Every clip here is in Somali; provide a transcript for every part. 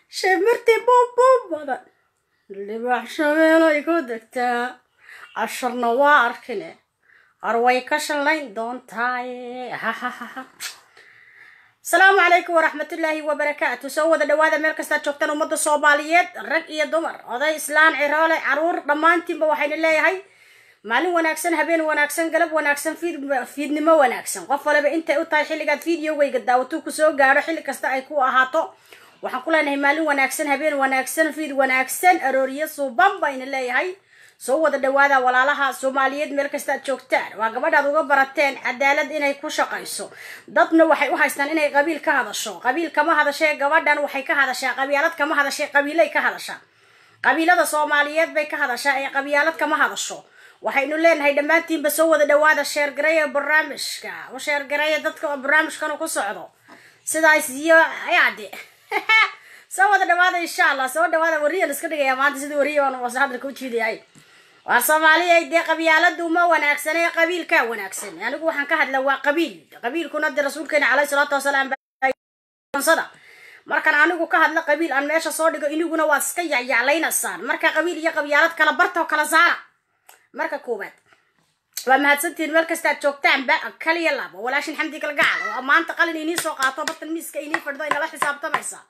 shimirtii buubbuub badan libaax shabeelay ku degtaa casharna waa arkine arway ka shallayn doontaaye hahahaha asalaamu calaykum waraxmatullaahi wabarakaatu soo wada dhawaada meel kastaad joogtaan ummadda soomaaliyeed rag iyo dumar oday islaan ciroole caruur dhammaantiinba waxayna leeyahay maalin wanaagsan habeen wanaagsan galab wanaagsan fiid fiidnimo wanaagsan qof waliba intay u tahay xilligaad fideogayga daawatuu kusoo gaadho xilli kasta ay ku ahaato waxaan ku leenahay maalin wanaagsan habeen wanaagsan fiid wanaagsan arooriyo suuban bayna leeyahay soo wada dhawaada walaalaha soomaaliyeed meel kasta ad joogtaan waa gabadhaad uga barateen cadaalad inay ku shaqayso dadna waxay u haystaan inay qabiil ka hadasho qabiil kama hadashee gabadhan waxay ka hadashaa qabyaalad kama hadashee qabiilay ka hadashaa qabiilada soomaaliyeed bay ka hadashaa ee qabyaalad kama hadasho waxaynu leenahay dhammaantiinba soo wada dhawaada sheergareeya barnaamijka u sheergareeya dadka barnaamijkan ku socdo sidaas iyo yaade soo wada dhawaada insha allah soo dhawaada wariyan iska dhigaya maanta sidii wariyan hadalka u jiidayahay waa soomaaliya dee qabyaaladu ma wanaagsan ee qabiilkaa wanaagsan anigu waxaan ka hadla waa qabiil qabiilkuna dee rasuulkeena caleyhi salaatu wasalaam sada markaan anigu ka hadla qabiil aan meesha soo dhigo iniguna waad iska yacyaclaynaysaan marka qabiil iyo qabyaalad kala barta oo kala saara marka koowaad waa mahadsantihiin meel kasta ad joogtaanba kaliya labo walaashin xamdi galgacal oo maanta qalin inii soo qaato bartan miiska inii fadhido inala xisaabtamaysa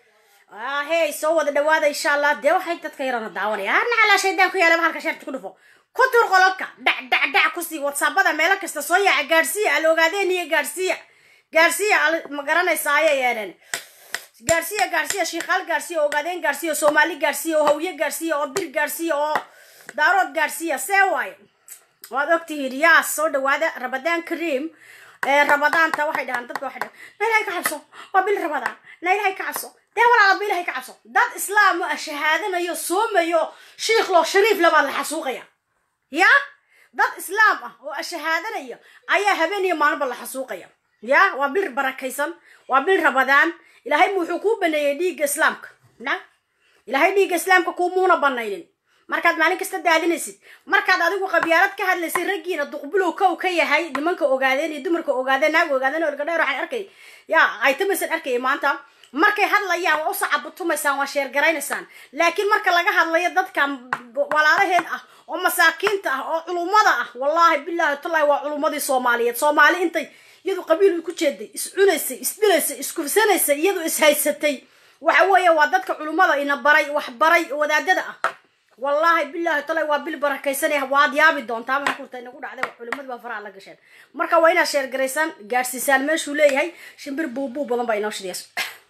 hey soo wada dhawaada insha allah dee waxay dadka yarana daawanaya harna calaa shaydaan ku yaala bahalka sheerta ku dhufo ku tur qololka dhac dhac dhac kusii whatsappada meelo kasta soo yaaca gaadhsiiya al ogaadeen iyo gaadhsiiya gaadhsiiya ma garanaysa ayay yeedheen gaadhsiiya gaadhsiiya shiikaal gaadhsiiya ogaadeen gaadhsiiya soomaali gaadhsiiya oo hawye gaadhsiiya oo bir gaadhsiiya oo daarood gaadhsiiya see waaye waad ogtihiin yaas soo dhawaada rabadaan kaream rabadaanta waxay dhahaan dadka waxay dhahaan na ilahay ka cabso waa bil rabadaan na ilahay ka cabso dee walaala ba ilahay ka cabso dad islaam ah shahaadanayo soomayo shiikh loo shariif labaad la xasuuqaya ya dad islaam ah oo shahaadanaya ayaa habeen iyo maalinba la xasuuqaya ya waa bil barakaysan waa bil rabadaan ilaahay wuxuu kuu baneeyey dhiigga islaamka na ilaahay dhiigga islaamka kuumuuna banaynin markaad maalin kasta daadinaysid markaad adigu qabyaalad ka hadlaysay raggiina duqbulow kow ka yahay nimanka ogaadeen iyo dumarka ogaadeen naaga ogaadeen oo ergadheer waxaan arkay ya aytamasan arkaya maanta markay hadlayaan waa u sacabutumaysaan waa sheergaraynaysaan laakiin marka laga hadlayo dadka walaalaheen ah oo masaakiinta ah oo culummada ah wallaahi bilaahi tallahi waa culummadii soomaaliyeed soomaali intay iyadu qabiil ku jeeday is cunaysay isdilaysay iskufsanaysay iyadu ishaysatay waxa weeye waa dadka culummada ina baray wax baray wadaadada ah wallaahi bilaahi tallahi waa bil barakaysanaya waad yaabi doontaa ma kurta inagu dhacday culimadu baa faraha la gasheen marka waa inaad sheergaraysaan gaadhsiisaan meeshuu leeyahay shimbir buubuu badan baa inoo shidays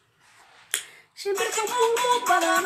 shimbirka buubuu badan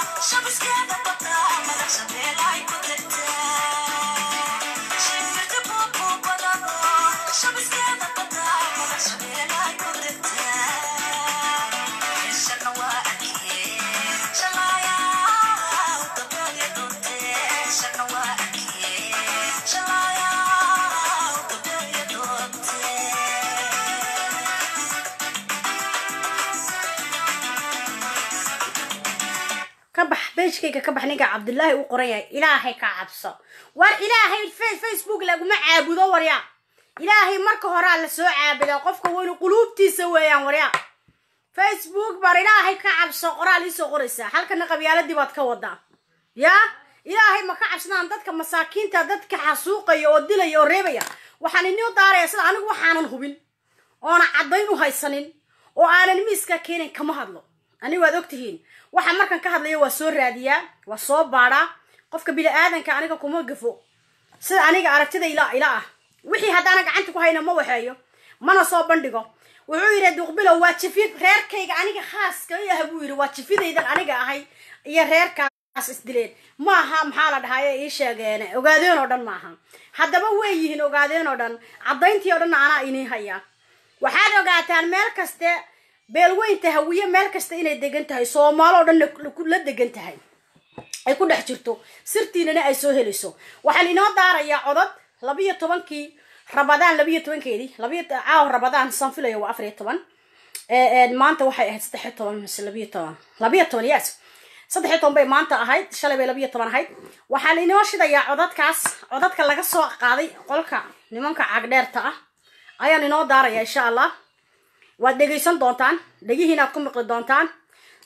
kabax beejkayga ka bax ninka cabdullaahi uu qoran yahay ilaahay ka cabso war ilaahay facebook laguma caabudo warya ilaahay marka horaa la soo caabudaa qofka weynu quluubtiisa weeyaan warya facebook bar ilaahay ka cabso qoraal iisoo qoraysaa halkana qabyaaladii baad ka wadaa yaa ilaahay ma ka cabsadaan dadka masaakiinta dadka xasuuqaya oo dilaya oo reebaya waxaan inoo daaraya sida anigu waxaanan hubin oona caddayn u haysanin oo aanan miiska keenin kama hadlo anigu waad ogtihiin waxa markan ka hadlaya waa soo raadiyaa waa soo baadhaa qofka bini-aadanka aniga kuma gafo sida aniga aragtida ila ila ah wixii haddaana gacanta ku hayna ma waxeeyo mana soo bandhigo wuxuu yidhi duqbilow waa jifid reerkayga aniga khaaska i ah buu yidhi waa jifidaydan aniga ahay iyo reerkaas isdileen maaha maxaa la dhahaye ii sheegeen ogaadeen oo dhan maaha haddaba way yihiin ogaadeen oo dhan caddayntii oo dhanna anaa inii hayaa waxaad ogaataan meel kaste beelweynta hawiye meel kasta inay degan tahay soomaalo o dhan la degan tahay ay ku dhex jirto sirtiinana ay soo helayso waxaan inoo daarayaa codod labiyo tobankii rabadaan labiyo tobankeedii labiyo caaw rabadaan san filaya waa afariyo toban maanta waxay ahayd saddexiyo toban mise labiyo toban labiyo toban yes saddexiyo toban bay maanta ahayd shalay bay labiyo toban ahayd waxaan inoo shidayaa codadkaas codadka laga soo qaaday qolka nimanka cagdheerta ah ayaan inoo daaraya insha allah waad dhegaysan doontaan dhegihiinaad ku miqli doontaan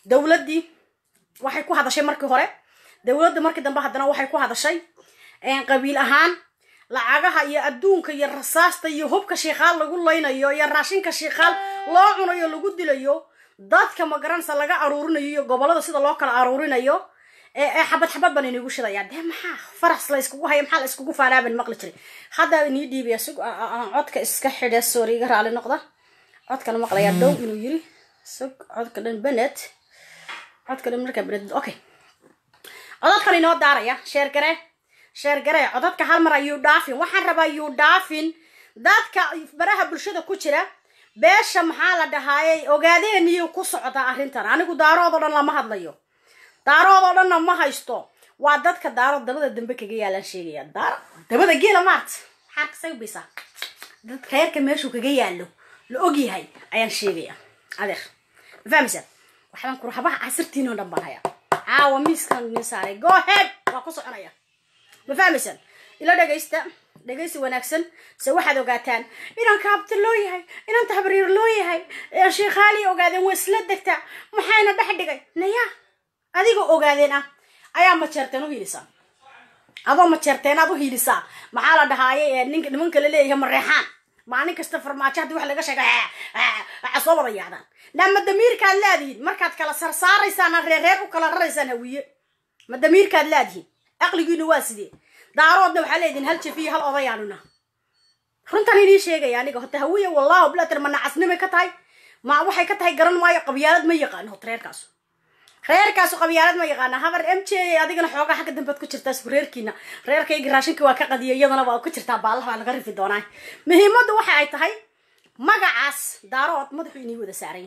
dowladdii waxay ku hadashay markii hore dowladda markii dambe haddana waxay ku hadashay qabiil ahaan lacagaha iyo adduunka iyo rasaasta iyo hubka shiikaal lagu laynayo iyo raashinka shiikaal loo cunayo lagu dilayo dadka magaranaysa laga aruurinayo iyo gobolada sida loo kala aruurinayo ee xabad xabad baan inigu shidaya dee maxaa faras la iskugu haya maxaa la iskugu faanaaban maqli jiray hadda inii dhiibaya sug codka iska xidhe sorry iga raali noqda codkana maqlayaa dhow inuu yiri sug codka dhan benet codka dhan markaa benet okay codadkan inoo daaraya sheergare sheergare codadka hal mar ayuu dhaafin waxaan rabaa yuu dhaafin dadka baraha bulshada ku jira beesha maxaa la dhahaayey ogaadeeniyuu ku socdaa arrintan anigu daarood oo dhan lama hadlayo daarood oo dhanna ma haysto waa dadka daarood dabada dambe kaga yaalaan sheegaya daaro dabada geela maarta maxaa kasaybaysaa dadka reerka meeshuu kaga yaalo la ogyahay ayaan sheegaya adeer ma fahmaysaa waxbaan ku habaha casirtiin oo dhan baan hayaa caawa miiskan nin saaray go head waa ku soconaya ma fahmaysaan ila dhegaysta dhegaysi wanaagsan se waxaad ogaataan inaan kaabta loo yahay inaan tahbariir loo yahay sheekhaali ogaadeen waa isla degtaa maxayna dhex dhigay naya adigoo ogaadeen ah ayaa majeerteen u hiilisaa adoo majeerteen aad u hiilisaa maxaa la dhahaaye ninka nimanka la leeyahay mareexaan maalin kasta farmaajo haddii wax laga sheega waxa soo wada yaacdaan naa ma damiirkaad laadihiin markaad kala sarsaaraysaan reer reer u kala raraysaan hawiye ma damiirkaad laadihiin aqligiina waa sidee daaroodna waxaa leedihin hal jafiyo hal odayaanuna runtan inii sheegaya aniga hota hawiye wallahu blater ma nacasnimay ka tahay ma waxay ka tahay garan maayo qabyaalad ma yaqaano hota reerkaasu reerkaasu qabyaalad ma yaqaana habar m j adigana xoogaa xagga dambead ku jirtaa isku reerkiina reerkayga raashinka waa ka qadiya iyadana waa ku jirtaa baallaha baa laga rifi doonaa muhiimaddu waxa ay tahay magacaas daarood madaxu inii wada saaran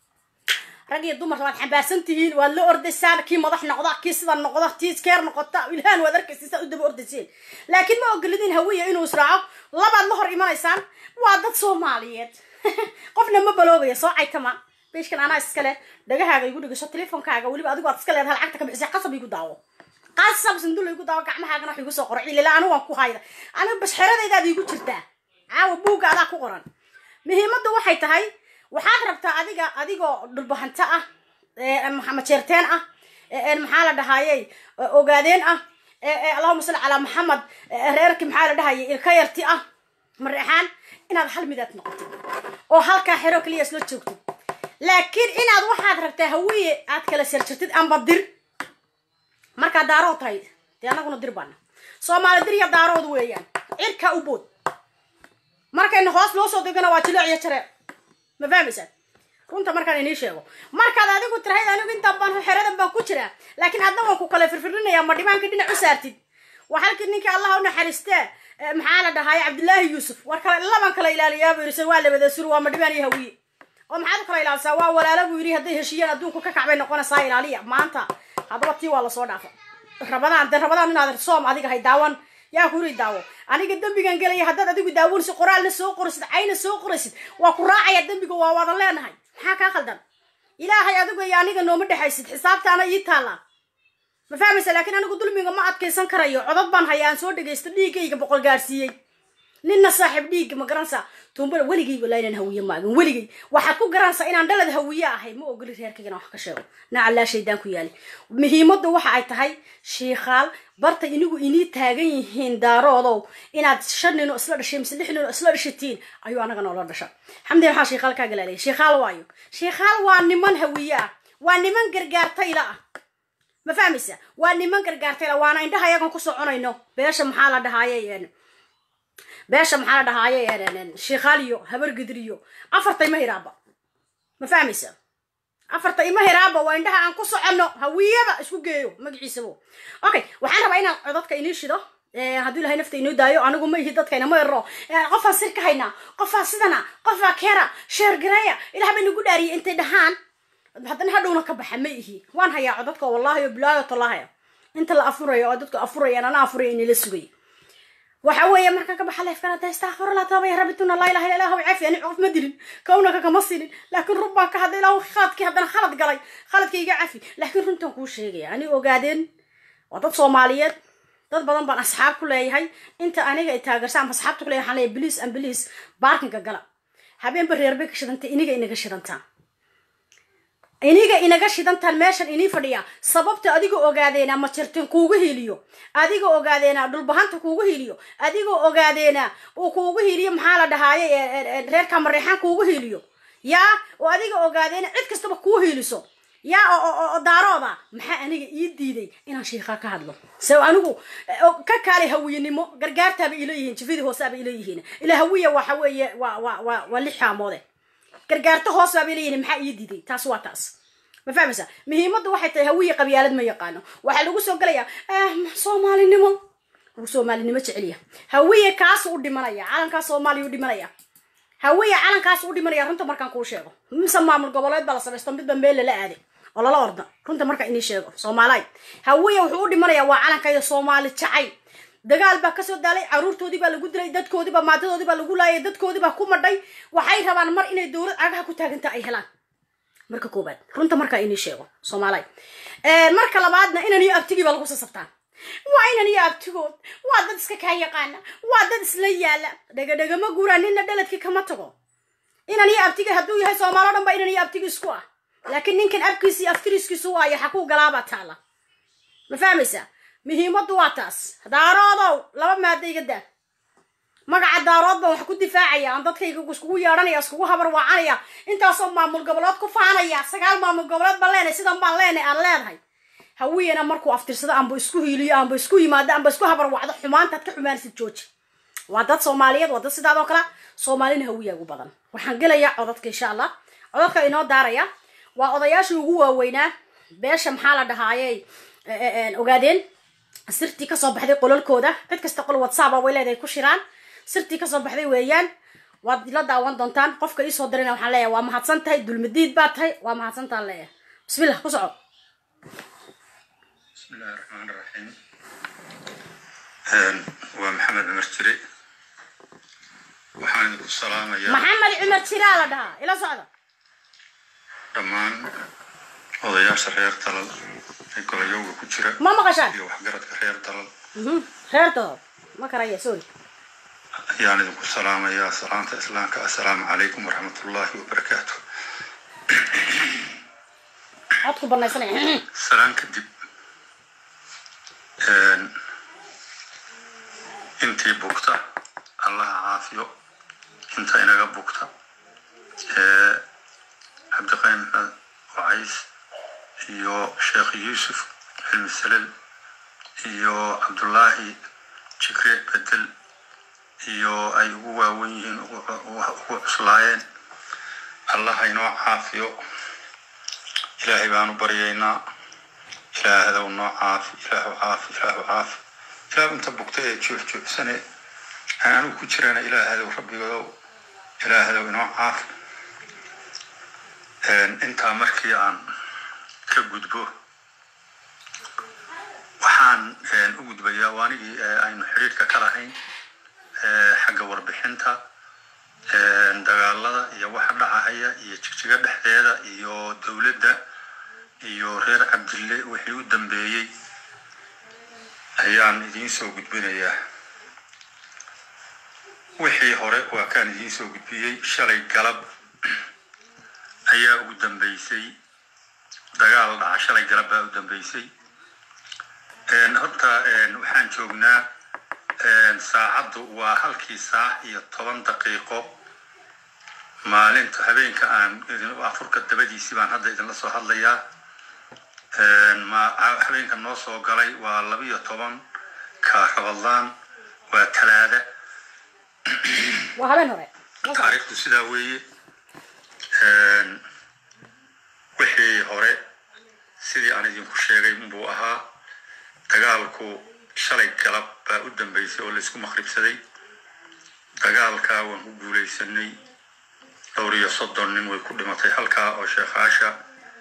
rag iyo dumar waad xambaarsan tihiin waad la ordaysaan kii madax noqda kii sida noqda tii keer noqota ilhaan waad arkaysa saad u daba ordayseen laakiin ma ogolidin hawiya inuu israaco labaad la hor imanaysaan waa dad soomaaliyeed qofna ma baloobaya soo caytama beeshkan anaa iskale dhagahaaga igu dhigasho telefoonkaaga weliba adigu aad iska leedahay lacagta ka bixisay qasab igu daawo qasab sandulla igu daawo gacmahaagana wax igu soo qoro cilila anigu waan ku hayda anigu basxeradaydaad igu jirtaa caawa buugga adaa ku qoran muhiimaddu waxay tahay waxaad rabtaa adiga adigoo dhulbahanto ah majeerteen ah maxaa la dhahayey ogaadeen ah allahuma salli calaa maxamed reerkii maxaa la dhahayay ilka yarti ah mareexaan inaad hal midaad noqotid oo halkaa xero kaliya isla joogtid laakiin inaad waxaad rabtaa hawiye aad kala sarjirtid amba dir markaa daarood tahay dee anaguna dir baana soomaali dir iyo daarood weeyaan cirka u bood markayna hoos loo soo degana waa jileec iyo jaree ma fahmaysaa runta markaan inii sheego markaad adigu tirahayd anigu intaan baan xeradan baan ku jiraa laakiin hadda waan ku kala firfirinayaa ma dhibaanka dhinac u saartid waa halkii ninkii allah u naxariistee maxaa la dhahaye cabdillaahi yuusuf war kale laban kala ilaaliyaa buu yidhi waa labada sur waa ma dhibaan iyo hawiye oo maxaad u kala ilaalisaa waa walaalo buu yidhi hadday heshiiyeen adduunku ka kacbay noqonaysaa ilaaliya maanta haddaba tii waa lasoo dhaafa rabadaan de rabadaan inaad soom adiga hay daawan yaa kuri daawo aniga dembigan gelaya haddaad adigu daawanaysid qoraalna soo qoraysid cayna soo qoraysid waa ku raacaya dembiga waa wadan leenahay maxaa kaa khaldan ilaahay adigu iyo aniga nooma dhexaysid xisaabtaana ii taallaa ma fahmaysa laakiin anigu dulmiga ma adkaysan karayo codod baan haya aan soo dhagaysto dhiiggayga boqol gaarsiiyey ninna saaxiib dhiigga ma garanaysaa tuumbada weligay walaa inaan hawiye maagin weligay waxaad ku garanaysaa inaan dhalad hawiye ahay ma ogoli reerkaygana wax ka sheego nacallaa shaydaan ku yaali muhiimaddu waxa ay tahay shiikhaal barta inigu inii taagan yihiin daaroodow inaad shan ninoo isla dhashay mise lix ninoo isla dhashatiin ayuu anaga noola dhasha xamdi maxaa shiikhaal kaa galaalaya shiikhaal waayo shiikhaal waa niman hawiye ah waa niman gargaartayla ah ma fahmaysa waa niman gargaartayla waana indhaha ayagan ku soconayno beesha maxaa la dhahaaye beesha maxaa la dhahaaye shiikhaaliyo habargidriyo afarta ima hiraaba ma fahmaysa afarta ima hiraaba waa indhaha aan ku soconno hawiyaba isku geeyo magaciisabo okay waxaan rabaa inaan codadka inii shido hadduu ilahay nafta inoo daayo anigu ma ihi dadkayna ma ero qofaan sir ka haynaa qofaa sidana qofaa keera sheergareeya ilaah bay nagu dhaariyay intay dhahaan haddana hadhowna ka baxa ma ihi waan hayaa codadka wallahi o bilaayo tallahaya inta la afurayo oo dadku afurayaan ana afuraya inila sugay waxa weeye marka ka baxa leefkana de istakfirullah taaba ya rabituna laa ilaha illa illahu cafi ani qof ma dilin kawnaka kama sinin laakiin run baan ka hadlay ilaahu khaladkii haddana khalad galay khaladka iga cafi laakiin runtan kuu sheegaya ani ogaadeen waa dad soomaaliyeed dad badan baan asxaab ku leeyahay inta aniga ay taageersa ama asxaabta ku leeyahay waxaan leeyahay biliis an biliis baarkinka gala habeenba reerbay ka shidantay iniga inaga shidantaa iniga inaga shidantaan meeshan inii fadhiya sababta adiga ogaadeena ma jirtin kuugu hiliyo adiga ogaadeena dhulbahanta kuugu hiliyo adiga ogaadeena uu kuugu hiliyo maxaa la dhahaaye reerka mareexaan kuugu hiliyo yaa oo adiga ogaadeena cid kastaba kuu hiliso yaa oo daarooda maxaa aniga ii diiday inaan shiikaa ka hadlo se anigu ka kaale hawiyenimo gargaartaaba ila yihiin jifidii hooseaba ila yihiin ila hawiya waxa weeye waa waa waa waa lix haamoode gargaarto hoos baaba ila yihiin maxaa ii diiday taas waa taas ma fahmaysa muhiimaddu waxay tahay hawiya qabyaalad ma yaqaano waxaa lagu soo gelayaa soomaalinimo uu soomaalinimo jeceliya hawiya kaas u dhimanaya calankaas soomaaliya u dhimanaya hawiya calankaas u dhimanaya runta markaan kuu sheego mise maamul goboleed baa la samaysto midba meel lala aaday oo lala orda runta marka inii sheego soomaaliy hawiya wuxuu u dhimanayaa waa calankayda soomaali jacay dagaal baa kasoo daalay caruurtoodii baa lagu dilay dadkoodiibaa maadadoodii baa lagu laayay dadkoodii baa ku madhay waxay rabaan mar inay dowlad cagaha ku taaganta ay helaan marka koobaad runta markaa inii sheego soomaaliy marka labaadna inan iyo abtigii baa lagu sasabtaa waa inan iyo abtigood waa dad iska kaa yaqaana waa dad isla yaala dhegadhegama guuraa nina dhaladkii kama tago inan iyo abtigi hadduu yahay soomaalo dhan ba inan iyo abtigi isku ah laakiin ninkan abkiisi iyo aftiriskiisu waayo xakuu galaabaa taala ma fahmaysaa muhiimaddu waa taas daaroodow laba maada iga daa magaca daarood baan wax ku difaacaya aan dadkayga iskugu yeedhanaya iskugu habar waacanaya intaasoo maamul goboleed ku faanaya sagaal maamul goboleed baan leenahay sidan baan leenahay aan leedahay hawiyana markuu aftirsado aanba isku hiiliyo aanba isku yimaado aanba isku habar wacdo xumaantaad ka xumaanaysid jooji waa dad soomaaliyeed waa dad sidaadoo kale soomaalina hawiya ugu badan waxaan gelayaa codadka insha allah codadka inoo daaraya waa odayaashii ugu waaweynaa beesha maxaa la dhahaaye ogaadeen sirtii kasoo baxday qolalkooda cid kasta qol whatsapp way leedahay ku shiraan sirtii kasoo baxday weeyaan waad la daawan doontaan qofka iisoo dirina waxaan leeyahay waa mahadsan tahay dulmadiid baa tahay waa mahadsantaan leeyahay bismillah ku soco bismillahi raxmaan raxiim waa maxamed cumar jire waxaan idinku salaamayaa maxamed cumar jiraa la dhahaa ila socda dhammaan odayaasha reer dalal ee golayowga ku jira ma maqashaan iyo waxgaradka reer dalal reertooda ma karaya sorry ayaan idinku salaamayaa salaanta islaamka assalaamu calaykum waraxmatullaahi wabarakaatu codku banaysanaya salaan kadib intii bugta allaha caafiyo inta inaga bugta cabdiqayn maxmed wacays iyo sheekh yuusuf xilmi salel iyo cabdullaahi jikre bedel iyo ay ugu waawen yihiin ugu cuslaayeen allaha inoo caafiyo ilaahay baanu baryaynaa ilaahdow noo caafi ilaahu caafi ilaahu caafi ilaahu inta bugta ee joofjoofsane aan anigu ku jirana ilaahdow rabbigodow ilaahdow inoo caafi intaa markii aan ka gudbo waxaan u gudbayaa waanigii aynu xidhiirka ka lahayn xagga warbixinta dagaalada iyo waxa dhacahaya iyo jigjiga dhexdeeda iyo dowladda iyo reer cabdille wixii u dambeeyey ayaan idiin soo gudbinayaa wixii hore waa kaan idiin soo gudbiyey shalay galab ayaa ugu dambeysay dagaal dhaca shalay galab baa u dambeysay horta waxaan joognaa saacaddu waa halkii saac iyo toban daqiiqo maalinta habeenka aan afurka dabadiisii baan hadda idinla soo hadlayaa habeenka noo soo galay waa labiyo toban ka rabadlaan waa talaada waa habeen hore taariikhdu sidaa weeye wixii hore sidii aan idinku sheegay unbuu ahaa dagaalku shalay galab baa u dambeysay oo laysku maqribsaday dagaalkaa waan ku guulaysanay dhowr iyo soddon nin way ku dhimatay halkaa oo sheekhaasha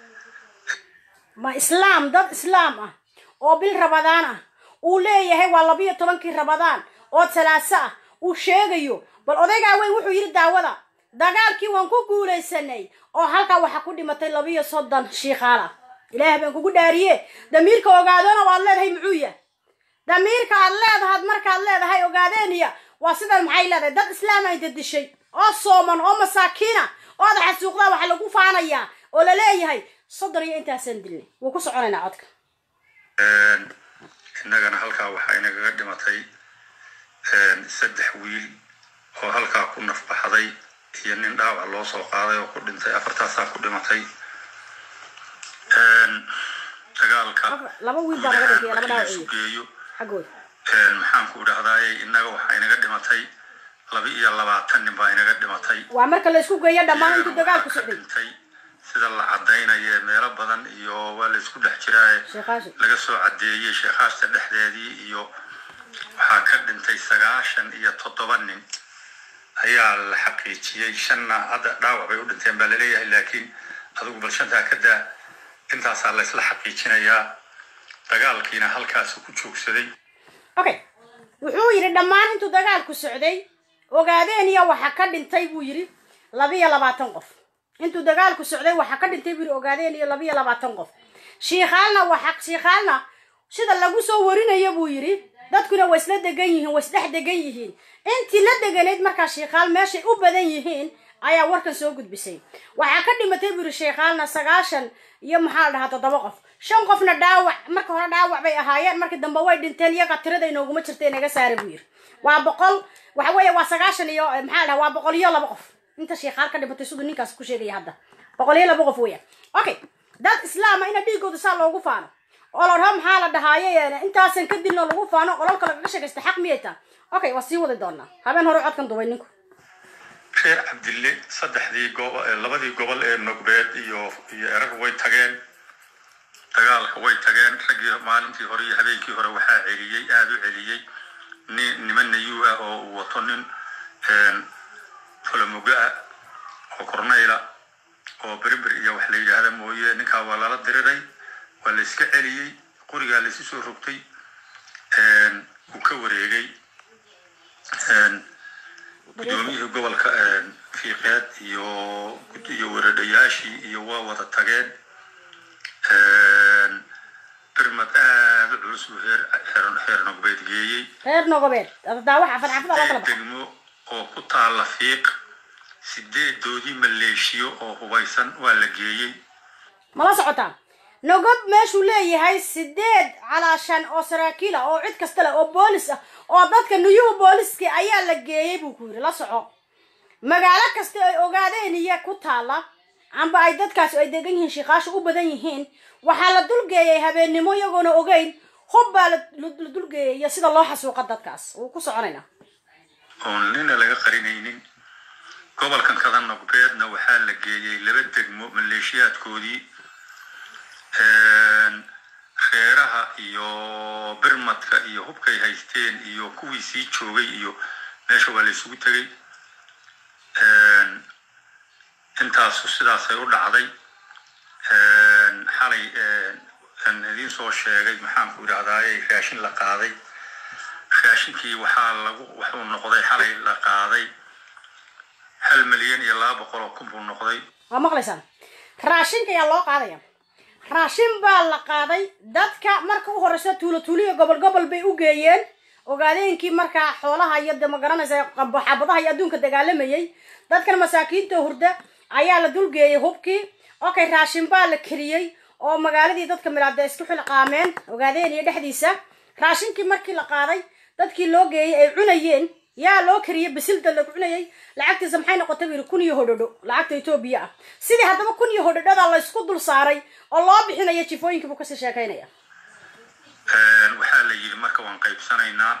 ma islaam dad islaam ah oo bil rabadaan ah uu leeyahay waa labiyo tobankii rabadaan oo salaaso ah uu sheegayo bal odaygaa weyn wuxuu yidhi daawada dagaalkii waan ku guulaysanay oo halkaa waxaa ku dhimatay labiyo soddon shiikaal ah ilaah baan kugu dhaariye damiirka ogaadona waad leedahay muxuu yah damiirka aad leedahaad markaad leedahay ogaadeeniya waa sidan maxay leedahay dad islaama inta dishay oo sooman oo masaakiina oo ada xasuuqdaa waxa lagu faanayaa oo la leeyahay soddon iyo intaasaan dilnay wuu ku soconaynaa codka innagana halkaa waxaa inagaga dhimatay saddex wiil oo halkaa ku nafbaxday iyo nin dhaawac loo soo qaaday oo ku dhintay afartaasaa ku dhimatay dagaalka laba wiil baa naga dhintay laba dhaawac isu geeyo xaggooda maxaan ku dhahdaay innaga waxaa inaga dhimatay laba iyo labaatan nin baa inaga dhimatay waa marka la isku geeyo dhammaan intuu dagaalku socday dhintay sida la cadaynaye meelo badan iyo waa la isku dhex jiraaye sheekhaashu laga soo cadeeyey sheekhaasta dhexdeedii iyo waxaa ka dhintay sagaashan iyo toddoba nin ayaa la xaqiijiyey shanna hadda dhaawac bay u dhinteen baa laleeyahay laakiin adigu bal shantaa ka daa intaasaa la isla xaqiijinayaa dagaalkiina halkaasu ku joogsaday okay wuxuu yidhi dhammaan intuu dagaalku socday ogaadeen iyo waxa ka dhintay buu yidhi labiyo labaatan qof intuu dagaalku socday waxa ka dhintay buu yidhi ogaadeen iyo labiyo labaatan qof shiikhaalna waxa shiikhaalna sida lagu soo warinaya buu yidhi dadkuna way isla degan yihiin way isdhex degan yihiin intii la deganayd markaa shiikhaal meeshay u badan yihiin ayaa warkan soo gudbisay waxaa ka dhimatay buu yidhi shiikhaalna sagaashan iyo maxaa la dhahaa toddoba qof shan qofna dhaawac marka hore dhaawac bay ahaayeen markii dambe way dhinteen iyaga tirada inooguma jirta inaga saara buu yidhi waa boqol waxa weeye waa sagaashan iyo maxaa la dhahaa waa boqol iyo laba qof inta shiikhaal ka dhimatay siduu ninkaas ku sheegaya hadda boqol iyo laba qof weeyaan okay dad islaama ina dhiigooda saa loogu faano oo la dhaho maxaa la dhahaaye intaasan ka dilno lagu faano qololka lagaga sheegaysta xaq miyay taa okay waa sii wadi doonaa habeen hore codkan dubay ninku reer cabdille saddexdii gobo labadii gobol ee nogbeed iyo iyo erag way tageen dagaalka way tageen raggii maalintii hore iyo habeenkii hore waxaa celiyey aada u celiyey nin niman nayuu ah oo uu wato nin folomoga ah oo corneyla oo berimber iyo wax la yidhaahda mooye ninkaa waa lala diriray waa la iska celiyey qorigaa laysu soo rogtay uu ka wareegay guddoomiyihii gobolka fiiqeed iyo iyo weradhayaashii iyo waa wada tageen birmad aada u culus buu heer heer nogbeed geeyey reer nogobeed daawaxa fadxafada loo kala baxa degmo oo ku taalla fiiq sideedoodii maleeshiyo oo hubaysan waa la geeyey mala socotaa nogob meeshuu leeyahay sideed calaashan oo saraakiil ah oo cid kasta leh oo boolis ah oo dadka nuyuhu booliski ayaa la geeyey buu ku yidhi la soco magaalo kasta ay ogaadeen iyo ku taalla amba ay dadkaasi ay degan yihiin shiikaashu u badan yihiin waxaa la dulgeeyay habeennimo iyagoona ogeyn hub baa la la dulgeeyay iyo sida loo xasuuqa dadkaas wuu ku soconaynaa oon nina laga qarinaynin gobolkan kada nogbeedna waxaa la geeyey laba degmo maleeshiyaadkoodii reeraha iyo birmadka iyo hubkay haysteen iyo kuwii sii joogay iyo meesha waa la isugu tegey intaasu sidaasay u dhacday xalay aan idiin soo sheegay maxaanku idhahdaaye raashin la qaaday raashinkii waxaa lagu wuxuu noqday xalay la qaaday hal milyan iyo laba boqol oo kun buu noqday waa maqlaysaan raashinka ayaa loo qaadaya raashin baa la qaaday dadka marka u horeysa tuulo tuuliyo gobol gobol bay u geeyeen ogaadeenkii markaa xoolaha iyo de magaranaysa xabadaha iyo adduunka dagaalamayay dadkan masaakiinta hurda ayaa la dulgeeyay hubkii okay raashin baa la kariyey oo magaaladii dadka milaada isku xilqaameen ogaadeen iyo dhexdiisa raashinkii markii la qaaday dadkii loo geeyey ay cunayeen yaa loo kariyey basilda lagu cunayay lacagtiisa maxay noqotay buu yidhi kun iyo hodhodho lacagta etoobiya ah sidii haddaba kun iyo hodhodhada la isku dul saaray oo loo bixinaya jifooyinkii buu kasii sheekaynaya waxaa la yidhi marka waan qaybsanaynaa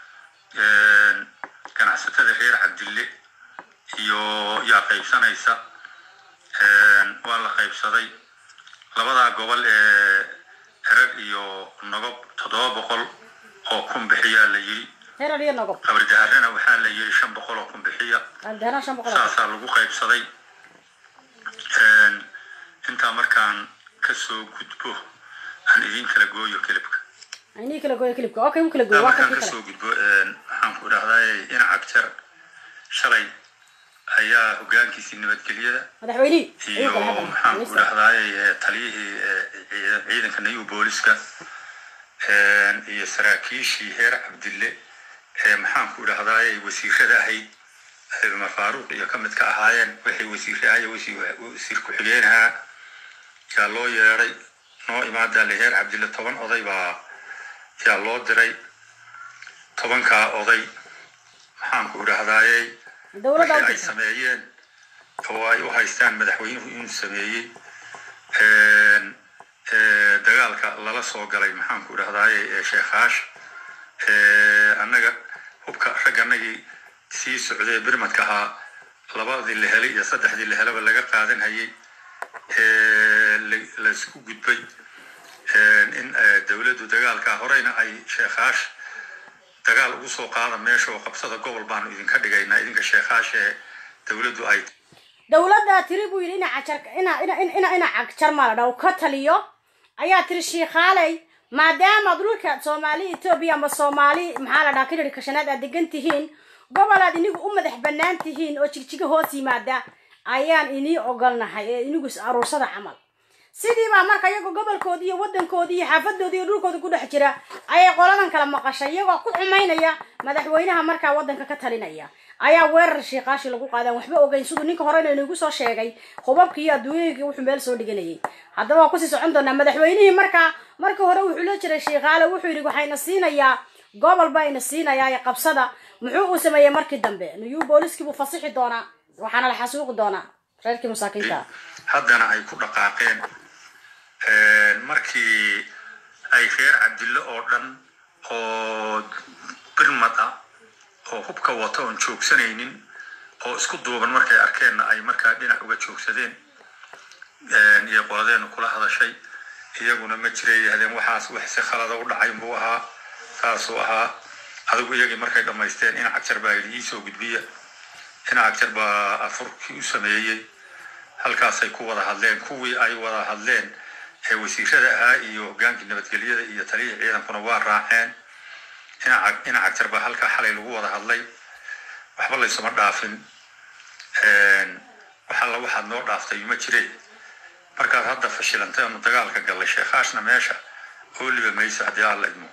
ganacsatada reer cabdille iyo yaa qaybsanaysa waa la qaybsaday labadaa gobol ee erag iyo nogob toddoba boqol oo kun bixiyaa la yidhi herar iyo nogob qabardaharena waxaa la yidhi shan boqol oo kun bixiya aldeena shan boqol oo saasaa lagu qaybsaday intaa markaan kasoo gudbo aan idin kala gooyo kelibka aynii kala gooyo kilibka okay u kala gooyo waa markaan kan kii kasoo kale gudbo maxaan ku idhahdaa inacag jar shalay ayaa hogaankiisii nabadgelyada madaxweynihii iyo ayuu kala maxaan ku hadlay idhahdaay taliyihii eh, ciidan- ciidanka nayu booliska iyo saraakiishii heer cabdille ee maxaan ku idhahdaay wasiirada ahayd cumar faaruuq iyo ka mid ka ahaayeen waxay wasiire ahay wasiir ku-xigeenahaa yaa loo yeedhay noo imaadaa leheer cabdille toban oday baa yaa loo diray tobankaa oday maxaanku idhaahdayey dowladda wixii u ay jirta sameeyeen oo ay u haystaan madaxweynuhu inuu sameeyey ee, dagaalka lala soo galay maxaanku idhahdaaye ee sheekaash ee, annaga hubka ragganagii sii socdee birmadka ahaa labadii la helay iyo saddexdii la helaba laga qaadan hayay ee, la- laysku gudbay ee, in ee, dowladdu dagaalka horeyna ay sheekaash dagaal ugu soo qaada meesha oo qabsada gobol baanu idinka dhigaynaa idinka sheekaash ee dowladdu ay dowladda tiri buu yidhi ina cajar ina ina ina ina ina cagjar maladha uu ka taliyo ayaa tiri shiikhaaley maadaama dhulka soomaali etoobiya ama soomaali maxaa la dhaha kidhiri kashanaad aad degan tihiin gobol aad inigu u madax bannaan tihiin oo jigjiga hoos yimaada ayaan inii ogolnahay ee inigu is aruursada camal sidii baa marka iyagoo gobolkoodii iyo wadankoodii iyo xaafadoodii iyo dhulkooda ku dhex jira ayay qoladan kala maqashay iyagoo ku xumaynaya madaxweynaha markaa wadanka ka talinaya ayaa weerar shiiqaashi lagu qaadaan waxba ogeyn siduu ninka horena inagu soo sheegay hubabkii iyo adduunyooyinkii wuxuu meel soo dhiganayay haddaba waa kusii socon doonaa madaxweynihii markaa markii hore wuxuu la jiray shiikaale wuxuu yidhi waxayna siinayaa gobol baa ina siinayaa ee qabsada muxuu uu sameeyey markii dambe niyuu booliskii buu fasixi doonaa waxaana la xasuuqi doonaa reerkii masaakiinta ah haddana ay ku dhaqaaqeen markii ay reer cabdille oo dhan oo birmad ah oo hubka wata oon joogsanaynin oo isku duuban markay arkeenna ay markaa dhinac uga joogsadeen iyo qoladeenu kula hadashay iyaguna ma jiray yidhahdeen waxaas wax si khalada u dhacay buu ahaa saasuu ahaa adigu iyagii markay dhammaysteen in cagjar baa yidhi iisoo gudbiya in cagjar baa afurkii u sameeyey halkaasay ku wada hadleen kuwii ay wada hadleen ee wasiirada ahaa iyo hogaankii nabadgelyada iyo taliyihii ciidankuna waa raaceen ina cagjar baa halkaa xalay lagu wada hadlay waxba laysuma dhaafin waxalla waxaad noo dhaaftay ma jireen markaad hadda fashilantay ama dagaalka gallay sheekhaashna meesha ooliba mayso haddii alla idmo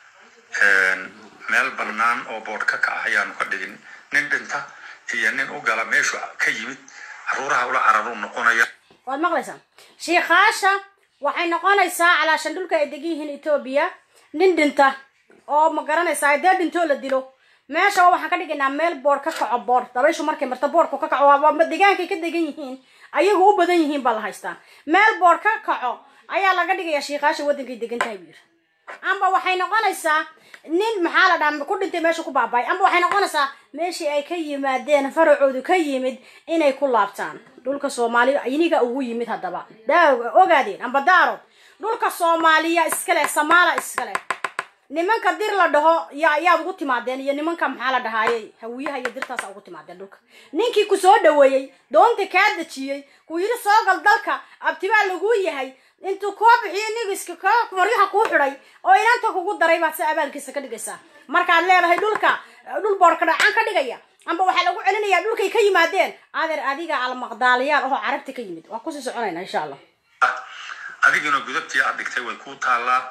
meel bannaan oo boodh ka kaca ayaanu ka dhigin nin dhinta iyo nin u gala meeshu ka yimid caruuraha ula cararu noqonaya waad maqlaysaan shiikhaasha waxay noqonaysaa calaashan dhulka ay degan yihiin etoobiya nin dhinta oo ma garanaysaa dee dhintoo la dilo meesha waxaan ka dhigaynaa meel boor ka kaco boor dabayshu markay marta boorku ka kaco waa degaankay ka degan yihiin ayagu u badan yihiin baa la haystaa meel boor ka kaco ayaa laga dhigayaa shiikhaasha waddankay degan tahay buu yiri amba waxay noqonaysaa nin maxaa la dhaha ku dhintay meesha ku baabay amba waxay noqonaysaa meeshii ay ka yimaadeen faracoodu ka yimid inay ku laabtaan dhulka soomaaliya iniga ugu yimid haddaba daa ogaadeen amba daarood dhulka soomaaliya iskale samaala iskale nimanka dir la dhaho ya yaad ugu timaadeen iyo nimanka maxaa la dhahaaye hawiyaha iyo dirtaasa ugu timaadeen dhulka ninkii ku soo dhaweeyey doonta kaa dejiyey ku yidhi soo gal dalka abtibaa laguu yahay intuu koo bixiyo nigiska ka maryaha kuu xidhay oo inanta kugu daray baad si abaalkiisa ka dhigaysaa markaad leedahay dhulka dhul boorka dhacaan ka dhigaya amba waxaa lagu celinayaa dhulkay ka yimaadeen adeer adiga almaqdaaliyaal oo carabta ka yimid waa kusii soconayna insha allah adiguna gudabtii aad dhigtay way kuu taallaa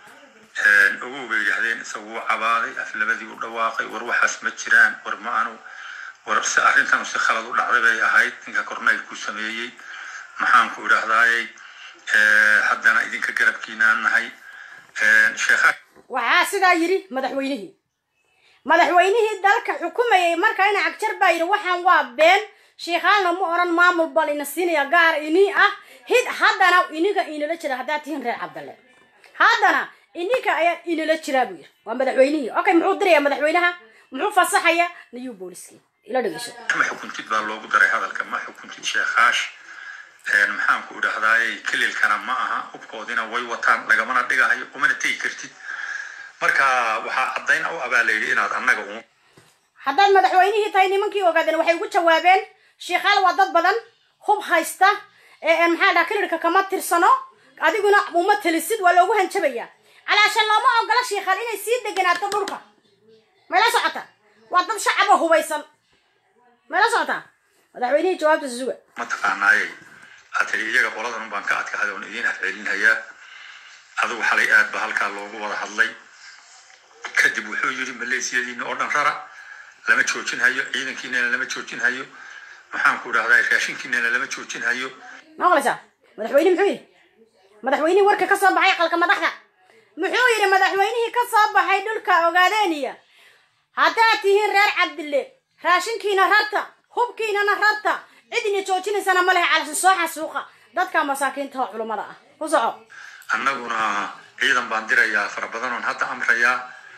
ogow bay yidhaahdeen isagu wuu cabaaday aflabadii u dhawaaqay war waxaas ma jiraan war ma anu war si arrintan si khalad u dhacday bay ahayd ninka korneylku sameeyey maxaanku idhaahdayey haddana idinka garabkiinaan nahay sheekha waxaa sidaa yidhi madaxweynihii madaxweynihii dalka xukumayay marka ina cagjar baa yidhi waxaan waa been sheikaalna ma oran maamul bal ina siinaya gaar inii ah hid haddana iniga inala jira haddaad tihiin reer cabdalle haddana ininka ayaa inala jiraa buu yidhi waa madaxweynihii okay muxuu diraya madaxweynaha muxuu fasaxaya niyuu booliskii ila dhegeyso ma xukuntid baa loogu daray hadalka ma xukuntid sheekaash maxaanku idhaahdayey kelilkana ma aha hubkoodina way wataan lagamana dhigahayo umana tegi kartid marka waxaa caddayn u abaa layidhi inaad annaga un haddaad madaxweynihii tahay nimankii ogaadeen waxay ugu jawaabeen sheikhaal waa dad badan hub haysta maxaa dhaha kelilka kama tirsano adiguna uma telisid waa loogu hanjabayaa calaashan looma ogola sheikhaal inay sii deganaato dhulka mayla socota waa dad shacaba hubaysan mayla socotaa madaxweynihii jawaabta suga mataqaanaayey aad tiri iyaga qoladan un baan ka adkahaday oon idiin afcelinhayaa adigu xalay aad ba halkaa loogu wada hadlay kadib wuxuu yidhi maleesiyadiina oo dhan rara lama joojin hayo ciidankiinana lama joojin hayo maxaanku idhahdaa raashinkiinana lama joojin hayo ma maqlaysaa madaxweyne muxuu yidhi madaxweynihii warka ka soo baxay aqalka madaxda muxuu yidhi madaxweynihii ka soo baxay dhulka ogaadeeniya haddaad tihiin reer cabdille raashinkiina rarta hubkiinana rarta cidina joojinaysana ma lehe calashin soo xasuuqa dadka masaakiinta oo culummada ah ku soco annaguna ciidan baan dirayaa fara badan oon hadda amrayaa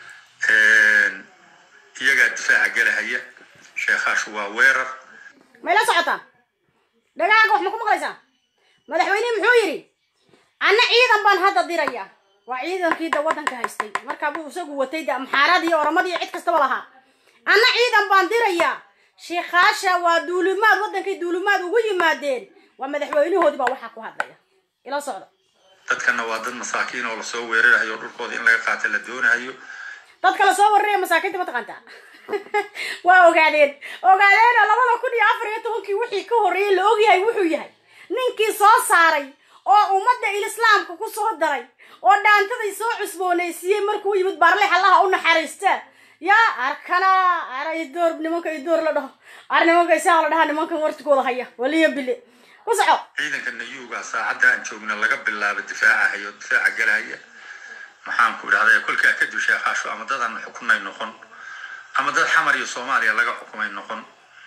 iyagaa difaaca gelahaya sheekhaashu waa weerar may la socotaan dhagaaga wax ma ku maqlaysaa madaxweynihi muxuu yidhi anna ciidan baan hadda dirayaa waa ciidankii da waddanka haystay markaa buu isagu watay da amxaaradii oramadii cid kastaba lahaa anna ciidan baan dirayaa sheekhaasha waa duulimaad waddankay duulimaad ugu yimaadeen waa madaxweynahoodii baa waxaa ku hadlaya ila socda dadkana waa dad masaakiin oo lasoo weerarayo dhulkooda in laga qaata la doonayo dadka lasoo wararaya masaakiinta ma taqaantaa waa ogaadeen ogaadeena labada kun iyo afar iyo tobankii wixii ka horreeyey la ogyahay wuxuu yahay ninkii soo saaray oo ummadda ilislaamka ku soo daray oo dhaantaday soo cusboonaysiiyey markuu yimid baarlex allaha u naxariista yaa arkana ara idoor nimanka idoor la dhaho ar nimanka isaga la dhaha nimankan wartigooda haya waliya bile ku soco ciidanka nayuuga saacadda aan joogna laga bilaabo difaacahayo difaaca galahaya maxaan ku idhahday kolkaa kadib sheekhaashu ama dad aan xukunay noqon ama dad xamar iyo soomaaliya laga xukumay noqon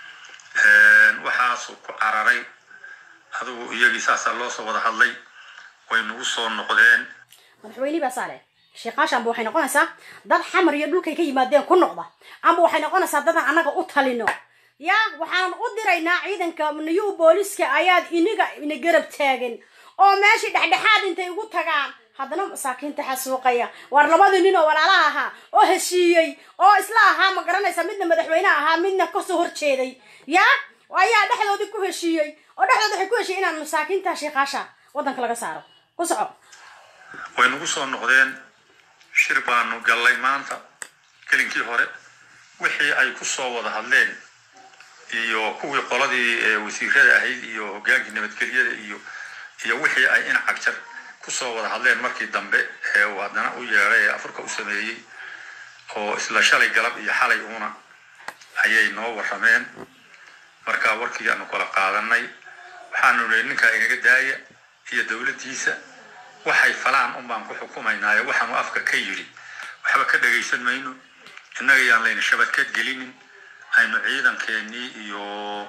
waxaasuu ku cararay adigu iyagii saasaa loo soo wada hadlay way nagu soo noqdeen madaxweynihii baa saale sheekaasha amba waxay noqonaysaa dad xamar iyo dhulkay ka yimaadeen ku noqda amba waxay noqonaysaa dadaan annaga u talino ya waxaan u diraynaa ciidanka new booliska ayaad iniga ina garab taagan oo meeshii dhexdhexaad intay ugu tagaan haddana masaakiinta xasuuqaya waar labadii nin oo walaalaha ahaa oo heshiiyey oo isla ahaa ma garanaysa midna madaxweyne ahaa midna kasoo horjeeday ya ayaa dhexdoodii ku heshiiyey oo dhexdooda waxay ku heshiiyey inaan masaakiinta sheekaasha waddanka laga saaro ku soco way nagu soo noqdeen shir baanu gallay maanta gelinkii hore wixii ay ku soo wada hadleen iyo kuwii qoladii wasiirada ahayd iyo hogaankii nabadgelyada iyo iyo wixii ay in cagjar kusoo wada hadleen markii dambe ee uu haddana u yeedhay ee afurka u sameeyey oo isla shalay galab iyo xalay uuna ayay noo warrameen markaa warkii aanu kala qaadanay waxaanu nihi ninkaa inaga daaya iyo dowladdiisa waxay falaan un baan ku xukumaynaayo waxaanu afka ka yidhi waxba ka dhagaysan mayno innaga yaan layna shabadkeed gelinin aynu ciidankeenii iyo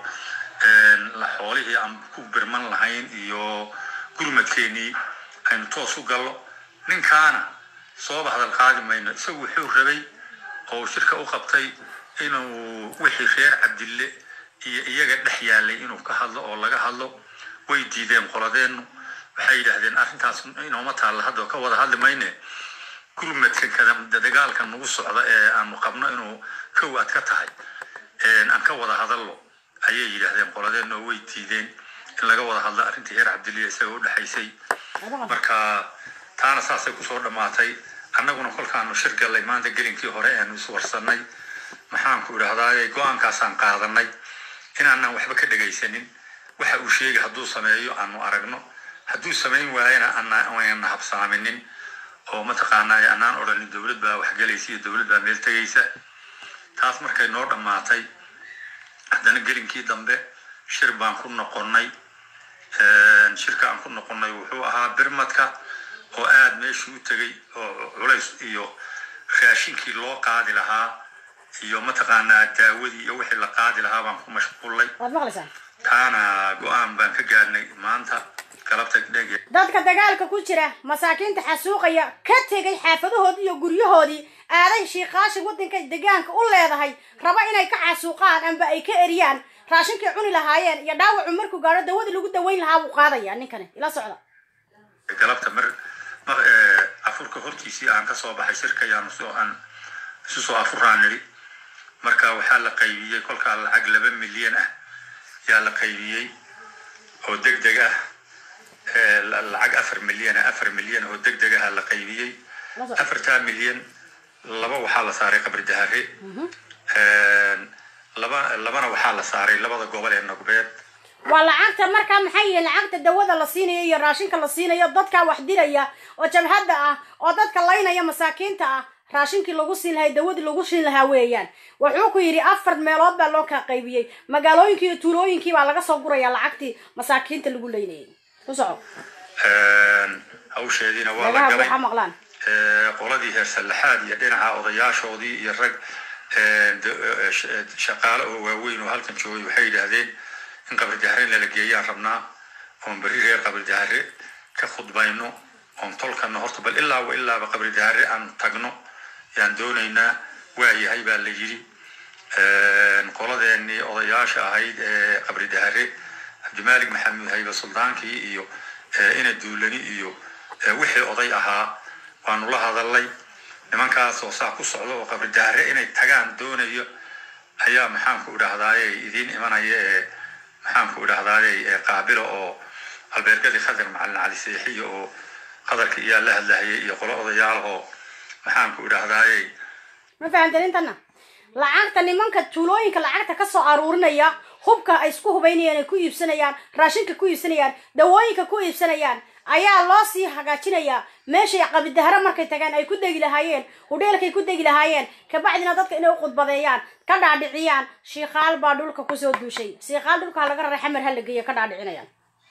la xoolihii aan ku birman lahayn iyo gurmadkeenii aynu toos u gallo ninkaana sooba hadal qaadi mayno isagu wuxuu rabay oo shirka u qabtay inuu wixii reer cabdille iyo iyaga dhex yaalay inuu ka hadlo oo laga hadlo way diideen qoladeennu waxay yidhaahdeen arrintaas inooma taalla hadda ka wada hadli mayne gurmadka dagaalka nagu socda ee aanu qabno inuu kow aad ka tahay aan ka wada hadallo ayay yidhaahdeen qoladeennu oo way diideen in laga wada hadlo arrintii reer cabdilliya isaga u dhexaysay marka taana saasay kusoo dhammaatay annaguna kolkaanu shir gallay maanta gelinkii hore aanu iswarsanay maxaanku idhahdaaye go-aankaasaan qaadanay inaanaan waxba ka dhegaysanin waxa uu sheegay hadduu sameeyo aanu aragno hadduu samayn waayana aanna habsaaminin oo mataqaanaa anaan odhanin dowlad baa waxgelaysa iyo dowlad baa meel tegaysa taas markay noo dhammaatay haddana gelinkii dambe shir baan ku noqonnay shirka aan ku noqonnay wuxuu ahaa birmadka oo aada meeshii u tegay oo culays iyo raashinkii loo qaadi lahaa iyo mataqaanaa daawadii iyo wixii la qaadi lahaa baan ku mashquullay waad maqlaysaa taana go-aan baan ka gaadhnay maanta galabta dhege dadka dagaalka ku jira masaakiinta xasuuqaya ka tegay xaafadahoodii iyo guryahoodii aaday shiikaasha waddanka degaanka u leedahay raba inay ka xasuuqaan amba ay ka eriyaan raashinkay cuni lahaayeen iyo dhaawacu markuu gaadho dawadii lagu daweyn lahaa buu qaadaya ninkani ila socda galabta mar mar afurka hortiisii aan kasoo baxay shirka yaan soo aan isu soo afuraan nidhi marka waxaa la qaybiyey kolkaa lacag laba milyan ah yaa la qaybiyey oo deg deg ah lacag afar milyan ah afar milyan oo deg deg ah la qaybiyey afartaa milyan laba waxaa la saaray qabri dahare laba labana waxaa la saaray labada gobol ee nogbeed waa lacagta markaa maxay yihiin lacagta dawada la siinayo iyo raashinka la siinayo dadkaa wax diraya oo jabhadda ah oo dadka laynaya masaakiinta ah raashinkii lagu siin lahay dawadii lagu siin lahaa weeyaan wuxuu ku yidhi afar meelood baa loo kaa qaybiyey magaalooyinkii iyo tuulooyinkii baa laga soo guraya lacagtii masaakiinta lagu leynayay ku soco hawsheediina waa la dhagaha galay waxa maqlaan Ee, qoladii heer sallaxaad iyo dhinaca odayaashoodii iyo rag ee, de- ee, sh- ee, shaqaale oo waaweyn oo halkan joogay waxay yidhaahdeen in qabri dahare lala geeyaan rabnaa oon beri reer qabri dahare ka khudbayno oon tolkana horta bal ilaaba ilaaba qabri dahare aan tagno yaan doonaynaa waa yahay baa la yidhi Een, qoladeenii odayaasha ahayd ee qabri dahare cabdimaalik maxamuud hayba suldaankii iyo ee, ina duulani iyo ee, wixii oday ahaa waanu la hadalay nimankaas oo saa ku socda oo qabri dahare inay tagaan doonayo ayaa maxaanku idhahdaaye idiin imanaya ee maxaanku idhahdaaye ee qaabila oo albeergadii khadar macalin cali seexiyo oo qadarka iyaa la hadlahayay iyo qolo odayaal oo maxaanku idhahdaaye ma fahamteen intana lacagta nimanka tuulooyinka lacagta ka soo aruurinaya hubka ay isku hubaynayaan ay ku iibsanayaan raashinka ku iibsanayaan dawooyinka ku iibsanayaan ayaa loo sii hagaajinayaa meeshay qabidahare markay tagaan ay ku degi lahaayeen hudheelkay ku degi lahaayeen kabacdina dadka inay u khudbadeeyaan ka dhaadhiciyaan shiikaal baa dhulka kusoo duushay shiikaal dhulka ha laga raray xamar ha la geeya ka dhaadhicinayaan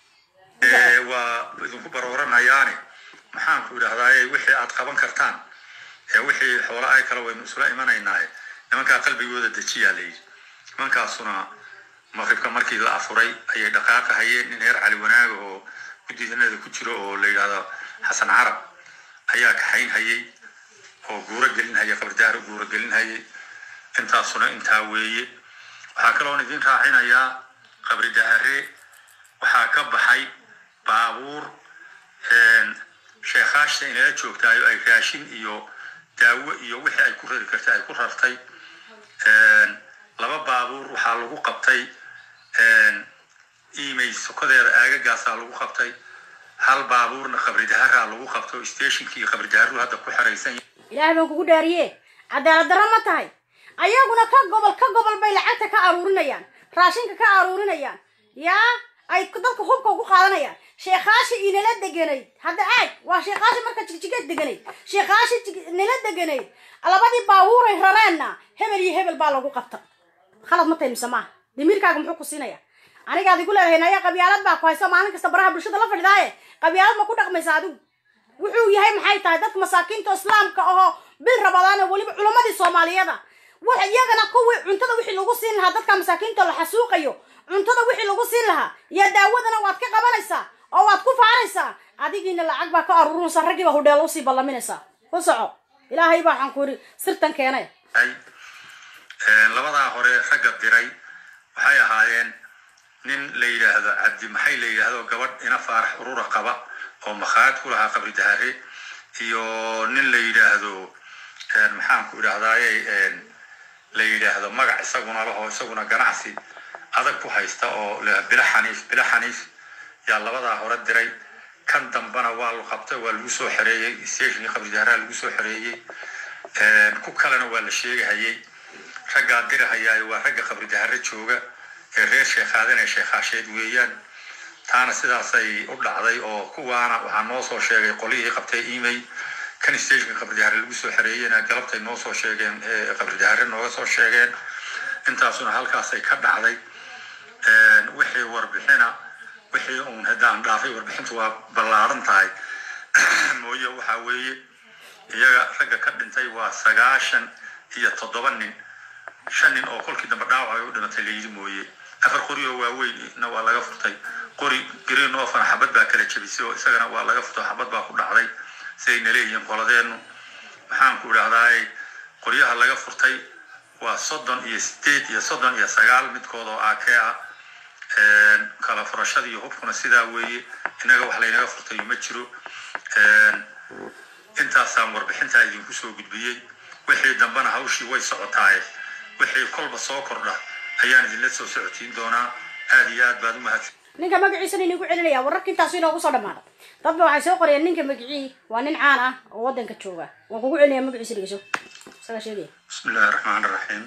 Ee, waa idinku barooranayaane maxaanku idhahdaaye wixii aad qaban kartaan ee wixii xoola ay kale waynu isula imanaynaaye nimankaa qalbigooda dejiyaa layidhi nimankaasuna maqribka markii la afuray ayay dhaqaaqa hayeen nin reer cali wanaaga oo guddidanada ku jiro oo la yidhaahdo xasan carab ayaa kaxayn hayay oo guuro gelin hayay qabridaar u guuro gelin hayay intaasuna intaa weeye waxaa kaloon idin raacinayaa qabri dahare waxaa ka baxay baabuur een, sheekhaashta inala joogtaayo ay raashin iyo daawo iyo wixii ay ku rari kartay ay ku rartay Een, laba baabuur waxaa lagu qabtay een, imay sokodeeda aagagaasaa lagu qabtay hal baabuurna qabri daharaa lagu qabtay oo stationkii qabri daharu hadda ku xeraysan yahay. ilaahay baan kugu dhaariye cadaalad darro ma tahay ayaguna ka gobol ka gobol bay lacagta ka aruurinayaan raashinka ka aruurinayaan yaa ay dadka hubka ugu qaadanayaan sheekaashi inala deganayd hadda aag waa sheekaashi marka jigjigeed deganayd sheekaashi jig- nala deganayd labadii baabuuray rareenna hebel iyo hebel baa lagu qabta khalad ma tahay mise maaha damiirkaaga muxuu ku siinaya anigaad igu leedahay naya qabyaalad baa ku haysa maalin kasta baraha bulshada la fadhidaaye qabyaalad ma ku dhaqmaysa adigu wuxuu yahay maxay tahay dadka masaakiinta islaamka ahoo bil rabadaana weliba culammadii soomaaliyada wax iyagana kuwii cuntada wixii lagu siin lahaa dadka masaakiinta la xasuuqayo cuntada wixii lagu siin lahaa iyo daawadana waad ka qabanaysaa oo waad ku faanaysaa adigiina lacag baa ka aruurinaysaa raggiiba hudheelo usii ballaminaysaa ku soco ilaahay baa waxaan ku yidhi sirtan keenay ay Een, labadaa hore ragga diray waxay ahaayeen nin la yidhaahdo cabdi maxay la yidhaahdo gabadh ina faarax urura qaba oo makhaayad ku lahaa qabri dahare iyo nin la yidhaahdo een, maxaanku idhahdaaye een, la yidhaahdo magac isaguna laho isaguna ganacsi adag ku haysta oo la bila xaniif bila xaniif yaa labadaa hore diray kan dambana waa la qabtay waa lagu soo xereeyey stationkii qabri daharaha lagu soo xereeyey Een, ku kalena waa la sheegahayay raggaa dirahayaaye waa ragga qabri dahare jooga ee reer sheekhaadin ee sheekhaasheed weeyaan taana sidaasay u dhacday oo kuwaana waxaa noo soo sheegay qolihii qabtay email kan stationka qabri dahare lagu soo xereeyena galabtay noo soo sheegeen ee qabri dahare nooga soo sheegeen intaasuna halkaasay ka dhacday Een, wixii warbixina wixii uun haddaan dhaafay warbixintu waa ballaaran tahay mooye waxaa weeye iyaga ragga ka dhintay waa sagaashan iyo toddoba nin shan nin oo kolkii dambe dhaawac ay u dhimatay layidhi mooye afar qori oo waaweynna waa laga furtay qori green ofana xabad baa kala jebisay oo isagana waa laga furtay xabad baa ku dhacday sidayna leeyihiin qoladeennu maxaanku idhahdaaye qoryaha laga furtay waa soddon iyo sideed iyo soddon iyo sagaal midkood oo aakee ah Een, kala furashada iyo hubkuna sidaa weeye innaga wax laynaga furtay ma jiro Een, intaasaan warbixintaa idinku soo gudbiyey wixii dambena hawshii way socotaaye wixii kolba soo kordha ayaan idinla soo socotiin doonaa aad iyo aad baad u mahadsan ninka magaciisana inagu celinaya wararka intaasu inoogu soo dhamaada dadba waxay soo qorayeen ninka magicii waa nin caan ah oo wadanka jooga waan kugu celinaya magaciisa dhegeyso isagaa sheegaya bismi illaahi raxmaan raxiim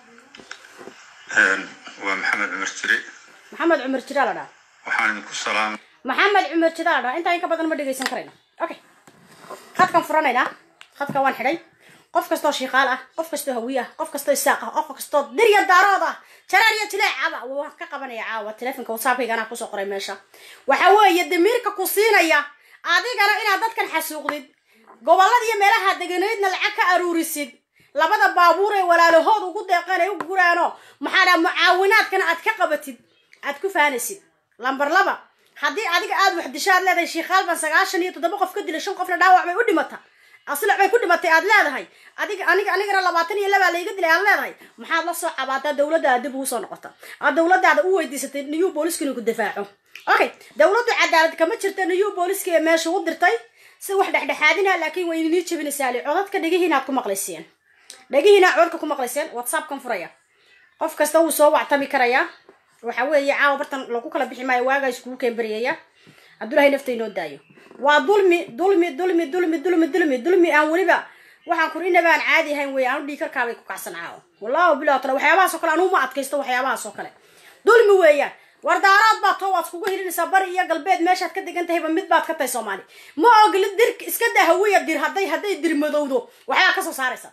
Een, waa maxamed cumar jire maxamed cumar jiraa la dhaha waxaan idinku salaamay maxamed cumar jiraa la dhaha intaa in ka badan ma dhegeysan karayna okay khadkan furanaynaa khadka waan xidhay qof kastoo shiiqaal ah qof kastoo hawiye ah qof kastoo isaaq ah qof kastoo dirya daarood ah jaraan iyo jileecaba waan ka qabanaya caawa telefonka whatsappkayga anaa kusoo qoray meesha waxa weeye damiirka ku siinaya adigana inaad dadkan xasuuqdid gobolada iyo meelaha deganaydna lacag ka aruurisid labada baabuur ee walaalahood ugu deeqeen ay u guraano maxaa dhaha mucaawinaadkana aad ka qabatid aad ku faanaysid lamber laba haddii adiga aad wax disho aad leedahay shiikhaal baan sagaashan iyo toddoba qof ka dilay shan qofna dhaawac bay u dhimata aslac bay ku dhimatay aad leedahay adiga aniga anigana labaatan iyo labaa layga dilay aad leedahay maxaad la soo cabaataa dowladdaada dib ugu soo noqota aad dowladdaada u weydiisatay new booliska inuu ku difaaco okay dowladdu cadaalad kama jirta new booliska ee meesha u dirtay si wax dhexdhexaadina laakiin way inii jebinaysaa li codadka dhegihiina aad ku maqlayseen dhegihiina codka ku maqlayseen whatsappkan furaya qof kasta wuu soo wactami karayaa waxa weeye caawa bartan lagu kala bixi maayo waagaa iskugu keenbariyaya cabdullahi nafta inoo daayo waa dulmi dulmi dulmi dulmi dulmi dulmi dulmi aan weliba waxaan kur inaba aan caadi ahayn wey aanu dhiikarkaabay ku kacsan caawo wallahu bilah tala waxyaabahaas oo kale anuu ma adkaysto waxyaabahaas oo kale dulmi weeyaan war daaraad baa too waad iskugu hilinaysaa bari iyo galbeed meeshaad ka degan tahayba mid baad ka tahay soomaali ma ogli dir iska daa hawiya dir hadday hadday dir madowdo waxbaa kasoo saaraysa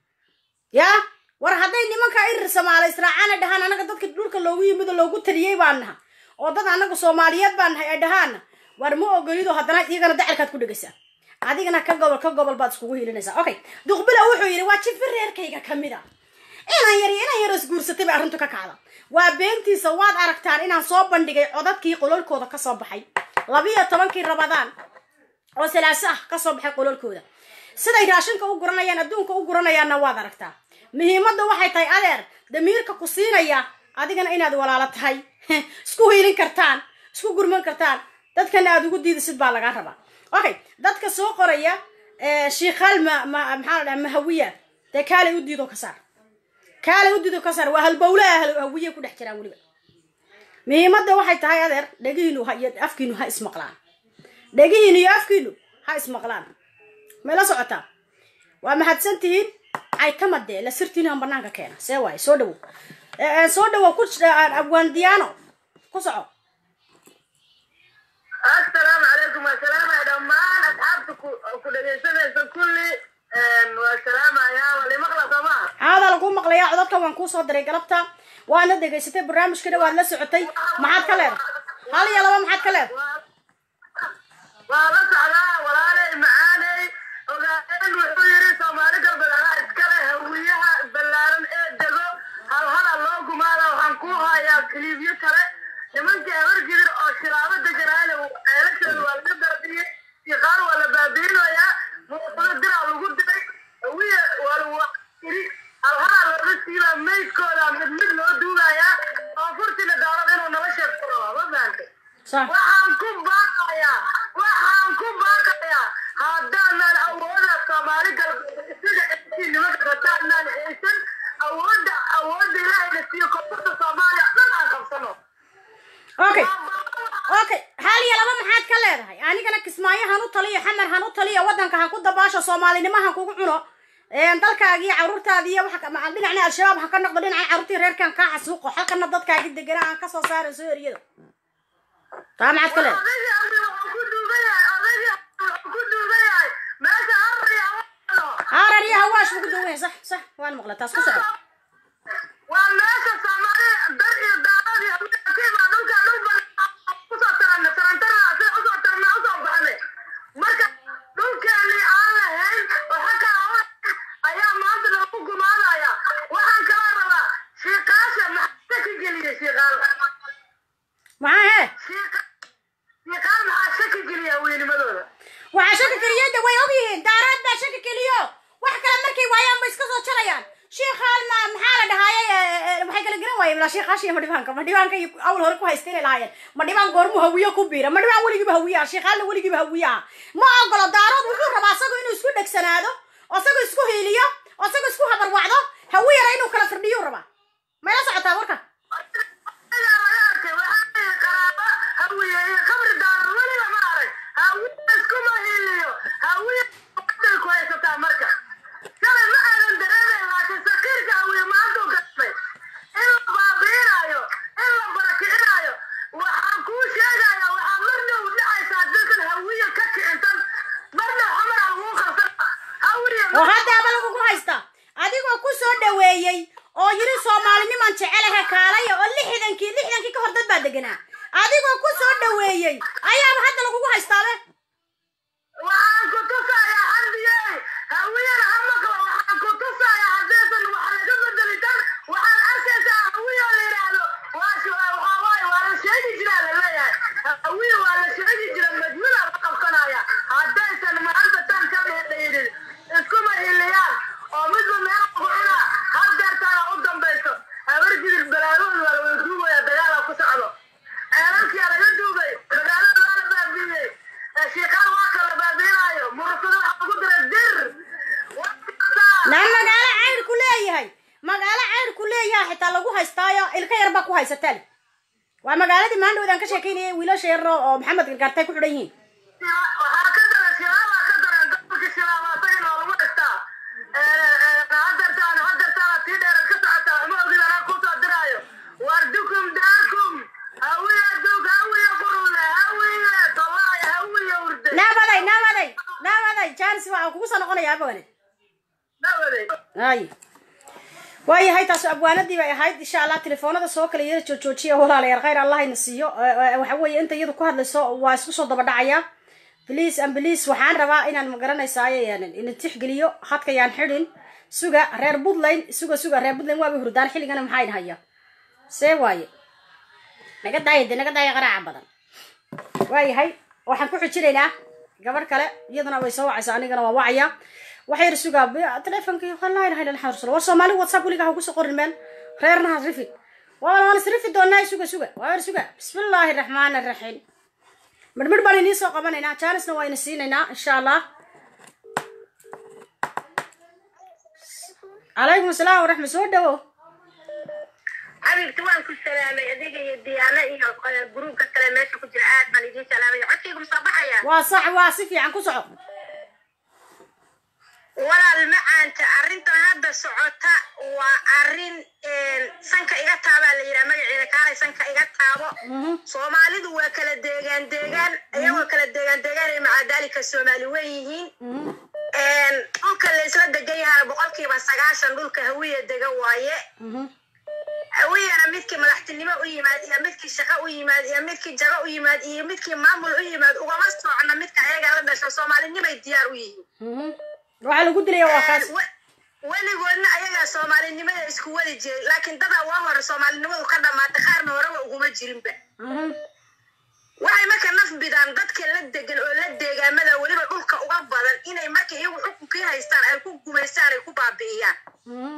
ya war hadday nimanka irir soomaali israacaana dhahaan anaga dadka dhulka loogu yimid oo loogu taliyey baan naha oo dad anaga soomaaliyeed baan nahay ay dhahaana war ma ogolido haddana iyagana dacalkaad ku dhegaysaa adigana ka gobol ka gobol baad iskugu hilinaysaa okay duqbila wuxuu yidhi waa jifi reerkayga kamid a inaan yar inaan yar isguursatay bay arrintu ka kacda waa beentiisa waad aragtaan inaan soo bandhigay codadkii qololkooda kasoo baxay labiyo tobankii rabadaan oo salaaso ah kasoo baxay qololkooda siday raashinka u guranayaan adduunka u guranayaanna waad aragtaa muhiimadda waxay tahay adeer damiirka ku siinaya adigana inaad walaalo tahay isku hiilin kartaan isku gurman kartaan dadkana aad ugu diidasid baa lagaa rabaa okay dadka soo qoraya shiikhaal ma ma maxaa la dhaha mahawiya dee kaalay u diido ka saar kaalay u diido ka saar waa halbowlaha hawiye ku dhex jiraan weliba muhiimadda waxay tahay adeer dhegihiinu ha iyo afkiinu ha ismaqlaan dhegihiinu iyo afkiinu ha ismaqlaan may la socotaa waa mahadsan tihiin caytamadee la sirtiinaan banaanka keena see waaye soo dhawow soo dhawow ku abwaandiyaano ku soco assalaamu calaykum waa salaamaya dhammaan asxaabta ku dhegaysanaysa kulli waa salaamaya wali maqla soomaa haadaa lagu maqlayaa codadka waan kuu soo diray galabta waadna dhegaysatay barnaamijkana waad la socotay maxaad ka leedahay hal iyo laba maxaad ka leedahay waa la socdaa walaaley macaaney ogaadeen wuxuu yidhi soomaali galbeed anaa iskale hawiyaha ballaaran ee dego halhala loo gumaada waxaan ku hayaa kiliibyo kale nimankii habargidir oo shilaabo deganaana ceelashooda waa laga dardiyey iqaar waa la baabiinayaa muuqdo diraa lagu diray hawiya waa lagu iri halhala looga siibaa maydkooda mid mid loo duugayaa oo furtina daarad inuu nala sheegto rabaa ma fahantay sax waxaan ku baaqayaa waxaan ku baaqayaa haddaanan awooda soomaali galbeed sida intii nimanka hadaanaan haysan awoodda awoodda ilaahayna siiyo koonfurta soomaaliya dhan aan qabsano okay okay hal iyo laba maxaad ka leedahay anigana kismaayo han u taliyo xamar han u taliyo waddanka han ku dabaasho soomaalinimo han kugu cuno dalkaagii caruurtaadi iyo waxa ma dhinacna al-shabaab ha ka noqdo dhinaca caruurtii reerkan kaa xasuuqo halkana dadkaagi degana aan kasoo saara soo eriyada taa maxaad ka leedahay odaygii amri wuxuu ku duugan yahay odaygii amri wuxuu ku duugan yahay meesha harriya haarar iyo hawaash ugu dawan sax sax waan maqla taas ku soco waa meesha soomaali dar iyo daaqad iyo kiibaa dhulka dhul ban kusoo taranna tarantara sida usoo tarna usoo baxnay marka dhulkeeni aan lahayn oo xagga awa ayaa maanta lagu gumaadaya waxaan kala rabaa shiiqaasha maxaa shaki geliya shiiqaal maxaa hee shiiqaal maxaa shaki geliya wiilnimadooda waxaa shaki keliyada way ogyihiin daaraad baa shaki keliyo wax kale markay waayaan bay iska soo jarayaan shiikhaan ma maxaa la dhahaaye waxay kala garan waayeen ilaa shiikhaasha iyo madhibaanka madhibaanka iyo awl hore ku haysta inay lahaayeen madhibaan goormuu hawiye ku biira madhibaan weligiiba hawiye ah shiikhaalna weligiiba hawiye ah ma ogolo daarood wuxuu rabaa asagu inuu isku dhegsanaado oo asagu isku hiiliyo oo asagu isku habarwacdo hawiyana inuu kala firdhiyo rabaa may la socotaa warka ayaa laga arkay waxaa qaraabo hawiye iyo qabri daaran weliba ma arag hawiye iskuma hiliyo hawiye waday ku haysataa marka shalay ma aadan dareemayn laakiin sakiirka hawiye maantuu gasbay in la baabiinaayo in la barakicinayo waxaan kuu sheegaya waxaa marna u dhacaysaa dadkan hawiye ka kicintan marna xamar aan kuu qabsan hawiye oo haddaaba lagugu haysta adigoo ku soo dhaweeyey oo yiri soomaaliniman jecelaha kaalaya oo lixdankii lixdankii ka hor dad baa deganaa adigoo ku soo dhaweeyey ayaaba hadda lagugu haystaabe waxaan ku tusayaa xardiyey hawiyana hamaqlo waxaan ku tusayaa haddaysan wax laga bedeli kan waxaan arkaysaa hawiyo la yidhaahdo waa sh- waxaa waaye waa la sheegi jiraa la leeyahay hawiyo waa la sheegi jira majmula la qabsanaya haddaysan maanta tan ka dheedhaynin iskuma hiliyaan oo midba meel ku cuna haddeertaana u dambayso habar jidir balaadood waa la wada duubaya dagaala ku socdo ceelalkiyaa laga duubay magaalada waa la baabiiyey shiiqaan waa kala baabiinaayo murasado waxa ku dira dir naa magaalo cayr ku leeyahay magaalo cayr ku leeyahay xitaa lagu haystaayo ilka yar baa ku haysataan waa magaaladii maandhowdaan ka sheekeynayay wiilasha yar oo maxamed gargaartay ku xidhan yihiin waxaa ka daran shilaabaa ka daran gobolka shilaabaasagan oo lagu haystaa hadartaan hadartaan tii dheerad ka socotaa ma ogid anaa kusoo diraayo war dukum daakum hawiya dug hawiya qurulle hawiya tolaaya hawiya urde naabaday naabaday naabaday jaanis waxaa kugu soo noqonayaa abone nawaday ay waayahay taas abwaanadii bay ahayd insha allah telefoonada soo kale iyada joojoojiya walaalayaal khayr allah ina siiyo Eh, eh, waxa weeye inta iyadu ku hadlayso waa isku soo daba dhacaya bliis an bliis waxaan rabaa inaan magaranaysaay ina tixgeliyo hadka yaan xidhin suga reer puntland suga suga reer puntland waaba hurdaan xilligana maxaa haya see waaye naga daaya de naga daaya qaraaca badan waayahay waxaan ku xujinaynaa gabadh kale iyaduna way soo wacaysaa anigana waa wacaya waxay yar sugaa bi- telefonkii laa ilaha illa allah rasul war soomaali whatsapp weligaa ha kusoo qorin meel reerna has rifid waa waan is rifi doonaa suga suga waa yar suga bismillaahi raxmaani raxiim midhmidh baan inii soo qabanaynaa jaanisna waa ina siinaynaa insha allah calaykum asalaam waraxmat soo dhawo xabibti waan ku salaamay adiga iyo diyaano iyo eh, gruubka kale meesha ku jira aad baan idiin salaamay codkaygu ma soo baxaya waa sax waa si fiican ku soco walaal macaanta arrintan hadda socota waa arrin sanka iga taabaa la yidhaha magaceeda kaalay sanka iga taabo Mhm. soomaalidu waa kala deegaan deegaan iyagoo kala deegaan deegaan ay macadaalika soomaali wen yihiin Mhm. dhulka la isla degan yahaa boqolkiiba sagaashan dhulka hawiya dega waaye Mhm. hawiyana midkii madaxtinimo u yimaad iyo midkii shaqo u yimaad iyo midkii jago u yimaad iyo midkii maamul u yimaad ugama socno midka ayaga la dhasho soomaalinimay diyaar u yihiin Mhm. waxaa lagu dilaya waa kaas We- weligoodna ayagaa soomaalinimada isku wadi jiray laakiin dadaa waa hore soomaalinimadu ka dhamaatay qaarna horeba uguma jirinba Mhm. waxay marka naf bidaan dadka la degan oo la deegaamada weliba dhulka uga badan inay marka iyagu xukunkii haystaan ay ku gumaystaan ay ku baabi'iyaan Mhm.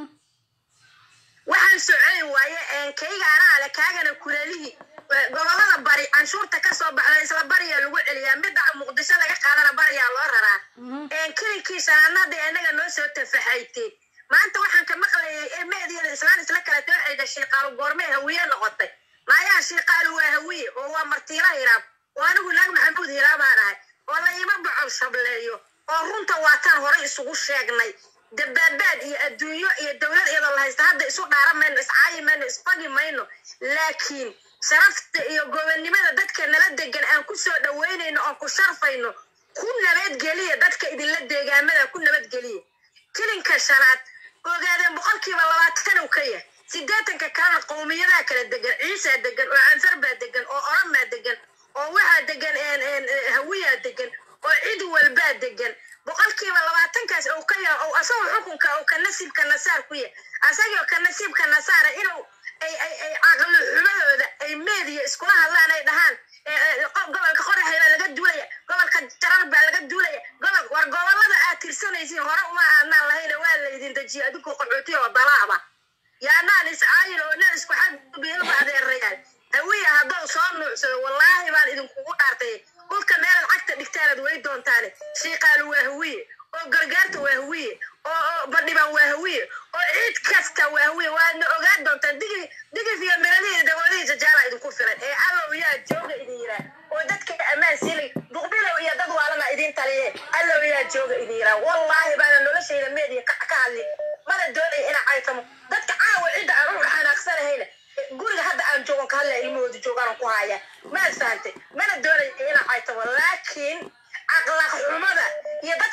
waxaan soconi waaye kayga anaa le kaagana kuleelihii eh, gobolada bari canshuurta kasoo baxda isla bariyaa lagu celiyaa midda muqdisho laga qaadana bariyaa loo raraa Mhm. kelinkiisa anada anaga noo soo tafaxaytay maanta waxaan ka maqlayay ee meediyada islaan isla kala tooxayda shiiqaalu goormee hawiye noqotay maayaa shiiqaalu waa hawiye oo waa martiila hiraab oo anigu naag maxamuud hiraabaan ahay oo la ima bocol shableeyo oo runta waataan horey isugu sheegnay dabaabaad iyo adduunyo iyo dowlad iyadoo la haysta hadda isu dhaara mayno iscaayi mayno isfagi mayno laakiin sharafta iyo gobonnimada dadka nala degan aan ku soo dhaweynayno oon ku sharfayno ku nabadgeliya dadka idinla deegaamada ku nabadgeliya kilinka shanaad ogaadeen boqolkiiba labaatan uu ka yahay sideetanka kalena qowmiyadaha kala degan ciisaa degan oo canfar baa degan oo oramaa degan oo waxaa degan een, een, eh, hawiyaa degan oo cid walbaa degan boqolkiiba labaatankaas uu ka yahay oo asagoo xukunka uu ka nasiibka nasaar ku yahay asagoo ka nasiibka nasaara inuu ay ay ay caqli xumadooda ay meediya iskula hadlaan ay dhahaan eh, eh, qo- gobolka qoraxay baa laga duulaya gobolka jarar baa laga duulaya gobol war gobolada aad tirsanaysiin hore uma aanaan lahayn waa laydin dejiya adinkoo qaxooti oo dalaaba yaanaan iscaayin oo na isku xadbiilba adeerayaal hawiya haddou soo nuucsado wallaahi baan idinkugu dhaartay dhulka meelaad cagta dhigtaanad way doontaane shiiqaalu waa hawiye oo gargaarta waa hawiye oo oo badhibaan waa hawiye oo ciid kasta waa hawiye waadna ogaan doontaan digi digif iyo miradihiisa dawoodihiisa jaala idinku filan ee allow yaa jooga idin yiraa oo dadka ammaan siilay duqbilow iyo dad waalana idin taliye allow yaa jooga idin yiraa wallaahi baana noloshayda meediya ka ka hadli mana doonaya inaan caytamo dadka caawa cidda aan u xanaaqsanahayna guriga hadda aan joogan ka hadlaya ilmahooda joogaan ku haya maad fahantay mana doonaya inaan caytamo laakiin akhlaaq xumada iyo dadka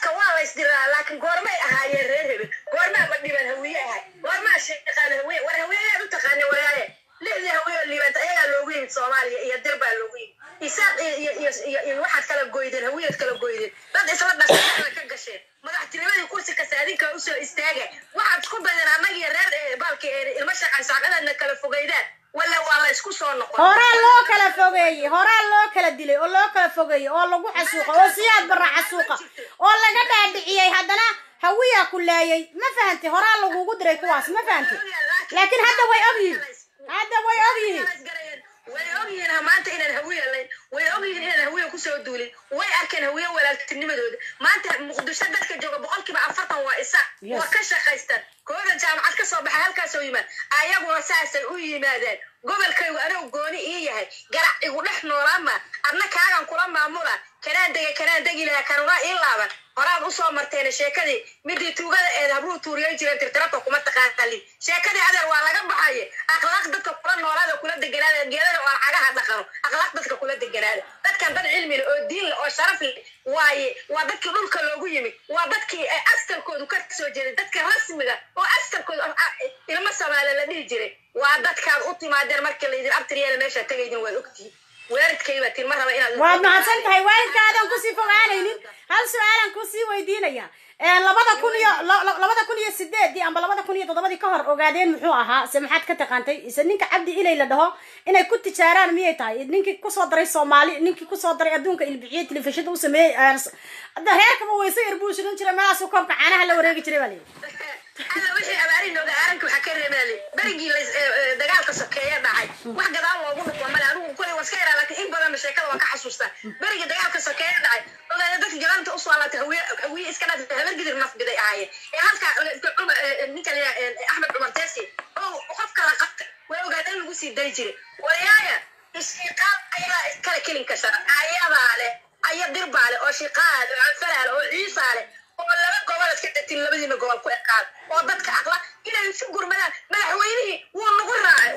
dadka waa la isdiraa laakiin goormay ahaayeen reer hebel goormaa ma dhiban hawiye ahay goormaa shaqaan hawiye war hawiyeyaad u taqaana walaaye lixdii hawiye oo liibanta ayagaa loogu yimid soomaaliya iyo dir baa loogu yimid isaaq iyo iyo iyo iyo iyo waxaad kala goydeen hawiyaad kala goydeen dad isla dhashay ka gasheen madaxtinimadii kursi kasta adinkaa usoo istaaga waxaad isku daydeen annagiyo reer eh, baalki eh, ilmo shaqan saaqadaadna kala fogeydaan walla waa la isku soo noqon horaa loo kala fogeeyey horaa loo kala dilay oo loo kala fogeeyey oo lagu xasuuqa oo siyaad barra xasuuqa oo laga dhaadhiciyey haddana hawiyaa ku laayay ma fahantay horaa lagugu diray kuwaas ma fahantay laakiin hadda way ogyihiin hadda way ogyihiin way ogyihiin ha maanta inaan hawiye layn way ogyihiin inaan hawiye kusoo duulin way arkeen hawiye walaaltinimadooda maanta muqdisho dadka jooga boqolkiiba afartan waa isa Yes. waa ka shaqaystaan kooda jaamacad ka soo baxa halkaasoo yimaad ayaguna saasay u yimaadeen gobolkaygu anigu gooni ii yahay garac igu dhex noolaama adna kaagan kula maamula kanaan dega kanaan degi lahaa kanuna ii laaban horaad usoo marteen sheekadii midii tuugada eed habruu tuuriyay jireen tirtirabka kuma taqaanalin sheekadii adeer waa laga baxaye akhlaaq dadka kula noolaada kula deganaada geedada oo aan cagaha dhaqano akhlaaq dadka kula deganaada dadkan dad cilmi leh oo diin leh oo sharaf leh waaye waa dadkii dhulka loogu yimid waa dadkii ay askarkoodu ka soo jeeday dadka rasmiga oo askarkoodu ah, ah, ilmo soomaali la dhihi jiray waa dadkaad u timaadeen markii laydin abtiryeela meesha tagaydin waad ogtihiin weerarkayba tilma raba inaad waad mahadsan tahay waalidkaadan kusii fogaanaynin hal su-aalan kusii weydiinaya Ee, labada kun iyo la- la- labada kun iyo sideedii amba labada kun iyo toddobadii ka hor ogaadeen muxuu ahaa se maxaad ka taqaantay ise ninka cabdi ilay la dhaho inay ku tijaaraan miyay tahay ninkii kusoo daray soomaali ninkii kusoo daray adduunka ilbixiyey telefishinda u sameeyey ee, s- hadda reerkaba weyse yar buu shirin jiray meelaasuu koobka caanaha la wareegi jiray baa layidhi Alla wixii abaari nooga aaranka waxaa ka reebaalay berigii la is- ee, ee, dagaalka sokeeye dhacay wax gadaal loogu noqon male anigu kulay waan iska yaraa laakiin in badan sheekada waan ka xasuustaa berigii dagaalka sokeeye dhacay ogaada dadka gadaanta usoo alaatay hawiye hawiye iska dhaatay habar gidir nafbiday ahaayeen ee halkaa ee, ee, cumar ee, ee, ninka la yidhaha, ee, axmed cumar teesi oo qof kala qabtay way ogaada in lagu sii dari jiray walayaaya ishiiqaal ayaa iskala kelin kasha ayadaa leh aya dirbaa leh oo shiqaa leh oo anfalaa leh oo ciisaa leh oo laba gobol iska datin labadiina gobol ku ekaan oo dadka aqla inay isu gurmadaan madaxweynihii wuu nagu raacay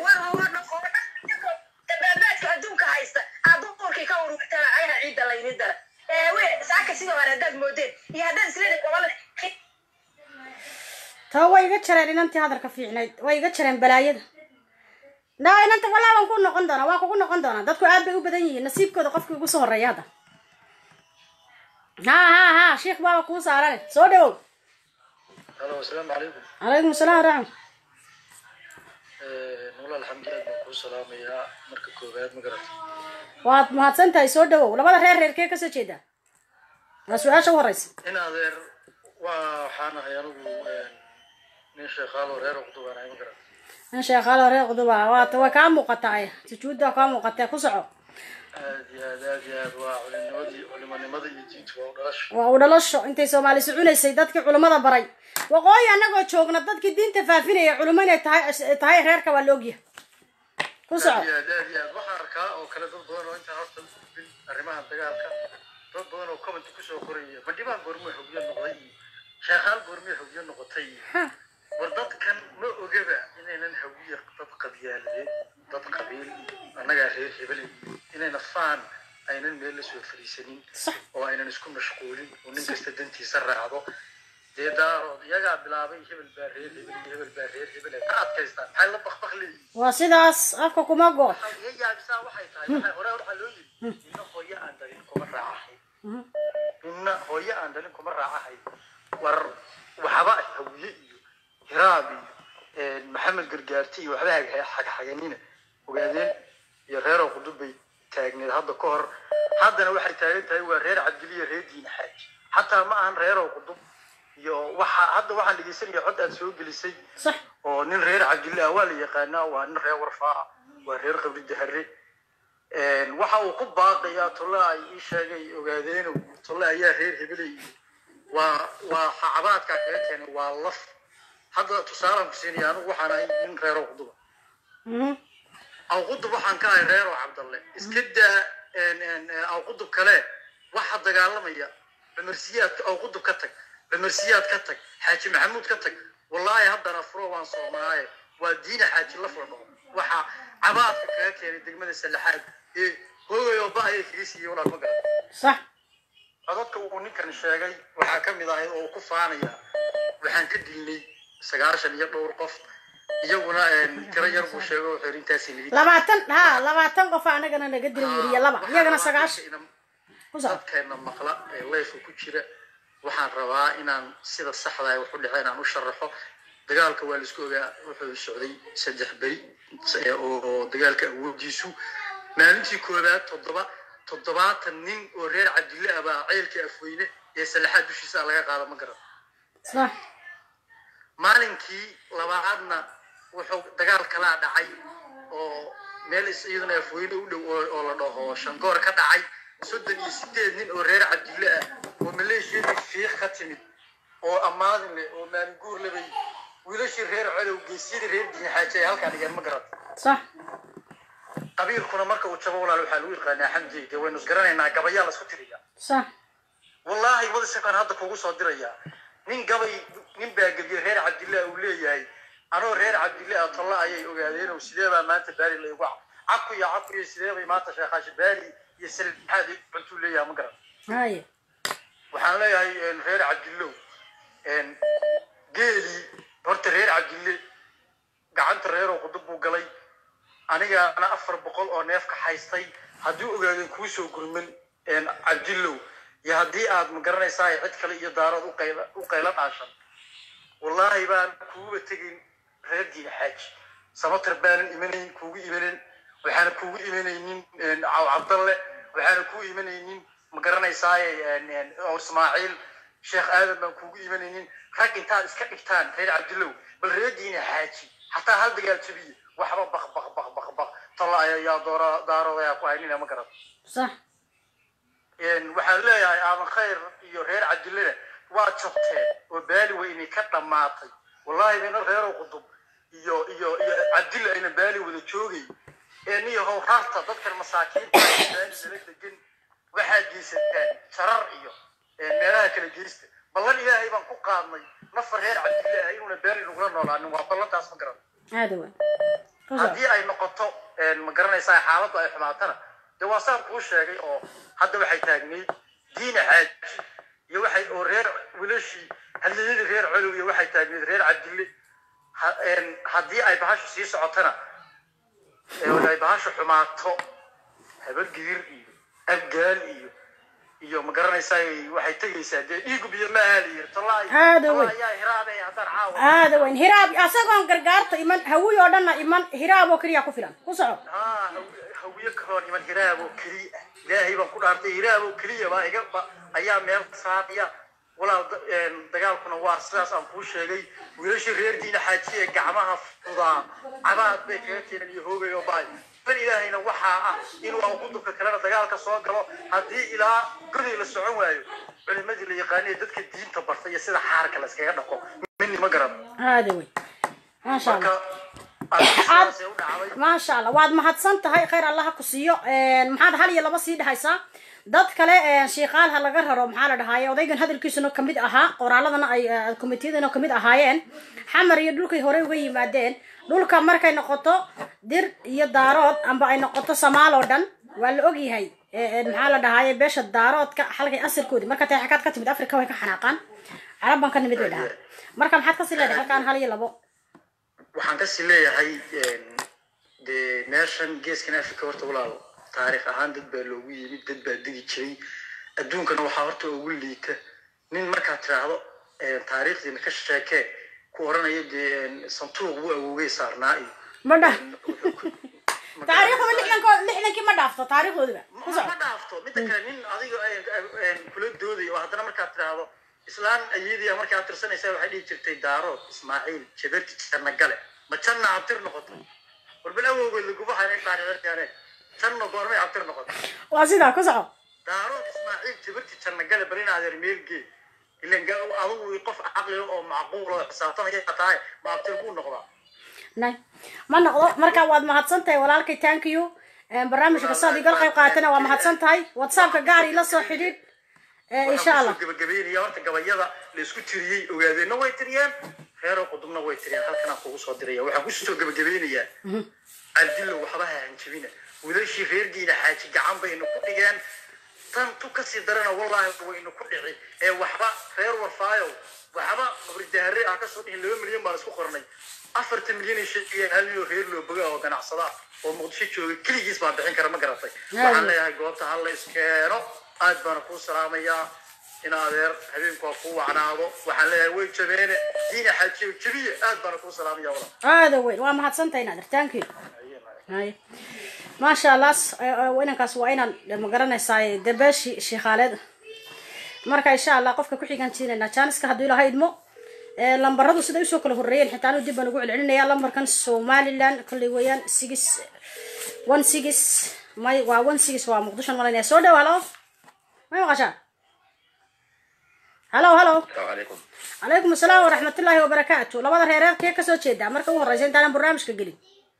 dabaabaadka adduunka haysta aad duurkii ka ururtana ayaha ciidda layni dara eewe saaka sidoo hore haddaad moodeen iyo haddaad isleedahay gobolada taa way iga jareen inantii hadalka fiicnayd way iga jareen balaayada na inanta walaa waan ku noqon doonaa waan kugu noqon doonaa dadku aad bay u badan yihiin nasiibkooda qofkii ugu soo horeeya hadda ha ha ha sheikh baaba kuu saarane soo dhawow halo asalaamu calaykum calaykum asalaam waraxmat nula alxamdulilah baan kuu salaamayaa marka koowaad ma garata waad mahadsan tahay soo dhawow labada reer reerkee kasoo jeedaa waa su-aasha u horeysa in adeer waa waxaan ahay anigu nin sheekhaalo reer uqdubaanahay ma garata in sheekhaalo reer quduba waata way kaa muuqataa sujuudda kaa muuqatee ku soco aad iyo aad aad iyo aad waa culinimadii culimanimada iyo diintu waa u dhalasho waa u dhalasho intay soomaali socunaysay dadkii culimmada baray waqooyi annagoo joogna dadkii diinta faafinaya culimo inay tahay tahay reerka waa la ogyahay ku aad soco iyo aad aad iyo aad waxaan arkaa oo kale dad badan oo intaan horta u gudbin arrimaha dagaalka dad badan oo comment kusoo qoraya bandhibaan goormuu xogyo noqday iyo sheekhaal goormuu xogyo noqotay iyo ha war dadkan ma ogaba inaynan hawiye dad qabyaaladeed dad qabiil annagaa reer hebel inayna faan aynan meel la soo fadhiisanin sax oo aynan isku mashquulin oo nin kasta dantiisa raacdo dee daarood iyagaa bilaabay hebel baa reer hebel iyo hebel baa reer hebel ay ka adkaystaan maxay la bakbak leeyihin waa sidaas afka kuma go waxay iga yaabisaa waxay tahay waxay hore waxaa loo yiri ninna hooyo aan dhalin kuma raacahay ninna hooyo aan dhalin kuma raacahay war waxba hawiye iyo hiraab iyo maxamed gargaarti iyo waxba xagxaganina ogaadeen iyo reeroo qudub bay taagneed hadda ka hor haddana waxay taagan tahay waa reer cabdiliya reer diin xaaji xataa ma ahan reeroo qudub iyo waxa hadda waxaan dhegeysanaya cod aad soo gelisay sax oo nin reer cabdille ah waa la yaqaanaa waa nin reer warfaa ah waa reer qabri dahare waxa uu ku baaqayaa tolle ay ii sheegay ogaadeeno tolle ayaa reer hebelay waa waa xacabaadka kaga keenay waa laf hadda tusaalaan ku siinaya anigu waxaan ahay nin reeroo quduba Mhm. awqudub waxaan ka ahay reeroo cabdalle iska daa awqudub kale waxa dagaalamaya cumarsiyaadka awqudub ka tag cumarsiyaad ka tag xaaji maxamuud ka tag wallaahi haddana furo waan soomaaye waa diina xaaji la furdho waxa cabaadka kaga keenay degmada sallaxaad ee hoogayo ba ayay kaga siiyey walaal ma garan sax codadka uu ninkan sheegay waxaa ka mid ahayd oo uu ku faanaya waxaan ka dilnay sagaashan iyo dhowr qof iyaguna tiro yar buu sheegay wuxuu yidhi intaasay nidi labaatan ha labaatan qof anagana naga dila weriye laba iyagana sagaashan ku soco dadkeena maqla ee leefka ku jira waxaan rabaa inaan sida saxda ay wax u dhaceen aan u sharaxo dagaalka waa laisku ogaa wuxuu socday saddex beri eh, oo oo dagaalka awoodiisu maalintii koowaad toddoba toddobaatan nin oo reer cabdille ah baa ceelka afweyne ee salaxaad dushiisa laga qaada ma garan sax maalinkii labaadna wuxuu dagaal kalaa dhacay oo meel is- iyaduna afweyne u dhow oo oo la dhaho shangoor ka dhacay soddon iyo sideed nin oo reer cabdille ah oo maleeshiyadii fiiq ka timid oo ammaadin leh oo maalinguur lebay wiilashii reer colow geesyadii reer diinxaaji ay halkaa dhigeen ma garan sax qabiilkuna marka uu jabo walaal waxaa lagu yaqaanaa xamdi dee waynu isgaranaynaa gabayaa la isku tiriya sax wallaahi wadasakan hadda kugu soo dirayaa nin gabay nin baa gebiye reer cabdillah uu leeyahay anoo reer cabdillah ah tolla ayay ogaadeen oo sidee baa maanta baali laygu caku iyo caku iyo sidee bay maanta sheekhaasha baali iyo salixaad cuntuu leeyahay ma garan haye waxaan leeyahay een, reer cabdillow een, geelii horta reer cabdille gacanta reeroo qudub buu galay anigaana afar boqol oo neef ka haystay haddii ogaadeen kuu soo gurman een, cabdillow iyo haddii aad ma garanaysaa cid kale iyo daarood u qayla u qayla dhaashan wallaahi baan kuuba tegin reer diin xaaji samatar baanan imanayn kuugu imanin waxaana kuugu imanaynin een, caw cabdalle waxaana kuu imanaynin ma garanaysaaye een, een, oo ismaaciil sheekh aadan baan kuugu imanaynin rag intaad iska dhigtaan reer cabdillow bal reer diin xaaji hataa hal dagaal jabiye waxba baq baq baq baq baq tolla ayaa doora daarood ayaa ku haynina ma garan sax een, waxaan leeyahay aadan khayr iyo reer cabdillena waa jabteen oo baali weyne ka dhammaatay wallaahi bayna reerow qudub iyo iyo iyo cabdille ayna baali wada joogay ee niyo how rarta dadkan masaakiinta ah ee baali nala degan waxaad geysataan jarar iyo een, meelaha kala geysta ballan ilaahay baan ku qaadnay nafar reer cabdille ah inuuna baali nagula noolaanin waa ballantaas ma garan aada weyn ku soco haddii ay noqoto een, ma garanaysaa xaaladdu ay xumaatana dee waa saan kuu sheegay oo hadda waxay taagnayd diina xaaji iyo waxay oo reer wilashii hadliyadii reer colow iyo waxay taagnayd reer cabdille Ha- een, haddii ay bahashu sii socotana ee ay bahashu xumaato habargidir iyo abgaal iyo iyo ma garanaysaa waxay tegaysaa dee dhiigu biyo ma aha la yiri tallaa Aada weyn. ayaa hiraabay haddaan caawa aada weyn hiraab asagoon gargaarta iman hawiy oo dhanna iman hiraab oo keliya ku filan ku soco haa hawiye karoon iman hiraab oo keliya ah ilaahay baan ku dhaartay hiraab oo keliya baa iga ba ayaa meel saadiya walaal da- een, dagaalkuna waa sidaas aan kuu sheegay wiilashii reer diina xaaji ee gacmaha fudaa cabaad bay kaga keenan iyo hoogay oo baay bal ilaahayna waxaa ah inuu aan qudubka kalena dagaalka soo galo haddii ilaa goday la socon waayo culimadii la yaqaanay ee dadka diinta bartay iyo sida xaarka la iskaga dhaqo mini ma garan aada weyn maasha marka allah sidaasay u dhacday maasha allah waad mahadsan tahay khayr allaha ku siiyo Een, maxaad hal iyo laba sii dhehaysaa dad kale een, shiiqaal ha laga raro maxaa la dhahaaye odaygan hadalkiisuna kamid ahaa qoraaladana ay eh, komitiyadana kamid ahaayeen xamar iyo dhulkay horey uga yimaadeen dhulka markay noqoto dir iyo daarood amba ay noqoto samaal oo dhan waa la ogyahay Eh, eh, maxaa la dhahaaye beesha daaroodka halkay asalkoodi marka tay xakaad ka timid afrika way ka xanaaqaan carab baan ka nimid way dhahaan marka maxaad kasii leedahay halkaan hal iyo labo waxaan kasii leeyahay een, dee meeshan geeskan africa horta walaal taariikh ahaan dad baa loogu yimid dad baa degi jiray adduunkana waxaa horta ugu liita nin markaad tiraahdo een, taariikhdiina ka sheekee ku oranaya dee een, santuuq buu awoogay saarnaa iyo ma dhah Ma taariikhduba garanaysaa. lixdankood lixdankii ma dhaafto taariikhdoodiba ku ma soco ma dhaafto midda kale nin adiga een, een, kula dooday oo haddana markaad tiraahdo islaan ayadii markaad tirsanaysaa waxay dhihi jirtay daarood ismaaciil jabarti janna gale ma janna abtir noqotay warbal awowgeed laguba haynay taariikhdaane janna goormay abtir noqotay waa sidaa ku soco daarood ismaaciil jabarti janna gale bal in adeer meelgee ilan ga- adigu qof caqli oo macquul oo xisaabtanaya tahay ma abtir buu noqdaa nay ma noqdo marka waad mahadsan tahay walaalkay thank you Een, barnaamijka saad igal qayb qaatana waa mahadsan tahay whatsappka gaar ila soo xidhiidh Eh, insha allah gabagabeynaya horta gabayada la isku tiriyey ogaadeenna way tiriyeen reero qudubna way tiriyeen halkan aan kugu soo diraya waxaan kusoo gabagabeynayaa cabdillo waxba ha hanjabina wiilashii reer diina xaaji gacan bayna ku dhigeen tan tu kasii darana wallaahi waynu ku dhici ee waxba reer warfaayo waxba qabridahare ah kasoo dhihin laba milyan baan isku qornay afartan milyan sheegaya hal milyan oo reer loo boga oo ganacsada oo muqdisho jooga keligiis baa bixin kara ma garatay waxaan leeyahay goobta hal la iskeeno aad baana kuu salaamayaa in adeer habeenku ha kuu wacnaado waxaan leeyahay way jabeene diina xaajiyo jabiye aad baana kuu salaamaya walaal aada weyn waa mahadsantahay inaad irtaanki hay maasha allah s- eh, eh, inankaas waa inaan ma garanaysaa dabeeshi sheekhaaleed marka insha allah qofka ku xigaan jiinaynaa jaaniska hadduu ilaahay idmo Eh, lambaradu siday usoo kala horreeyeen xitaa anu dib baan ugu celcelinaya lambarkan somaliland kolley weeyaan six one six may waa one six waa muqdisho malanaya soo dhow halo may maqashaa halo halo عليكم calaykum asalaam waraxmatullaahi wabarakaatu labada reereer kee kasoo jeedaa marka ugu horreysa intaanan barnaamijka gelin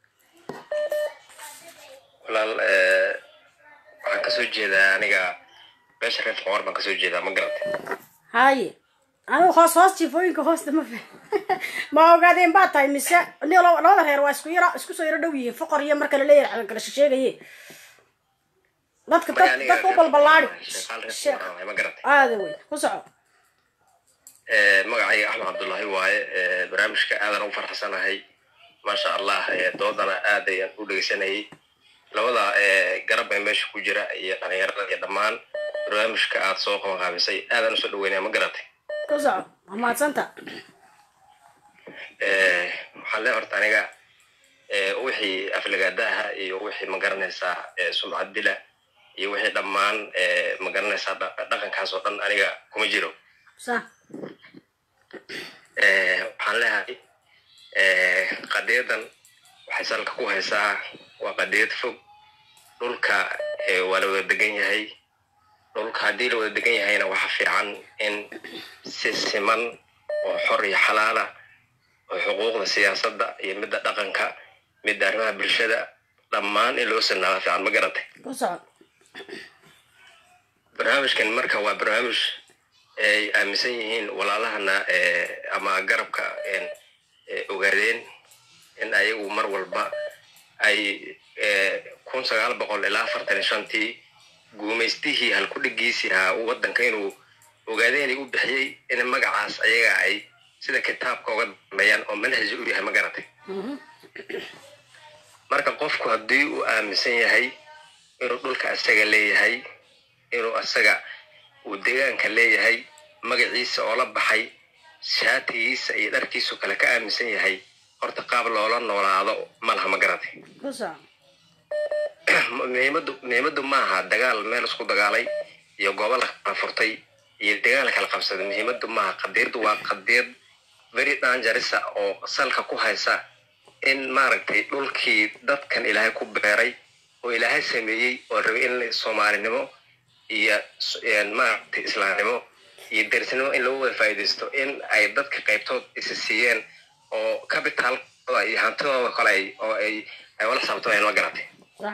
walaal eh, waxaan kasoo jeedaa aniga beesha reer qoor baan kasoo jeedaa ma garatay haye anigu hoos hoos jifooyinka hoosta ma fa ma ogaadeen baa tahay mise ni laba- labada reer waa isku yaro isku soo yaro dhow yihiin foqor iyo marka la leeyahay calgalasho sheegaye dadka Marka dad aniga dadka u reer balballaadi Qoor, shaqaal reer sheekh Qoor waaye, ma garatay aada weyn ku soco Eh, magacayga axmed cabdullaahi waaye eh, barnaamijka aadan u farxsanahay maasha allah eh, doodana aad ayaan u dhegeysanayay labada eh, garab ee meesha ku jira iyo dhalinyarada iyo dhammaan barnaamijka aad soo qabanqaabisay aadaan usoo dhaweynaya ma garatay ku soco waa mahadsanta Eh, waxaan leeyahay horta aniga eh, wixii aflagaadaha iyo wixii magaranaysaa eh, sumcad dila iyo wixii dhammaan eh, magaranaysaa dha- dhaqankaas oo dhan aniga kuma jiro sa Eh, waxaan leeyahay eh, qadiyadan waxay salka ku haysaa waa qadiyad fog dhulka eh, waa la wada degan yahay dhulka haddii la wada degan yahayna waxa fiican in si siman oo xor iyo xalaala oo xuquuqda siyaasadda iyo midda dhaqanka midda arrimaha bulshada dhammaan in loo sinaada fiican ma garatay ku soco barnaamijkan marka waa barnaamij ay aaminsan yihiin walaalahana eh, ama garabka en, eh, ogaadeen in ayagu mar walba ay eh, kun sagaal boqol ilaa afartan iyo shantii guumaystihii halkudhigiisii ahaa uu wadanka inuu ogaadeen u bixiyey in magacaas ayaga ay sida kitaabka uga dambeeyaan oo manhaj u yahay ma garatay marka qofku haddii uu aaminsan yahay inuu dhulka asaga leeyahay inuu asaga uu deegaanka leeyahay magaciisa oo la baxay shaatigiisa iyo dharkiisu kale ka aaminsan yahay horta qaab loola noolaado ma laha ma garatay ku soco muhiimadu muhiimadu maaha dagaal meel isku dagaalay iyo goobo la kala furtay iyo deegaan la kala qabsaday muhiimadu maaha qadiyadu waa qadiyad very dangerisa oo salka ku haysa in maaragtay dhulkii dadkan ilaahay ku beeray oo ilaahay sameeyey oo rabay in soomaalinimo iyo s- een maaragtay islaamnimo iyo derisnimo in lagu wada faa'iidaysto in ay dadka qaybtood isa siiyeen oo capitalkooda iyo hantidooda kale ay oo ay ay wala saabtamayaan ma garatay sa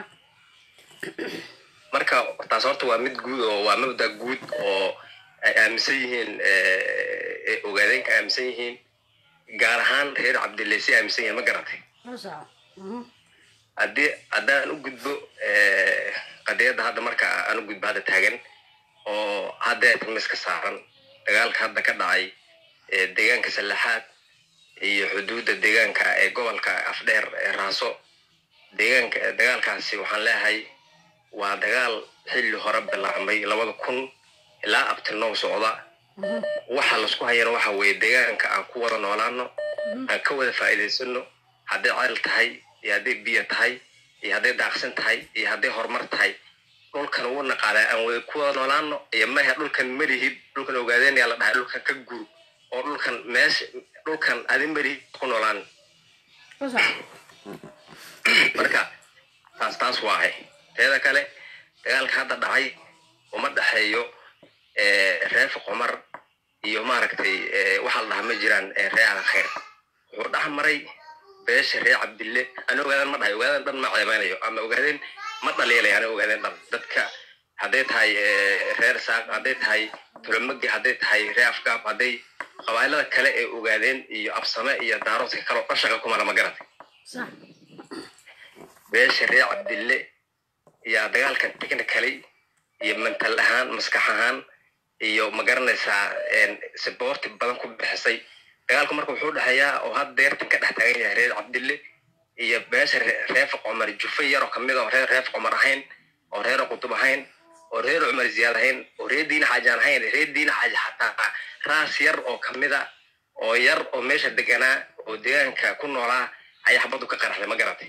marka taas horta waa mid guud oo waa mabda guud oo ay aaminsan yihiin eh, eh, ogaadeenka aaminsan yihiin gaar ahaan reer cabdileysi aaminsan yihiin ma garatay ku soco Mhm. haddii haddaan u gudbo eh, qadiyadda hadda marka aan u gudbo hadda taagan oo hadda miska saaran dagaalka hadda ka dhacay eh, deegaanka sallaxaad iyo xuduudda deegaanka ee gobolka afdheer ee raaso deegaanka dagaalkaasi waxaan leeyahay waa dagaal xilli hore bilaabmay labada kun ilaa abtinow socda waxa laisku hayana waxa weeye deegaanka aan ku wada noolaano aan ka wada faa'iidaysano hadday ceel tahay iyo hadday biyo tahay iyo hadday daaqsin tahay iyo hadday horumar tahay dhulkan ugu naqaadaa aan wada ku wada noolaano iyo mahe dhulkan malihid dhulkan ogaadeen yaa la dhahay dhulkan ka gur oo dhulkan meesha dhulkan adi malihid ku noolaan ku soco marka taas taas waahay teeda kale dagaalka hadda dhacay uma dhexeeyo eh, reer qomar iyo maaragtay eh, waxa la dhahaa ma jiraan eh, reer alkhayr wuxuu dhex maray beesha reer cabdille ana ogaadan ma dhahay ogaadan dhan ma ceebeynayo ama ogaadeen ma dhaliilaya ana ogaadeen dhan dadka hadday tahay eh, reer saaq hadday tahay tulamagi hadday tahay reer afgaab hadday qabailada kale ee ogaadeen iyo absame iyo daaroodka kale oo dhan shaqa kumala ma garatay sa beesha reer cabdille yaa dagaalkan technically iyo mental ahaan maskax ahaan iyo ma garanaysaa saboorti badan ku bixisay dagaalku marka wuxuu dhexeeyaa oo hadda deertan ka dhex taagan yahay reer cabdille iyo beesha reef cumar jufe yaroo kamid oo reer reef cumar ahayn oo reer qutub ahayn oo reer cumar ziyaad ahayn oo reer diina xaajaan ahayn reer diina xaaji xataa raas yar oo kamida oo yar oo meesha deganaa oo deegaanka ku noolaa ayaa xabadu ka qaraxday ma garatay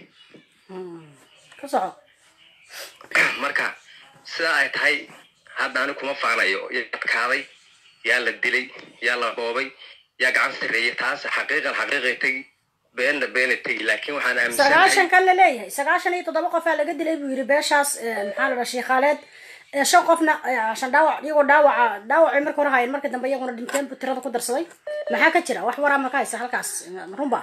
ka soco marka sida ay tahay hadda ani kuma faanayo yaa adkaaday yaa la dilay yaa la boobay yaa gacan sarreeyay taas xaqiiqan xaqiiqay tegi beenna beena tegi laakiin waxaan aaminsanahay sagaashan kan la leeyahay sagaashan iyo toddoba qofaa laga dilay buu yidhi beeshaas maxaa la dhaha sheikhaaleed ee shan qofna eh, shan dhaawac iyagoo dhaawaca dhaawacay marka hore hayeen marka dambe iyaguna dhinteen buu tirada ku darsaday maxaa ka jira wax waraa ma ka haysa halkaas runba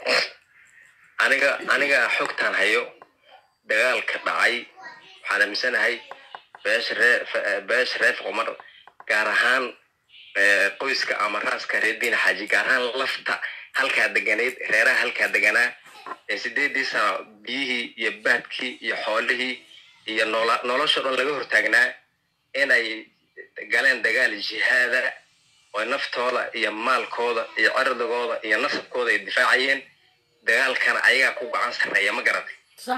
aniga aniga xogtaan hayo dagaalka dhacay waxaan aaminsanahay beesha ree fe- beesha reef qumar gaar ahaan eh, qoyska ama raaska reer diina xaaji gaar ahaan lafta halkaa deganayd reeraha halkaa deganaa ee sideedii sano biyihii iyo baadkii iyo xoolihii iyo noola nolosha dhan laga hortaagnaa inay galeen dagaal jihaada oo naftooda iyo maalkooda iyo cirdigooda iyo nasabkooda ay difaacayeen dagaalkana ayagaa ku gacan sarreeya ma garatay sax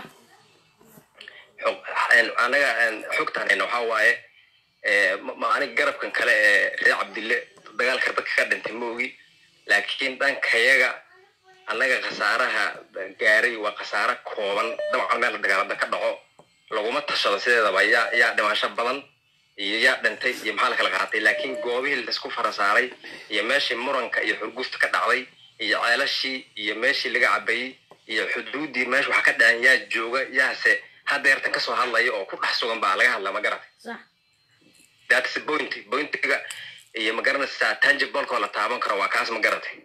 xog- een, anaga een, xogtaan hayna waxaa waaye ee, ma- ma aniga garabkan kale ee reer cabdille dagaalka dadka ka dhintay moogi laakiin dhankayaga annaga khasaaraha gaaray waa khasaaro kooban dabcan meel dagaalada ka dhaco laguma tashado sideedaba yaa yaa dhimasho badan iyo yaa dhintay iyo maxaa la kala qaatay laakiin goobihii laisku farasaaray iyo meeshii muranka iyo xurgufta ka dhacday iyo ceelashii iyo meeshii laga cabayey iyo xuduudii meesha waxa ka dhacan yaa jooga yaase hadeertan kasoo hadlaya oo ku dhex sugan baa laga hadlaa ma garatay sax that's the point pointiga iyo ma garanaysaa tangiblekoo la taaban karo waa kaas ma garatay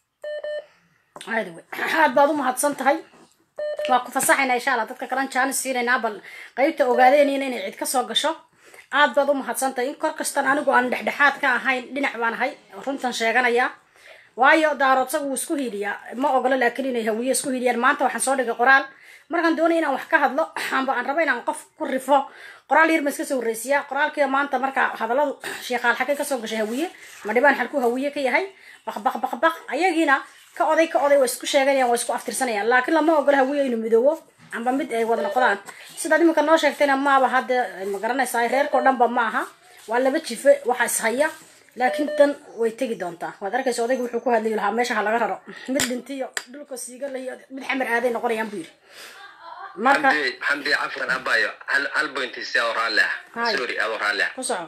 caadi wey aad baad u mahadsan tahay waa ku fasaxaynaa insha allah dadka kalan jaanis siinaynaa bal qaybta ogaadeenina inay cid ka soo gasho aad baad u mahadsan tahay in kor kastan anigu aan dhexdhexaad ka ahayn dhinac baan ahay runtan sheeganaya waayo daaroodsagu wuu isku hiiliyaa ma ogolo laakiin inay hawiye isku hiiliyaan maanta waxaan soo dhigay qoraal markaan doonay inaan wax ka hadlo amba aan rabo inaan qof ku rifo qoraal yar ma iska soo horreysiyaa qoraalkii maanta marka hadalladu sheekaal xagay kasoo gashay hawiye ma dhibaan xalkuu hawiye ka yahay baq baq baq baq ayagiina ka oday ka oday waa isku sheeganayaan waa isku aftirsanayaan laakiin lama ogola hawiye inuu midoobo amba mid ay wada noqdaan sidaad iminka noo sheegtayna maaba hadda ma garanaysaa reerkao dhanba ma aha waa laba jife waxa ishaya laakiin tan way tegi doontaa waad arkaysa odayga wuxuu ku hadlayi lahaa meesha ha laga raro mid dhintiyo dhulka siiga layo mid xamar aaday noqonayaan buu yidhi marka xamdi xamdi cafwan abayo hal hal point si adoo raalli ah Hai. sorry adoo raalli ah ku soco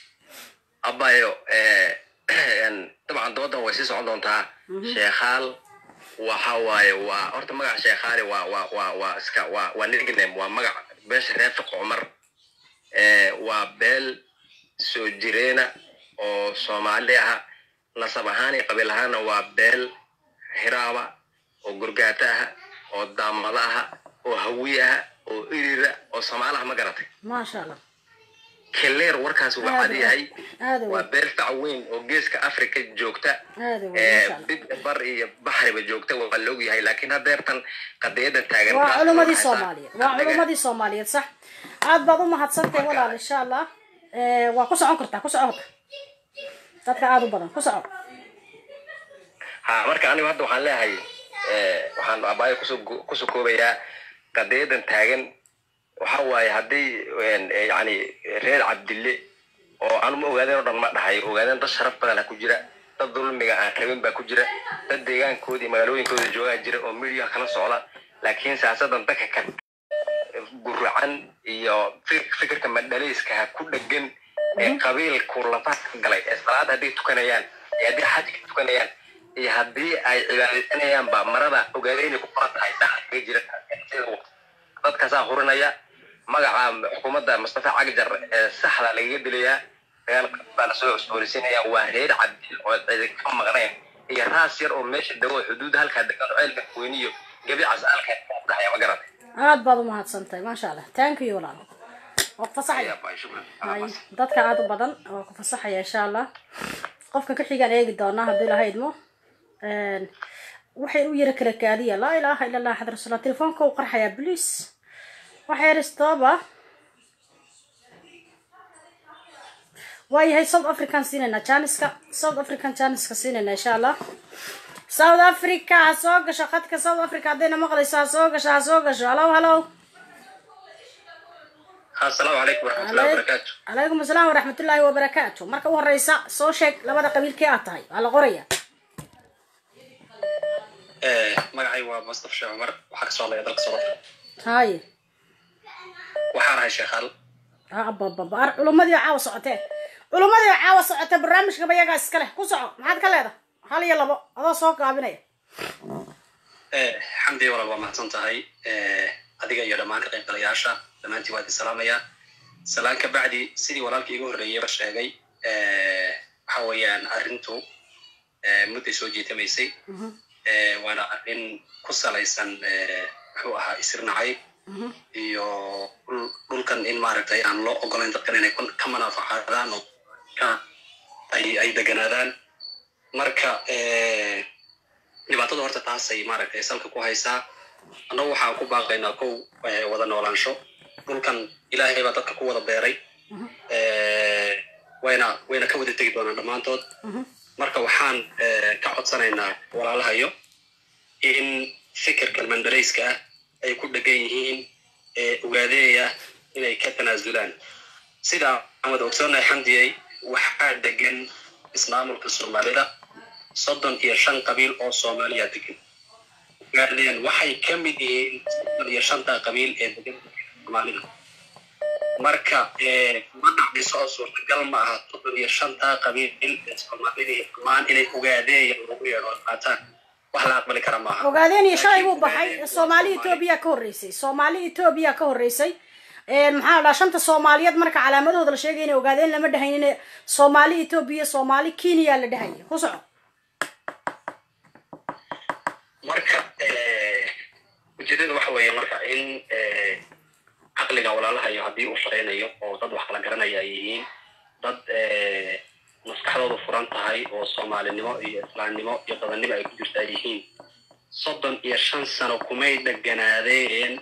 abayo eh, een, dabcan doodan way sii socon doontaa sheekhaal waxa waaye waa horta magaca sheekhaali waa waa waa waa iska waa waa nickname waa magac beesha reer fiq cumar Eh, waa beel soo jireena oo soomaali ah nasab ahaan iyo qabiil ahaanna waa beel hiraaba oo gurgaata ah oo daamada ah oo hawi ah oo irira oo soomaalaha ma garatay maasha allah keleer warkaas waa cad yahay aada waa wey beel fac weyn oo geeska africa joogta aada wey ee maasha allah bid bar iyo baxriba joogta waa la ogyahay laakiin hadeertan qadiyada taagan waa taas culumadii waxay soomaaliyeed waa anaga- culumadii soomaaliyeed sax aad baad u mahadsantahay Marka- walaal insha allah Eh, waa ku socon kartaa ku soco horta dadka aada u badan ku soco ha marka anigu hadda waxaan leeyahay eh, waxaan abaayo kusoo go- kusoo koobayaa qadiyadan taagan waxa waaye haddii een, eh, yacni reer cabdille oo anuma ogaadeen oo dhan ma dhahay ogaadeen dad sharaf badan ha ku jira dad dulmiga aan rabin baa ku jira dad deegaankoodii magaalooyinkooda joogaa jira oo midiya kala socda laakiin siyaasadan dadka ka guracan iyo fik- fikirka madhalayska ha ku dhegan ee qabiilku lafaha ka galay ee salaad hadday tukanayaan iyo haddii xajka tukanayaan iyo haddii ay cibaadaysanayaan baa marada ogaada inay ku qoran tahay dhaxa kaga jira dadkaasaa hurinaya magaca xukuumadda mustafa cagjar ee saxda lagaga dilayaa dagaal baa lasoo cusboonaysiinaya waa reer cabdil oo cidi ka maqnayn iyo raas yar oo meesha dago xuduud halkaa degan oo ceelka weyniyo gebicas alka dhexaya ma garatay aad baad u mahadsantahay maasha allah thank you walaal waa ku fasaxaya Ayaa baa, shukran. hay dadka aada u badan waa ku fasaxaya insha allah qofka ka xigaan eegi doonaa haddii laha idmo Een, waxay u yara kala kaadiya laa ilaaha ila allah axad rasuullah telefoonka u qarxayaa bliis waxa yar istooba waayahay south african siinayna janiska south african janiska siinayna insha allah south africa ha soo gasho khadka south africa haddayna maqlayso ha soo gasho ha soo gasho halow halow asalaamu calaykum waraxmatullahi wabarakaatu calaykum asalaam waraxmatullaahi wabarakaatu marka u horeysa soo sheeg labada qabiilkii aad tahay waa la qoraya magacay waa mustaf sheekh cumar waxaa kasoo hadlaya dalka south africa haye waxaan ahay sheekhaal abababa ar culummadii caawa socotee culummadii caawa socotee barnaamijkaba iyagaa iska leh ku soco maxaad ka leedahay hal iyo labo adoo soo gaabinaya xamdi walaal waa mahadsan tahay adiga iyo dhammaan ka qaybgalayaasha dhammaantiin waa idin salaamayaa salaan ka bacdi sidii walaalkii igu horreeyeyba sheegay waxa weeyaan arrintu mudday soo jiitamaysay waana arrin ku salaysan muxuu ahaa isirnacay iyo dhulkan in maaragtay aan loo ogolayn dadkan inay ka manaafacaadaan oo ay ay deganaadaan marka dhibaatada horta taasay maaragtay salka ku haysaa annagu waxaan ku baaqaynaa kow wada noolaansho dhulkan ilaahay baa dadka ku wada beeray wayna wayna ka wada tegi doonaan dhammaantood marka waxaan ka codsanaynaa walaalahayo in fikirkan mandarayska ah ay ku dhegan yihiin ogaadeeya inay ka tanaasulaan sida aan wada ogsoonahay xamdiyey waxaa degan ismaamulka soomaalida soddon iyo shan qabiil oo soomaaliya degan ogaadeen waxay ka mid yihiin soddon iyo shanta qabiil ee degan soomaalida marka ma dhacdiso oo suurtagal ma aha soddon iyo shanta qabiil ee soomaalida dhammaan inay ogaadeeya lagu yeedho qaataan wax la aqbali kara maaha ogaadeen iyo shalay buu baxay soomaali etoobiya ka horreysay soomaali etoobiya ka horreysay maxaa la dhaha shanta soomaaliyeed marka calaamadahooda la sheegay inay ogaadeen lama dhahaynin soomaali etoobiya soomaali kenya la dhahaya ku soco marka ujeedada waxa weeye marka in caqliga walaalahayo haddii uu shaqaynayo oo dad wax kala garanaya ay yihiin dad maskaxdoodu furan tahay oo soomaalinimo iyo islaamnimo iyo dadannimo ay ku jirta ay yihiin soddon iyo shan sano kumay dheganaadeen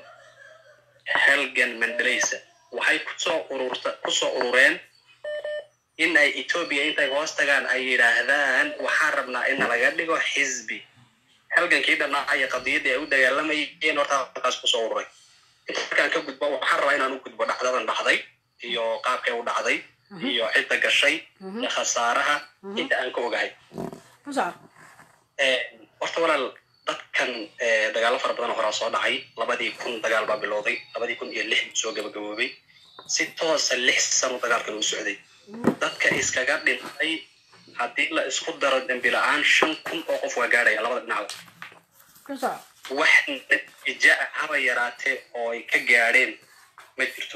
helgan mandalaysa waxay kusoo ururta kusoo urureen in ay etoobiya intay hoos tagaan ay yidhaahdaan waxaan rabnaa in laga dhigo xisbi halgankii dhannaa iyo qadiyaddii ay u dagaalamayeen horta halkaas kusoo ururay inta markaan ka gudbo waxaan rabaa inaan u gudbo dhacdadan dhacday iyo qaabkay u dhacday iyo cidda gashay iyo khasaaraha inta aan ka ogahay ku soco horta walaal dadkan dagaalo fara badan oo horaa soo dhacay labadii kun dagaal baa bilowday labadii kun iyo lix soo gabagaboobay si toosa lix sano dagaalkan u socday dadka iskaga dhintay haddii la isku daro dembi la-aan shan kun oo qof waa gaadhaya labada dhinacba ku soco wax natiija ah haba yaraatee oo ay ka gaadheen ma jirto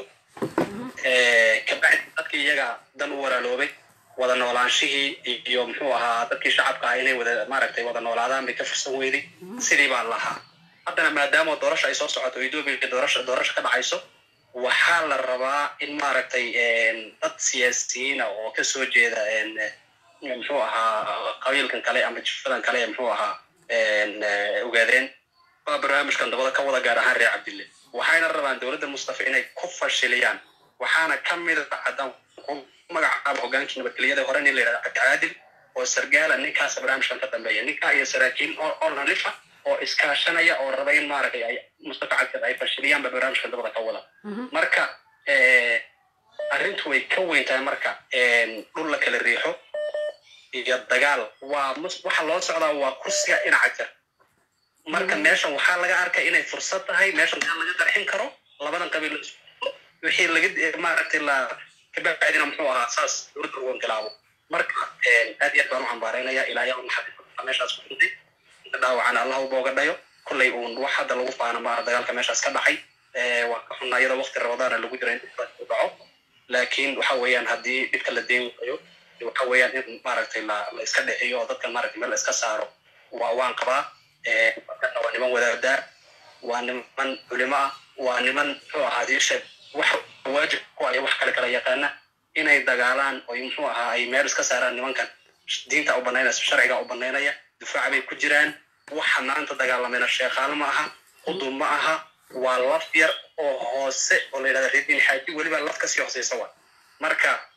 kabacdi dadkii iyaga dan u walaaloobay wada noolaanshihii iyo muxuu ahaa dadkii shacabka ah inay wada maaragtay wada noolaadaan bay ka fursan weyday sidii baa lahaa haddana maadaama doorasha ay soo socoto etoobiya doorasha doorasha ka dhacayso waxaa la rabaa in maaragtay dad siyaasiyiina oo kasoo jeeda muxuu ahaa qabiilkan kale ama jifadan kale ee muxuu ahaa ogaadeen waa barnaamijkan dabada ka wada gaar ahaan reer cabdille waxayna rabaan dowladda mustafa inay ku fashiliyaan waxaana ka mid a haddaan ku magacaabo hogaankii nabadgelyada hore nin la yidhahda cabdicaadil oo sargaala ninkaas barnaamijkan ka dambeeya ninkaa iyo saraakiil oo nalifa oo iskaashanaya oo raba in maaragtay ay mustafa cabdil ay fashiliyaanba barnaamijkan dabada ka wada marka arrintu way ka weyn tahay marka dhul la kala riixo iyo dagaal waa waxa loo socdaa waa kursiga dhinaca jar marka meeshan waxaa laga arkay inay fursad tahay meeshan aa laga qarxin karo labadan qabiil wixii laga maaragtay la kabacdina muxuu ahaa saas dowladda ugu inqilaabo marka aad iyo aad baan u cambaaraynaya ilaa yaa maxaa meeshaas ku dhintay inta dhaawacana allah u booga dhayo kollay uun wax hadda lagu faano maara dagaalka meeshaas ka dhacay waa ka xunnaa iyadoo waqti ramadaana lagu jira in u dhaco laakiin waxa weeyaan haddii dhibka la deen waayo waxa weeyaan in maaragtay la la iska dhiciyo oo dadkan maaragtay meel la iska saaro waa waan qabaa dadkana waa niman wadaadaa waa niman culimo ah waa niman muxuu ahaa diisha wax waajib ku ay wax kale kala yaqaana inay dagaalaan oo muxuu ahaa ay meel iska saaraan nimankan diinta u banaynaysa sharciga u banaynaya difaac bay ku jiraan waxa maanta dagaalamayna sheekhaal ma aha qudub ma aha waa laf yar oo hoose oo la yidhahda reediin xaaji weliba laf kasii hooseysa wa marka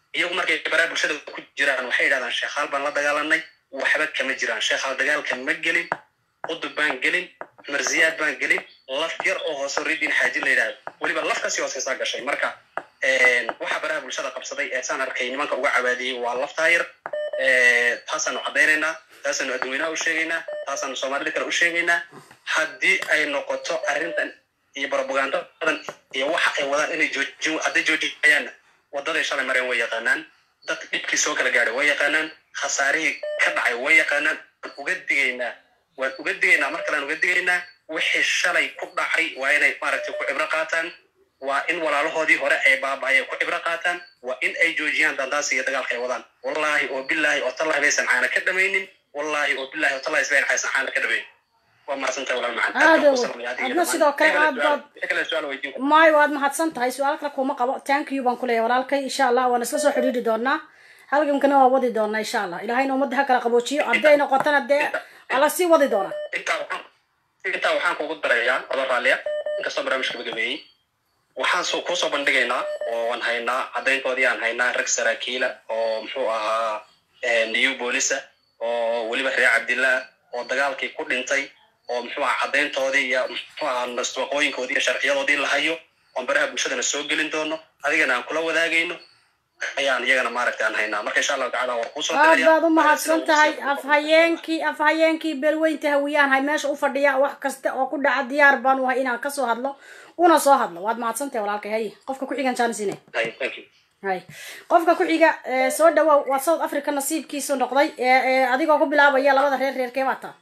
iyagu markay baraha bulshada ku jiraan waxay yidhahdaan sheekhaal baan la dagaalanay waxba kama jiraan sheekhaal dagaalka ma gelin qudub baan gelin marziyaad baan gelin laf yar oo hoose ridin xaaji la yidhahdo weliba laf kasii hooseysaa gashay marka waxa baraha bulshada qabsaday ee saan arkay nimanka uga cabaadiyey waa laftaa yar taasaanu caddaynaynaa taasaanu adduweynaha u sheegaynaa taasaanu soomaalida kale u sheegaynaa haddii ay noqoto arrintan iyo propagandadan iyo waxa ay wadaan inay joojin hadday joojinayaanna wadaday shalay mareen way yaqaanaan dad dhibkii soo kala gaadhay way yaqaanaan khasaarihii ka dhacay way yaqaanaan waan uga digaynaa waan uga digaynaa mar kalean uga digaynaa wixii shalay ku dhacay waa inay maaragtay ku cibro qaataan waa in walaalahoodii hore ay baaba'ayeen ku cibro qaataan waa in ay joojiyaan dandaasi iyo dagaalka ay wadaan wallaahi oo bilaahi oo tallahi baysan caana ka dhamaynin wallaahi oo bilaahi oo tallahi isbayn aysan caana ka dhamaynin waa mahadsantahay walaal macaan aada adna sidoo kale aad baad kale su-aal weydiin maayo waad mahadsan tahay su-aal kale kuma qabo thank you baan kuleeyahay walaalkay insha allah waan isla soo xidhiiri doonaa halgamkana waa wadi doonaa insha allah ilahayna ummadda ha kala qaboojiyo hadday noqotona dee waa la sii wadi doonaa intaa waxaan intaa waxaan kugu darayaa odo raalliya inkastoo barnaamijka gabagabeeyey waxaan soo kusoo bandhigaynaa oo waan haynaa caddayntoodii aan haynaa rag saraakiila oo muxuu ahaa new boolisa oo weliba reer cabdillah oo dagaalkii ku dhintay oo muxuu ahaa caddayntoodii iyo muxuu ahaa nastwaqooyinkoodii iyo sharciyadoodii la hayo oon baraha bulshadana soo gelin doono adigana aan kula wadaagayno ayaan iyagana maaragtay aan haynaa marka insha allahu tacala war kuusoo aad baad u mahadsan tahay afhayeenkii afhayeenkii beelweynta hawiyaan hay meesha u fadhiya wax kasta oo ku dhaca diyaar baan u hay inaan kasoo hadlo una soo hadlo waad mahadsan tahay walaalkay hay qofka ku xigan jaanisine hay qofka ku xiga soo dhawow waa south africa nasiibkiisu noqday adigoo ku bilaabaya labada reer reerkee baa taa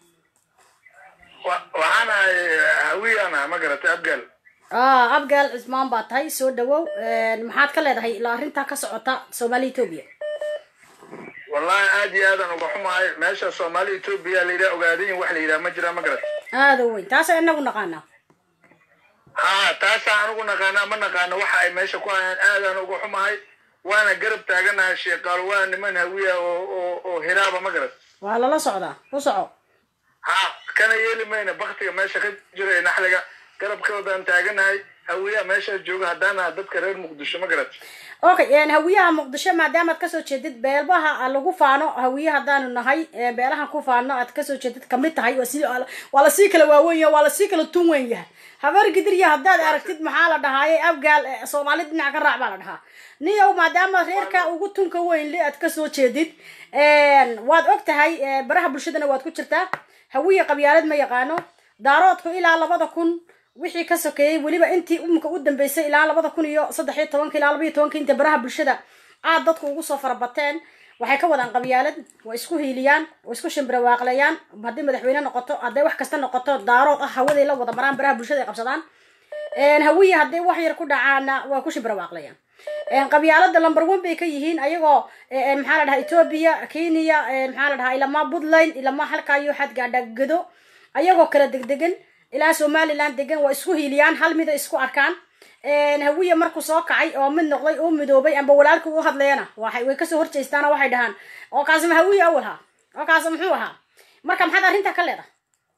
waxaan ahay hawiyaan ah ma garatay abgaal ah abgaal cismaan baa tahay soo dhawow maxaad ka leedahay ilaa arrintaa ka socota soomaaliya etoobiya wallahi aad iyo aadan uga xumahay meesha soomaali etoobiya la yidhaha ogaadayin wax la yidhaha ma jira ma garatay aada u weyn taasa inagu naqaanaa ha taasaa anugu naqaanaa ma naqaano waxa ay meesha ku hayaan aadaan uga xumahay waana garab taaganahay sheekaal waa niman hawiya oo oo oo hiraaba ma garat waa lala socdaa u soco ha kana yeeli mayna baktiga meesha ka jira ee naxliga garabkoodaan taaganahay hawiyaha meesha jooga haddaana dadka reer muqdisho ma garat okay hawiyaha muqdisho maadaamaad kasoo jeedid beelbaha lagu faano hawiye haddaanu nahay beelahan ku faano aad kasoo jeedid kamid tahay waa lasii kala waaweyn yaha waa lasii kala tun weyn yahay habar gidirya haddaad aragtid maxaa la dhahaaye abgaal soomaali dhinac ka raac baa la dhahaa niyow maadaama reerka ugu tunka weyn le aad kasoo jeedid waad og tahay baraha bulshadana waad ku jirtaa hawiye qabyaalad ma yaqaano daaroodku ilaa labada kun wixii ka sokeeyey weliba intii umka u dambeysay ilaa labada kun iyo saddex iyo tobanka ilaa laba iyo tobanka inta baraha bulshada aad dadku ugu soo farabateen waxay ka wadaan qabyaalad way isku hiiliyaan way isku shimbirawaaqleeyaan haddii madaxweyne noqoto hadday wax kasta noqoto daarood ah hawaday la wada maraan baraha bulshada ay qabsadaan hawiye hadday wax yar ku dhacaana waa ku shimbirawaaqleeyaan qabyaalada lumber one bay ka yihiin ayagoo maxaa la dhahaa etoobiya kenya maxaa la dhahaa ilamaa puntland ilamaa halkaa iyo xadgaadhagado ayagoo kala degdegan ilaa somaliland degan waa isku hiiliyaan hal mida isku arkaan hawiye markuu soo kacay oo mid noqday uu midoobay amba walaalkii u hadlayana waxay way kasoo horjeystaana waxay dhahaan oo kaasi ma hawiye awal haa oo kaasi muxuu ahaa marka maxaad arrintaa ka leedahay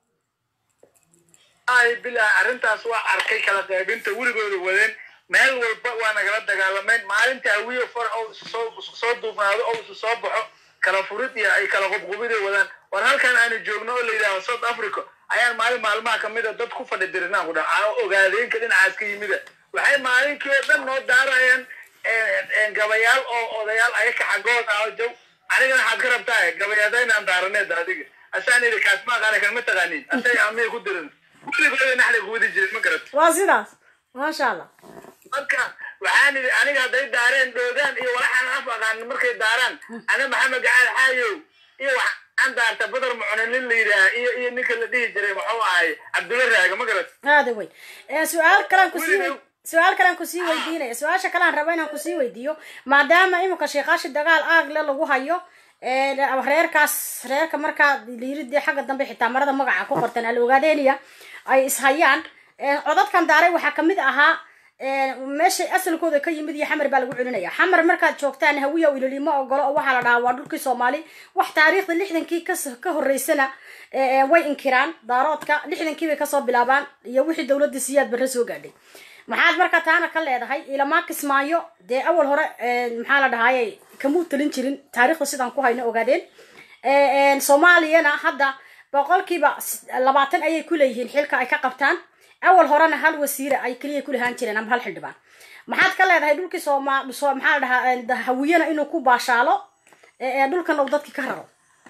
ay bilaa arrintaas waa arkay kala qaybinta weligooda wadeen meel walba waa nagala dagaalameen maalinta hawiye far oo soo soo duubnaado oo isu soo baxo kala furid iyo ay kala qubqubiday wadaan war halkan aanu joogno oo la yidhahdo south africa ayaan maalin maalmaha kamida dad ku fadhi dirinaan ku dhaca ogaadeenka dhinacaas ka yimida waxay maalinkii oo dhan noo daarayaan gabayaal oo odayaal ayaka xaggood ah oo jow anigana waxaad ka rabtaa gabayaadaynaan daaraneed adiga asaan idhi kaas ma aqaana kan ma taqaanin asay amay ku dirin weligooda naxli kuwadi jiray ma garat waa sidaas maasha allah marka waxaan idhi aniga hadday daareen dhoogaan iyo walaxaan af aqaanin markay daaraan ana maxamed gacaal xaayow iyo waxaan daarta badar mucune nin la yidhaah iyo iyo ninka la dhihi jiray muxuu ahay cabdulla raaga ma garat aada weyn su-aal kalaan kusii su-aal kalaan kusii weydiinaya su-aasha kalaan raba inaan kusii weydiiyo maadaama imika sheekaashi dagaal aagle lagu hayo reerkaas reerka markaa liiridii xagga dambe xitaa marada magaca ku qorteen al ogaadeniya ay ishayaan codadkan daaray waxaa kamid ahaa meeshay asalkooda ka yimid iyo xamar baa lagu celinaya xamar markaad joogtaan hawiya ilolimo ogolo oo waxaa la dhahaa waa dhulkii soomaali wax taariikhda lixdankii ka horeysana way inkiraan daaroodka lixdankii bay kasoo bilaabaan iyo wixii dowladda siyaad barre soo gaadhay maxaad marka taana ka leedahay ilamaa kismaayo dee awal hore maxaa la dhahaaye kamuu talin jirin taariikhda sidaan ku hayno ogaadeen soomaaliyana hadda boqolkiiba labaatan ayay kuleeyihiin xilka ay ka qabtaan awal horena hal wasiira ay keliya kulahaan jireen ama hal xildhibaan maxaad ka leedahay dhulkii sooma so maxaa la dhahaa hawiyana inuu ku baashaalo dhulkan uu dadki ka raro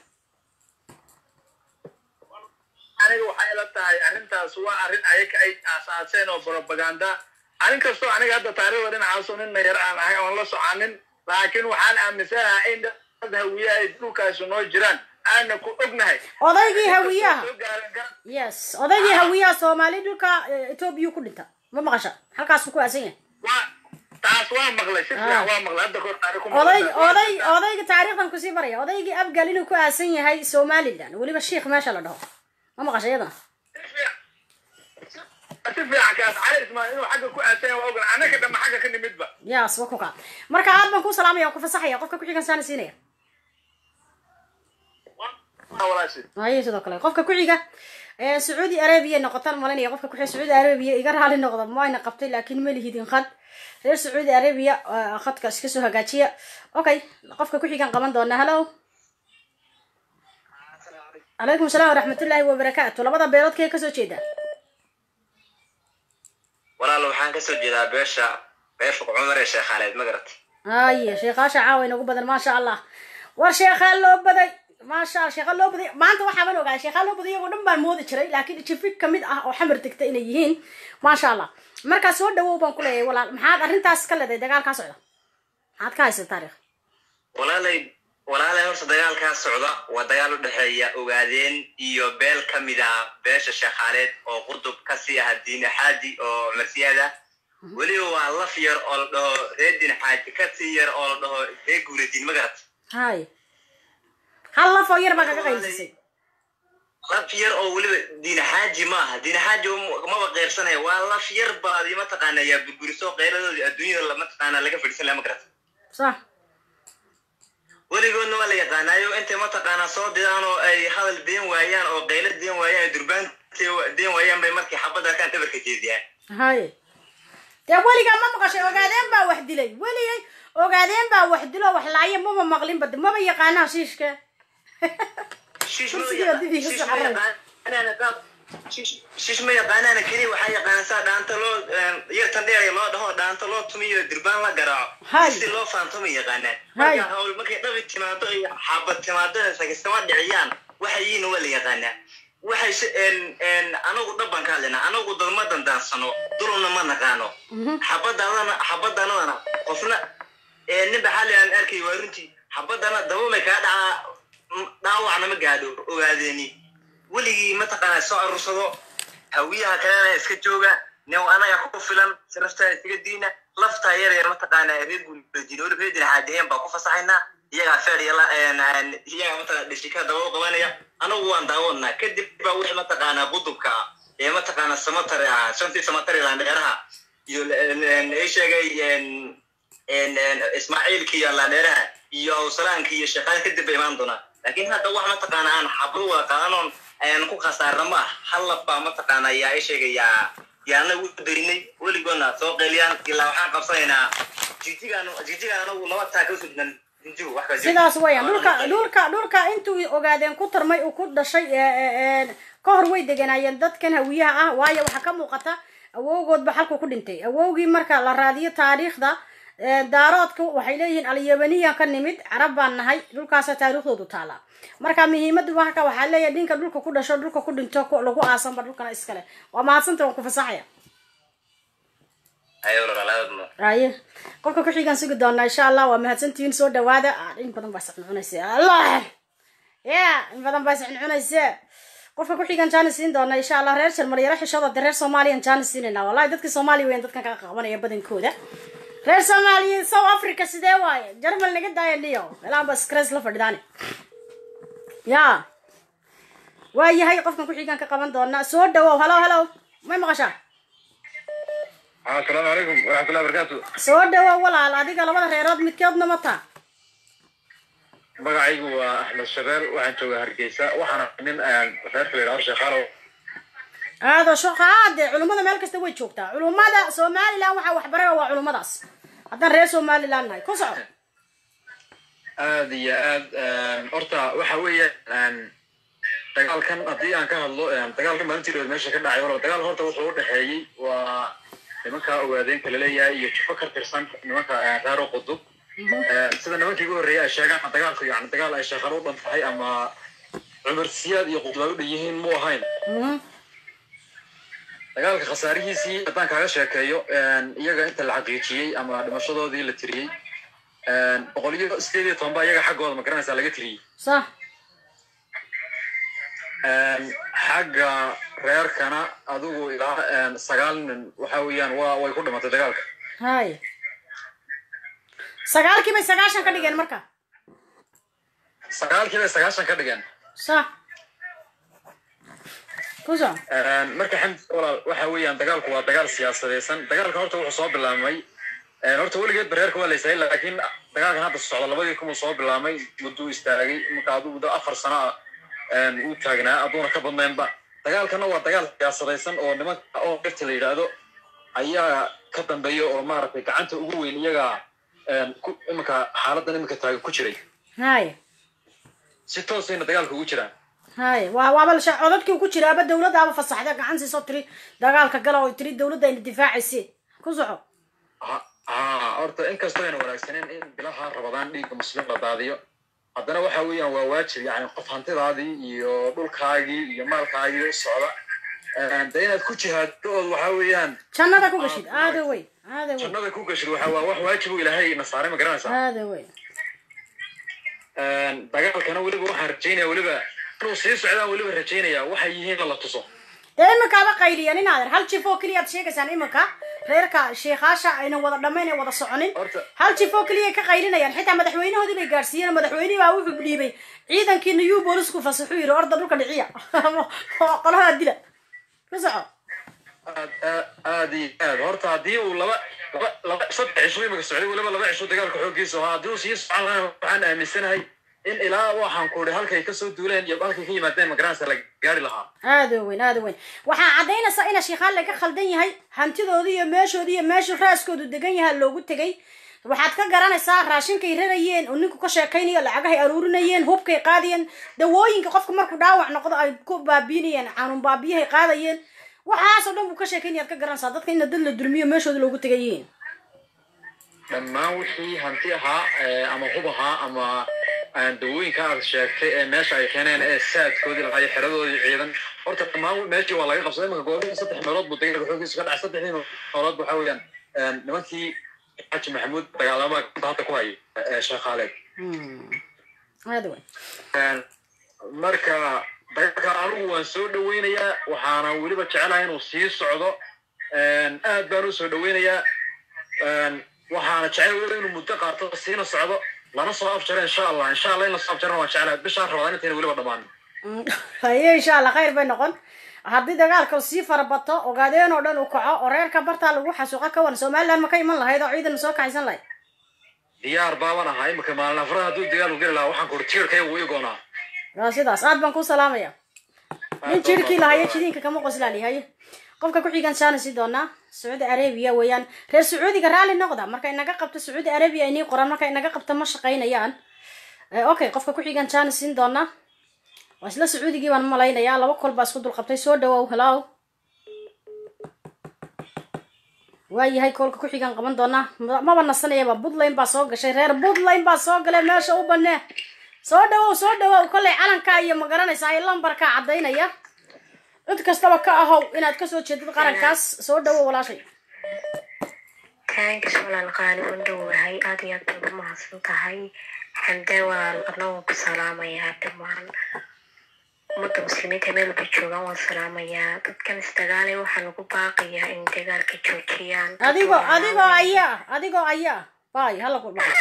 aniga waxay ila tahay arrintaas waa arrin ayaga ay aasaaseen oo propaganda arrin kastoo aniga hadda taariikhda dhinacaaso nin mayar aan ahay oon la soconin laakiin waxaan aaminsanahay in dad hawiye ay dhulkaasi noo jiraan aana ku ognahay odaygii hawiyaha soo gaaran kara yes odaygii hawiyaha soomaali dhulka etoobiya ku dhinta ma maqasha halkaasuu ku aasan yahay waa taas waa maqlay si fiican waa maqlay hadda kor taariikh ku oday maqlay oday odayga taariikhdan kusii baraya odaygii abgal inuu ku aasan yahay somaliland weliba shiikh meesha la dhaho ma maqasha iyadana si fiican kaas cali ismaan inuu xagga ku aasan yahay waa ogan annaka dhamma xagga ka nimidba yes wa ku kaa marka aad baan ku salaamaya waan ku fasaxaya qofka ku-xigan saana siinaya waa walaashi haye sidoo kale qofka ku-xiga ee sacuudi arabia noqotaan malinaya qofka ku-xiga sacuudi arabia iga raali noqda mayna qabtay laakiin ma lihidin khad reer sacuudi arabia ah, khadka iska soo hagaajiya okay qofka ku-xigan qaban doonaa hello calaykum salaam waraxmatullaahi wabarakaatu labada beelood kee kasoo jeeda walaal waxaan kasoo jeedaa beesha beesha cumar ee sheekhaaleed ma garat haye sheekhaasha caawa inagu badan maasha allah war sheekhaa loo baday maasha allah sheekhaa loo baday maanta waxaaban ogaay sheekhaa loo baday iyagoo dhan baan moodi jiray laakiin jifi kamid ah oo xamar degta inay yihiin maasha allah markaa soo dhawow baan ku leeyahay walaal maxaad arrintaas ka leedahay dagaalkaa socda maxaad ka haysa taariikh walaalay walaalay horta dagaalkaa socda waa dagaal u dhexeeya ogaadeen iyo beel ka mid ah beesha sheekhaaleed oo qurdub kasii ah diin xaaji oo marsiyaad ah weliba waa laf yar oo la dhaho reer diin xaaji kasii yar oo la dhaho reer guuladin ma garat haye hal laf oo yar baa kaga qaylsisay laf yar oo weliba diin xaaji ma aha diin xaaji maba qeyrsanaya waa laf yar baadi mataqaana yaa burburiso qeyradoodii adduunyada mataqaana laga fadhiisan laha ma garat sax weligoodna waa la yaqaanaayo intay mataqaanaa soo didaan oo ay hadal deen waayaan oo qaylo deen waayaan ay durbaan deen waayaan bay markay xabadda arkaan dhabarka jeediyaan haye dee weligaa ma maqashay ogaadeen baa wax dilay weligay ogaadeen baa wax dilo wax laayo maba maqlinba de maba yaqaanaa shiishka shiish ma Kursiga dib iga shiish soo ma yaqaanaana qaab- shiish- shiish ma yaqaanaana keliya waxaa yaqaana saa dhaanta loo yartan dheer loo dhaho dhaanta loo tumiyo durbaan la garaaco Hay. si loo faanto ma yaqaanaan Hay. marka hawl markay dhabi timaado iyo xabad timaado sagisama dhiciyaan waxayiina waa la yaqaanaa waxay si anagu dhaban ka hadlaynaa anagu dalma dandaansano duluna ma naqaano xabadadana xabadanadana qofna ninba xali aan arkay waa runtii xabadana dabamay kaa dhacaa m- dhaawacna ma gaadho ogaadeeni weligii mataqaanaa soo arursado hawiyaha kalena iska jooga nin anaga ku filan sharaftaa iskaga diina laftaa yar yar mataqaanaa reer guuladin weli reer dinaxaadiheen baa ku fasaxaynaa iyagaa feer yala iyagaa mataqana dhishika daba u qabanaya anagu waan daawanaa kadib baa wixii mataqaanaa qudubka ah ee mataqaanaa samatare ah shantii samatare landheeraha iyo ay sheegay ismaaciilka iyo landheeraha iyo awsalaanka iyo sheekaan kadib bay imaan doonaa laakiin hadda wax mataqaana aan xabro wada qaadanoon ayaan ku khasaarna ma ah hal laf baa mataqaana ayaa i sheegayaa yaana u daynay weligoodna soo qeyliyaan ilaa waxaan qabsanaynaa jijigaan jijigaan anagu laba taa ka sudnan jinjigu wax ka jiro. sidaas weeyaan dhulka dhulka dhulka intuu ogaadeen ku tarmay uu ku dhashay ee, ee, ee, ka hor way deganaayeen dadkan hawiyaha ah waayo waxaa ka muuqata awowgoodba halku ku dhintay awowgii marka la raadiyo taariikhda ee, daaroodku waxay leeyihiin alyabaniyan ka nimid carab baan nahay dhulkaasa taariikhdoodu taala marka muhiimadu marka waxaa leeyahay dhinka dhulka ku dhasho dhulka ku dhinto ku- lagu aasanba dhulkana iskale waa mahadsanta waan ku fasaxaya ayo walaalaadma aye qofka ku xigaan sugi doonaa insha allah waa mahadsantihiin soo dhawaada Ah, in badan baa iscuncunaysa allah ya in badan baa iscuncunaysa qofka ku xigaan jaanis siin doona insha allah reer jarmal yaro xishooda de reer soomaaliyan jaanis siinayna wallahi dadka soomaaliya weyan dadkan ka qabanaya badankooda reer soomaaliya south africa sidee waaye jarmal naga daaya niyo meelahan ba scres la fadhidaane ya waa yahay qofkan ku xigaan ka qaban doona soo dhawow halo halo may maqashaa asalaamu calaykum waraxmatullahi barakaatu soo dhawow walaal adiga labada reerood midkeedna ma taa magacaygu waa axmed shabeel waxaan joogaa hargeysa waxaana nin aan reerka la yidhahdo sheekhaalow aado shaqaade culummada meel kasta way joogtaa culummada somalilan waxaa waxbarana waa culummadaas haddaan reer somalilan nahay ku soco aad iyo aad horta waxa weeye dagaalkan haddii aan ka hadlo dagaalkan maalintii dhoweed meesha ka dhacay wala dagaal horta wuxuu u dhexeeyey waa nimanka ogaadeenka laleeyahay iyo jufo ka tirsan nimanka reero qudub sida nimankii ugu horreeyay ay sheegaan dagaalku yani dagaal ay sheekhan u dhan tahay ama cumar siyaad iyo qudub ay u dhan yihiin mu ahayn dagaalka khasaarihiisii haddaan kaaga sheekeeyo iyaga inta la xaqiijiyey ama dhimashadoodii la tiriyey boqol iyo sideed iyo toban baa iyaga xaggooda ma garanaysaa laga tiriyey sax xagga reerkana adigu ilaa sagaal nin waxa weeyaan waa way ku dhimatay dagaalka hay sagaalkii bay sagaashan ka dhigeen marka sagaalkii bay sagaashan ka dhigeen sax ku soco marka xamdi walaal waxa weeyaan dagaalku waa dagaal siyaasadeysan dagaalka horta wuxuu soo bilaabmay horta weligeed bareerka waa laysayay laakiin dagaalkan hadda socda labadii kumuu soo bilaabmay mudduu istaagay marka adigu da afar sano ah uu taagnaa aduuna ka badnaynba dagaalkana waa dagaal siyaasadaysan oo nimanka oo dhirta la yidhaahdo ayaa ka dambeeya oo maaragtay gacanta ugu weyn iyaga iminka xaaladan iminka taagan ku jiray hay si toosayna dagaalka ugu jiraan hay waa waaba la sha- codadkii uu ku jiraaba dawladdaaba fasaxda gacan siisoo tiri dagaalka gala oo tiri dawladda ayna difaacayse ku soco ha ha horta inkastoo ayna wanaagsaneen in bilaha rabadaan dhiigga muslim la daadiyo haddana waxa weeyaan waa waajib yani qof hantidaadii iyo dhulkaagii iyo maalkaagii u socda de inaad ku jihaadto ood waxa weeyaan jannada ku gashid aada wey aada wey jannada ku gashid waxa waa wax waajib u ilaahay na saaray ma garanaysaa aada wey dagaalkana weliba waxaan rajaynaya weliba inuu sii socdaan weliba rajaynaya waxay yihiin la tuso dee iminkaaba qayliyan inaader hal jif oo keliya ad sheegaysaan iminka reerka sheekhaasha aynan wada dhammayn ee wada soconin Horta- hal jif oo keliya ka qaylinayaan xitaa madaxweynahoodii bay gaadhsiiyeen madaxweynihii baa wuxuu dhiibay ciidankii new boolisku fasaxuu yidhi orda dhulka dhiciya qoladaa dila ku soco aad aad aad iyo aad horta haddii uu laba laba laba saddex cisho imika socday weliba laba cisho dagaalka xooggiisa ahaa haddii uu sii socon lahaa waxaan aaminsanahay in ilaa waxaan ku idhi halkay kasoo duuleen iyo halkay ka yimaadeen magaranaysa la gaari lahaa aada weyn aada weyn waxaa caddaynaysaa ina sheekhaan laga khaldan yahay hantidoodii iyo meeshoodii iyo meeshuu raaskoodu degan yahaa loogu tegay waxaad ka garanaysaa raashinkay rarayeen oo ninku ka sheekaynayo lacagahay aruurinayeen hubkay qaadayeen dawooyinka qofka markuu dhaawac noqdo ay ku baabiinayeen xanuun baabiyahay qaadayeen waxaasoo dhan buu ka sheekaynaya ad ka garanaysaa dadka ina dad la durmiyo meeshooda loogu tegay yihiin dhammaan wixii hanti ahaa eh, ama hub ahaa ama eh, dawooyinka aad sheegtay ee meesha ay keeneen ee saadkoodii lahaa iyo xeradoodii ciidan horta dhammaan meeshii waa laga qabsaday imanka goobihii saddex meelood buu dagaalka xooggiisa ka dhacay saddexdii meelood waxa weeyaan eh, nimankii xaaji maxamuud dagaalama hadda ku hayay eh, sheekh khaaleed aada weyn marka dagaalka anigu waan soo dhaweynayaa waxaana weliba jecelahay inuu sii socdo aad baan u soo dhaweynayaa waxaana jecel weliba inuu muddo qaato siina socdo lana soo afjaro insha allah insha allah in lasoo afjarana waan jecelahay bishaan rabadaan intayna weliba dhammaan haye insha allah khayr bay noqon haddii dagaalka sii farabato ogaadeen oo dhan uu kaco oo reerka bartaa lagu xasuuqa ka wan somaliland ma ka iman lahayd oo ciidan ma soo kaxaysan lahayd diyaar baaban ahaa imika maalin afraad hadduu dagaalku geli lahaa waxaan kuuri tiirkaya wuu igoonaa waa sidaas aad baan ku salaamaya nin jirkii lahayo jidiinka kama qoslaali haye qofka ku xigan saana sii doonaa sacuudi arabia weeyaan reer sacuudiga raalli noqda marka inaga qabto sacuudi arabia inii qoran marka inaga qabto ma shaqaynayaan Eh, okay qofka ku xigan saana siin doonaa waa isla sacuudigii baan malaynayaa laba kol baa isku dulqabtay soo dhawow hello waayahay koolka ku xigan qaban doonaa Ma- maba nasanayaba puntland baa soo gashay reer puntland baa soo galay meesha u banee soo dhawow soo dhawow kollay calankaa iyo ma garanaysaa iyo lambarkaa caddaynaya cid kastaba ka ahow inaad kasoo jeedid qarankaas soo dhawow walaashay taankiis walaal qaali u dhowahay aad iyo aad baad u mahadsan tahay xamdee walaal anagoo ku salaamayaa dhammaan ummadda muslimiinta meel walba joogaan waan salaamayaa dadkan isdagaalay waxaa lagu baaqayaa in dagaalka joojiyaan Dad adigoo walaalo adigoo weyn. ayaa adigoo ayaa bay hala ku dhaco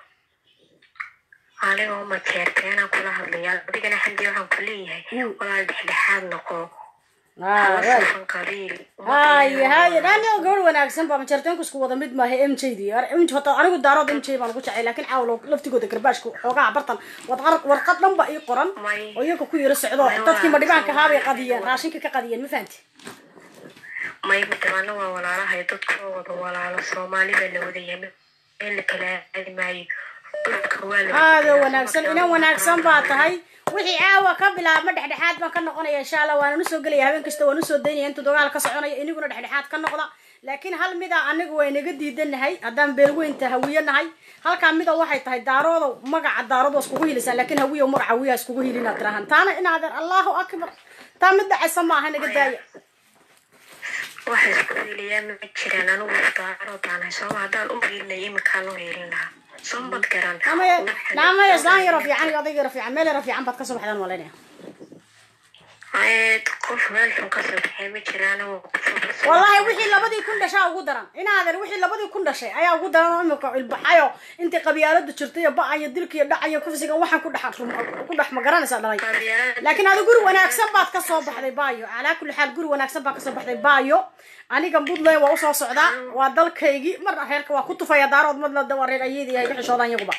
anigoo majeerteenaan kula hadlayaa adigana xamdi waxaan ku leeyahay Mm. walaal dhexdhexaad noqo Ah, hala waay. safan qabiil haye haye dhani oo gabadh wanaagsan baa majarteenku isku wada mid maaha m j di m j hota anigu daarood m j baan ugu jecay laakiin caawl laftigooda garbaashka xoogaha bartan warqad warqad dhan ba ii qoran May- oo iyaga ku yaro socdo may dadkii waa- madhibaanka ahaabay qadiyeen raashinka ka qadiyeen ma fahanti may midabana waa walaalahay dadku waa wada walaalo soomaali baa la wada yahay meel la kala aadi maayo dhulka waa la aada wanaagsan inan wanaagsan baa tahay wixii caawa ka bilaabma dhexdhexaad baan ka noqonaya insha allah waana usoo gelaya habeen kasta waan usoo daynaya intuu dagaal ka soconaya iniguna dhexdhexaad ka noqda laakiin hal mida anigu waa inaga diidanahay haddaan beelweynta hawiye nahay halkaa mida waxay tahay daarooda magaca daarood waa iskugu hilisaan laakiin hawiye magaca hawiyaha iskugu hilinaad tirahan taana inaadeer allahu akbar taa mid dhacaysa maaha naga daaya waxa isku heliyaa ma jiraan anigu daaroodaanahay sooma haddaan u hiilinay iminkaan u hiilin lahaa soo mad garan naamaya naamaya islaan yaro fiican iyo odayg yaro fiican meel yaro fiican baad kasoo baxdaan malaynaya Ee, qof meel xun ka soo baxay ma jiraan oo qof wallahi wixii labadii kun dhashaa ugu daran inaadan wixii labadii kun dhashay ayaa ugu daran oo imika ilbaxayo intii qabyaaladu jirtay iyo ba-ayo dilka iyo dhacayo kufsiga waxaan ku dhex ku dhex ma garanaysaa dhalay laakiin adi guri wanaagsan baad ka soo baxday baayo calaa kulli xaal guri wanaagsan baad kasoo baxday baayo aniga puntland waa usoo socdaa waa dalkaygii marna reerka waa ku tufaya daarood madlada waa reer ayadii ay ka xishoodaan iyaguba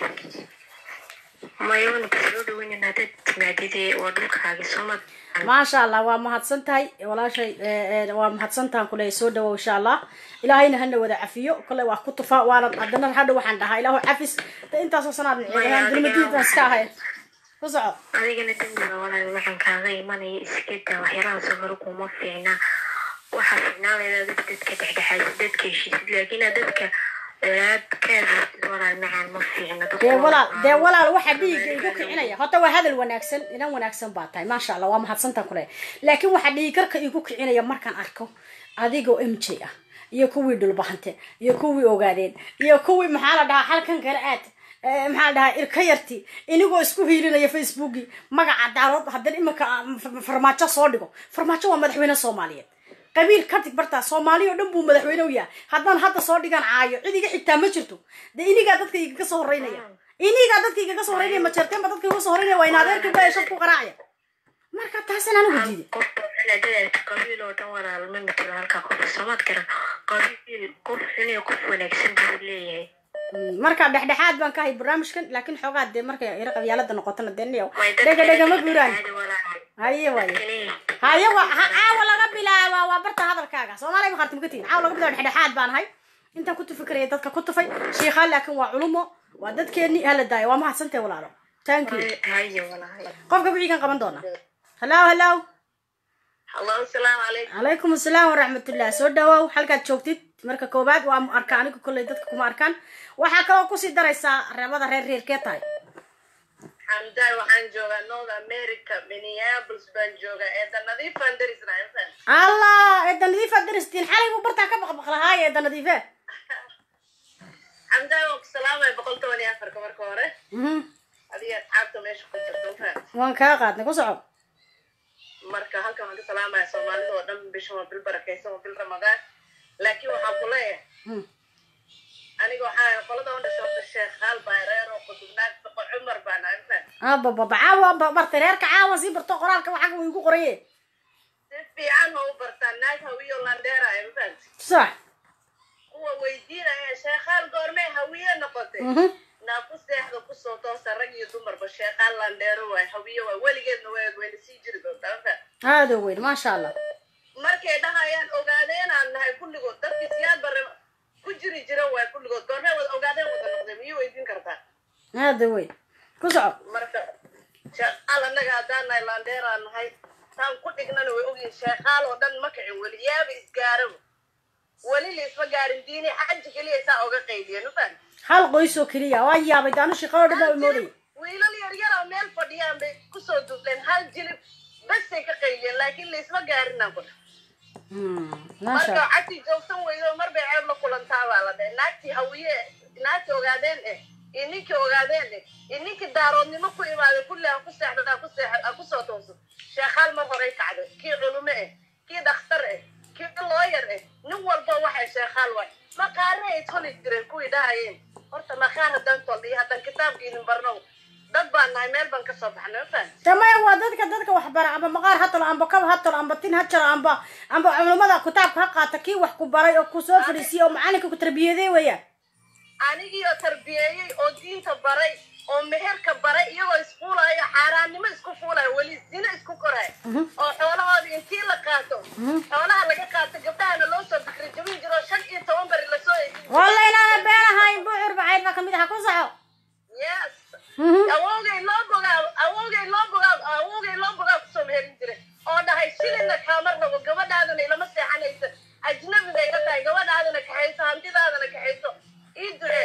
mayoona kasoo dhaweynin haddaad timaadidee waa dhulkaagi soo mad maasha allah waa mahadsan tahay walaashay eh, eh, waa mahadsan tahan kule soo dhawow insha allah ilaahayna hana wada cafiyo kole waa ku tufa waana haddana hadha waxaan dhahaa ilaahu cafis de intaasoo sanaad miciidahaan dulmadiidan iska ahay ku soco adigana dembiga walaal waxaan kaaga imanaya iska daa waxyaalaha soo hore kuma fiicna waxaa fiicnaan lahayd adiga dadka dhexdhexaadid dadka heshiisid laakiin aad dadka dheeraad ka hadlaysid walaal macaan ma fiicna dadku dee waa walaal walaalo. dee walaal waxaa dhiigga igu kicinaya horta waa hadal wanaagsan inan wanaagsan baa tahay maasha allah waa mahadsantaan kule laakiin waxaa dhiigarka igu kicinaya markaan arko adigoo m j ah iyo kuwii dhulbahante iyo kuwii ogaadeen iyo kuwii maxaa la dhahaa halkan kale aad eh, maxaa la dhahaa irka yarti inigoo isku hiilinaya facebooki magaca daarood haddana iminka aan f- farmaajo soo dhigo farmaajo waa madaxweyne soomaaliyeed qabiil kadib bartaa soomaali oo dhan buu madaxweyne u yahay haddaan hadda soo dhigaan caayo cid iga xigtaa ma jirto dee inigaa dadka igaga soo horeynaya inigaa dadka igaga soo horeynaya ma jeerteen ba dadka iga soo horeynaya waa in adeerkii baa shab ku qaraacaya marka taasan anigu diiday qofka dadaadka qabiil oo dhan walaal ma matalo halkaa qof soomaad garan qabiil qof xun iyo qof wanaagsan buu leeyahay Mm, marka dhexdhexaad baan ka ahay barnaamijkan laakiin xoogaa dee markay ira qabyaalada noqotona dee niyow Way dadka dhega dhega ma guuraan dhexdhexaadi walaal. haye waaye Kaliya. haye wa ha caawa laga bilaaba waa barta hadalkaaga soomaaliya ma qarti magatiin caawa laga bilaaba dhexdhexaad baan ahay intaan ku tufi karaya dadka ku tufay shiikhaa laakiin waa culumo waa dadkeeni hala daayo waa mahadsantahay walaalo thank you haye walaal qofka wixii kan qaban doona hello hello hallo asalaamu calaykum calaykum asalaam waraxmatullah soo dhawow halkaad joogtid marka koobaad waa arka anigu kolley dadka kuma arkaan waxaa kaloo kusii daraysaa reebada reer reerkee tahay xamdaay waxaan joogaa north america minneapolis baan joogaa eeda nadiifaan darisnaa infan allah eedda nadiifa daristiin xalay buu bartaa ka baqbaqlahaay eedda nadiife xamdaay waan ku salaamaya boqol toban iyo afarka marka hore Mhm. adiga asxaabta meesha ku jirta infan waan kaa qaadnay ku soco marka halkan waan ka salaamaya soomaalida oo dhan bishan waa bil barakaysan waa bil ramadaan laakiin waxaan ku leeyahay Hmm. aniga waxaa qolada u dhashay horta sheekh haal bayreer oo qudubnaag saqo cumar baan ahay infan abababa caawa ba- bartay reerka caawa sii barto qoraalka waxaga uu igu qoraye si fiican oo u bartaa naag hawiyo landheera infan sax kuwa weydiinaya sheekhaal goormee hawiye noqotay Mhm. naa ku seexda kusoo toosa rag iyo dumarba sheekhaan landheero waay hawiye waay weligeedna way wayna sii jiri doontaa infan aada u weyn maasha allah markay dhahayaan ogaadeenaan nahay kulligood dadkii siyaad bare ku jiri jira waay kulligood goormee wada ogaadeen wada noqday miyuu weydiin kartaa aada u weyn ku soco marka sheekhaal annaga haddaan nahay landheeraan nahay taan ku dhignana way ogyihin sheekhaal oo dhan ma kicin weli yaaba isgaaraba weli la isma gaarin diini xaji keliya saa oga qaydiya nufan hal qoys oo keliya waa yaabay daanu shaqo dhan baa moodaya wiilal yar yar oo meel fadhiyaan bay kusoo duubleen hal jilib basay ka qayliyeen laakiin laisma gaarinaan ku Hmm, maasha marka allah cagtii joogsan weydo mar bay ceeb la kulantaa baa la dhahay naagtii hawiye naagtii ogaadeen eh iyo ninkii ogaadeen eh iyo ninkii daaroodnimo ku imaaday kulli ha ku seexda ha ku seexa ha kusoo tooso sheekhaal mar horay kacday kii culume eh kii dhakhtar eh kii looyar eh nin walba waxay sheekhaal waay maqaare ay toli jireen kuwii dhahayeen horta maqaar haddaan tol iyo haddaan kitaabka idin barno dad baan nahay meel baan kasoo baxnay ma fahan tamaya waa dadka dadka wax bara amba maqaar ha talo amba kab ha talo amba tin ha jaro amba amba culimada kitaabka ha qaata kii wax ku baray oo ku soo fadhiisiyay oo macalinka ku tarbiyaday weeyaan anigiioo tarbiyeeyey oo diinta baray oo meherka baray iyagoo isfuulayo xaaraannimo isku fuulayo weli zina isku korayo oo xoolahoodii intii la qaato xoolaha laga qaato gabdhahana loo soo bikri jabin jiro shan iyo toban beri lasoo eegin jiro. walla inaana been ahayn bucur bacayd baa kamid aha ku soco yes awowgay loo bogaa awowgay loo bogaa awowgay loo bogaa kusoo meherin jiray oo dhahay shilina kaama rabo gabadhaadana ilama seexanaysa ajnabida iga tahay gabadhaadana kaxayso hantidaadana kaxayso ii ducee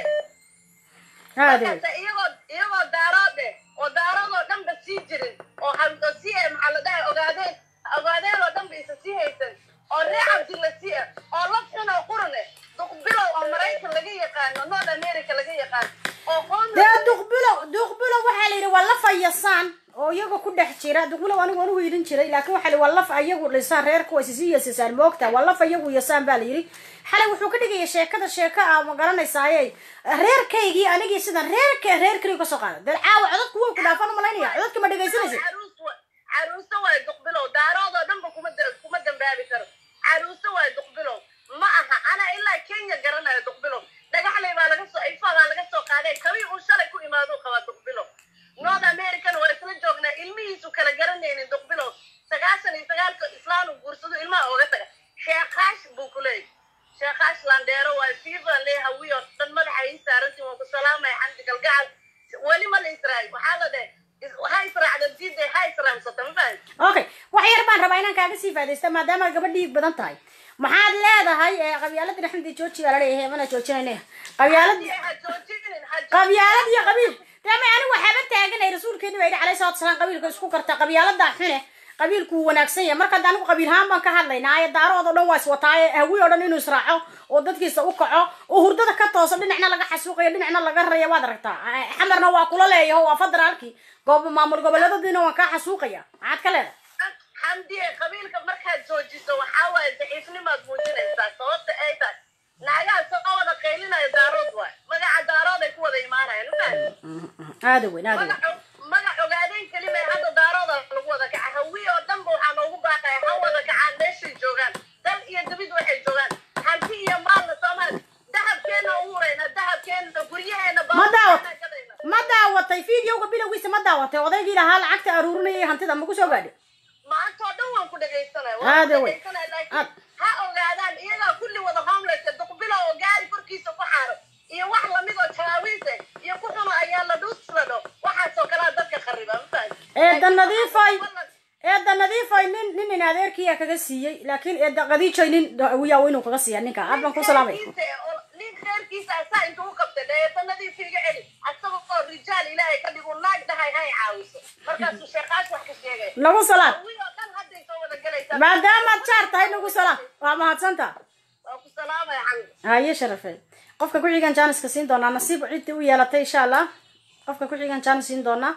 aada wey markaasa iyagoo iyagoo daaroode oo daaroodoo dhanba sii jirin oo ha- oo si ay maxaa la dhahay ogaadeen ogaadeen oo dhanba isa sii haysan oo reer cabdilla si ah oo laf xun oo qurun eh duqbilow oo maraykan laga yaqaano north america laga yaqaano oo homeless dee duqbilow duqbilow waxaa la yidhi waa laf ayasaan oo iyaga ku dhex jira duqbilow anigu anigu yidhin jiray laakiin waxaa la yidhi waa laf ayagu dhisaan reerka waa isisi yasasaan moogta waa laf ayagu yasaan baa la yidhi xalay wuxuu ka dhigaya sheekada sheeko ah ma garanaysaaye reerkaygii anigii sidan reerka reer keliya kasoo qaada dee caawa codadku way ku dhaafan umalaynaya codadka ma dhegaysanaysa caruus wa- caruuso waay duqbilow daaroodoo dhanba kuma da- kuma dambaabi karo caruuso waay duqbilow ma aha ana ilaa kenya garanayo duqbilow dhagaxley baa laga soo ifaadaa laga soo qaaday kabii uu shalay ku imaaduu qabaa duqbilow north american waa isla joognaa ilmihiisu kala garanaynin duqbilow sagaashan iyo sagaalka islaan uu guursado ilmaha ooga taga sheekaash buu ku leeyahy sheekaash landheero waay fiifan lee hawiyo dhan madaxa ii saarantiin waan ku salaamaya xamdi galgacal weli ma la israayo waxaa la dhahay ha israacda diidda ha israamsata ma fahan okay wax yar baan rabaa inaan kaaga sii faadaysta maadaama gabadh dhiig badan tahay maxaad leedahay ee qabyaaladii xamdi jooji baa la leeyahay mana joojinayne qabyaalad ha joojinin ha qabyaalad iyo qabiil dama anigu waxaaba taaganay rasuulkeeni baa yidhi calayhi salatu wasalaam qabiilka isku karta qabyaalada xune qabiilku wuu wanaagsan yahay marka hadda anigu qabiilhaan baan ka hadlaynaa ee daarood oo dhan waa iswataaye hawi oo dhan inuu israaco oo dadkiisa u kaco oo hurdada ka tooso dhinacna laga xasuuqayo dhinacna laga raya waad aragtaa Eh, xamarna waa kula leeyaho waa federaalkii goob maamul goboleedadiina waan kaa xasuuqaya maxaad ka leedahay xamdiye qabiilka markaad joojiso waxaa waaye daciifnimaad muujinaysaa sababta ay tahay naagaha soo wada qaylinaya daarood waay magaca daarood ay ku wada imaanayaan ma fahan aada weyn aada weyn magac magac ogaadeen kelima ee hadda daarooda lagu wada kaca hawi oo dhanba waxaa noogu baaqaya ha wada kacaan meeshay joogaan dal iyo dabid waxay joogaan hanti iyo maalna soomaali dahabkeena u hurayna dahabkeena guryaheena Ma daawat- gadayna ma daawatay videoga bilowgiisa ma daawatay odaygii lahaa lacagta aruurinayay hantida ma ku soo gaadhay maanta oo dhan waan ku dhegaysanaya Aad waan ku wey. dhegaysanaya Aad. laakiin ha ogaadaan iyagaa kulli wada homelesska duqbilo oo gaari korkiisa ku xaaro iyo wax lamid oo jawaawiise iyo ku xuno ayaa la dhuusladho waxaasoo kalea dadka khariba ma fahan eedda nadiifay eedda nadiifay nin nin in adeerkiya kaga siiyey laakiin eedda qadiijay nin wiyaa inuu kaga siiya ninka aad baan ku salaamay nin reerkiisa asaa intuu u qabtay dheesanadii fiiga celi asaga oo rijaal ilaahay ka dhigu naag dhahay hay caawiso markaasuu sheekaash wax ka sheegay nagu salaam hawi oo dhan hadday soo wada galaysaa maadaamaad jaar tahay nagu salaam waa mahadsanta waa ku salaamaya xamdi haye sharafey qofka ku xigan jaaniska siin doonaa nasiib cidda u yeelatay insha allah qofka ku xigan jaanis siin doonaa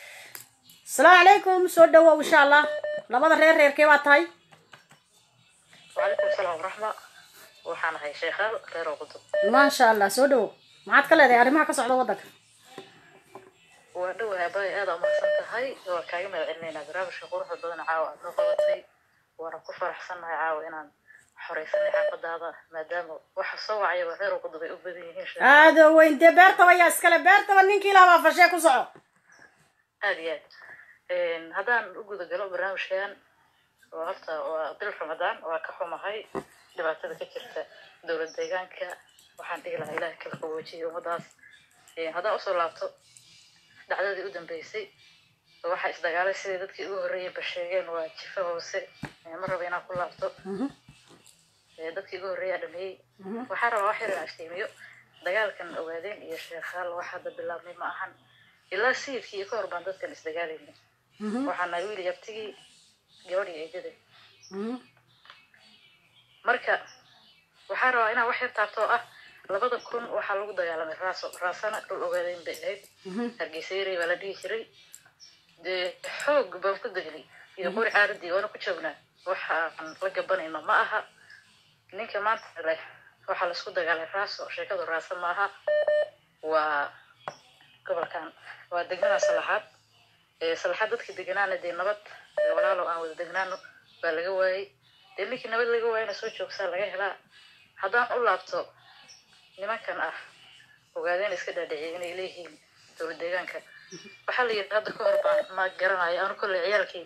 asalaamu calaykum soo dhawow insha allah labada reer reerkee baa tahay وعليكم السلام ورحمة waxaan ahay sheekhaal reer qudub maasha allah soo dhawow maxaad ka leedahay arrimaha ka socda waddanka waa dhowahay abay aad aa umahadsan tahay waa kaaga mahad celinaynaa barnaamijka quruxda badan caawa aad noo qabatay waana ku faraxsannahay caawa inaan xoreysanay xaafadaada maadaama waxa soo wacaya waa reer qudub ay u badan yihiin sheekh aada weyn dee beertaba yaa iskale beertaba ninkii lahabaa fashee ku soco aad iyo aad haddaan u guda galo barnaamijkan oo horta waa bil ramadaan waa ka xumahay dhibaatada ka jirta dowlad deegaanka waxaan dhihi lahaa ilaah kala qaboojiyay ummadaas haddaan usoo laabto dhacdadii u dambeysay waxaa isdagaalay sidai dadkii ugu horreeyeyba sheegeen waa jifa hoose ma raba inaan ku laabto dadkii ugu horreeyaa dhameeyey waxaa rabaa wax yar inaan iftiimiyo dagaalkan ogaadeen iyo sheekhaal wax hadda bilaabmay ma ahan ilaa sayidkii iyo ka hor baan dadkan isdagaalayna waxaa nahay wiil yabtigii gabadhii eedada marka waxaa rabaa inaan wax yar taabto oo ah labada kun waxaa lagu dagaalamay raaso raasana dhul ogaadeen bay ahayd hargeysa yaray baa la dhihi jiray dee xoog baan ku degnay iyo qori caaradii waana ku joognaa waxaan la gabanayno ma aha ninka maanta leh waxaa laisku dagaalay raaso sheekadu raasa maaha waa gobolkan waa degmada salaxaad ee salaxa dadka deganaana dee nabad ee walaalow aan wada degnaano baa laga waayey dee ninkii nabad laga waayana soo joogsaa laga helaa haddaan u laabto nimankan ah ogaadeen iska dhaadhiciyay inay leeyihiin dowlad deegaanka waxaa la yidhi hadda ka hor baan ma garanayo aanu kolley ciyaalkii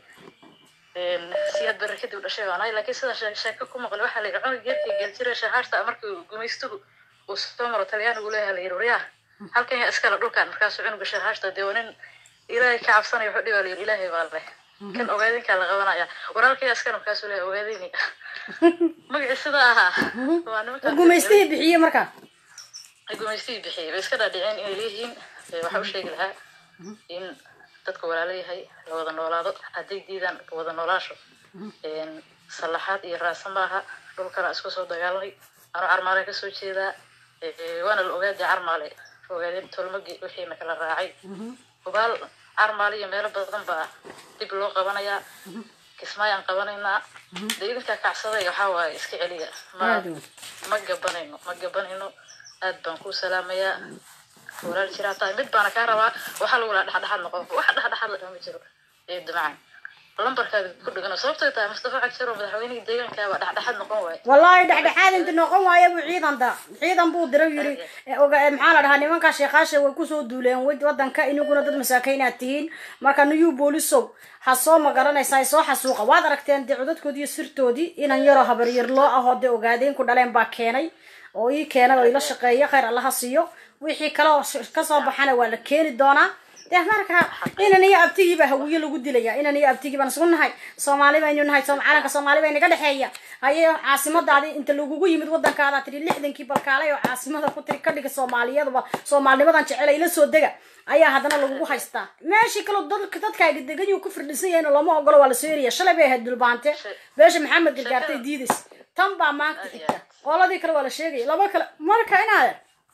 siyaad barre kadib dhashay baan ahay laakiin sida shee- sheeko ku maqlay waxaa la yidhi cunug geedka geeljira shahaarta markii gumaystuhu uu soo maro talyaanigu leeyaha la yidhi waryaa halkan yaa iskale dhulkan markaasuu cunuga shahaarta dee waa nin ilaahay ka cabsanaya wuxuu dhibaa la yidhi ilaahay baa leh kan ogaadinkaa la qabanaya waraalka yaa iskale markaasuu leeyahay ogaadini magacii sidaa ahaa waa nimanka gumaystihii bixiye markaa ay gumaystii bixiyay bay iska dhaadhiceen inay leeyihiin ee waxaa u sheegi lahaa in dadka walaalo yahay la wada noolaado hadday diidaan wada noolaasho een, sallaxaad iyo raasa maaha dhulkana isku soo dagaalamay anuu carmaale kasoo jeedaa ee, waana la ogaadii carmaale ogaadeen tolmagi wixiina kala raacay hubaal carmaale iyo meelo badan baa dib loo qabanayaa kismaayaan qabanaynaa dee idinkaa kacsaday waxaa waaye iska celiya ma aad wey ma gabanayno ma gabanayno aad baan kuu salaamayaa walaal jiraa tahay mid baana kaa rabaa waxaa lagu lahaa dhexdhexaad noqon wax dhexdhexaad la dhama jiro ee dumacaan lambarkaaga ku dhigano sababtay tahay mustafa cagshir oo madaxweynihii deegaankaaba dhexdhexaad noqon waaye wallaahi dhexdhexaad inta noqon waayo buu ciidan da ciidan buu diray yiri ee oga- ee maxaa la dhahaa nimankaa sheekaasha way kusoo duuleen wad- wadanka inaguna dad masaakiin aad tihiin marka new boolisow ha soo magaranaysaa soo xasuuqa waad aragteen dee codadkoodii iyo sirtoodii inan yaroo habaryar loo ahoo dee ogaadeen ku dhaleen baa keenay oo ii keenay oo ila shaqeeya khayr allaha siiyo wixii kale oo sh- kasoo baxana waa la keeni doonaa dee marka inan iyo abtigii baa hawiye lagu dilaya inan iyo abtigii baan isku nahay soomaali baynu nahay soom- calanka soomaali bay naga dhexeeya haye caasimadaadi inta lagugu yimid wadankaada tiri lixdankii balkaalay oo caasimada ku tiri ka dhiga soomaaliyadaba soomaalinimadan jecel ila soo dega ayaa haddana lagugu haystaa meeshii kaloo dadka dadkaaga degan yuu ku firdhisan yahay lama ogolo waa lasoo eriya shalay bay ahayd dulbaante beesha maxamed gargaartay diidays tan baa maanta xigta qoladii kale waa la sheegaya laba kale marka inaad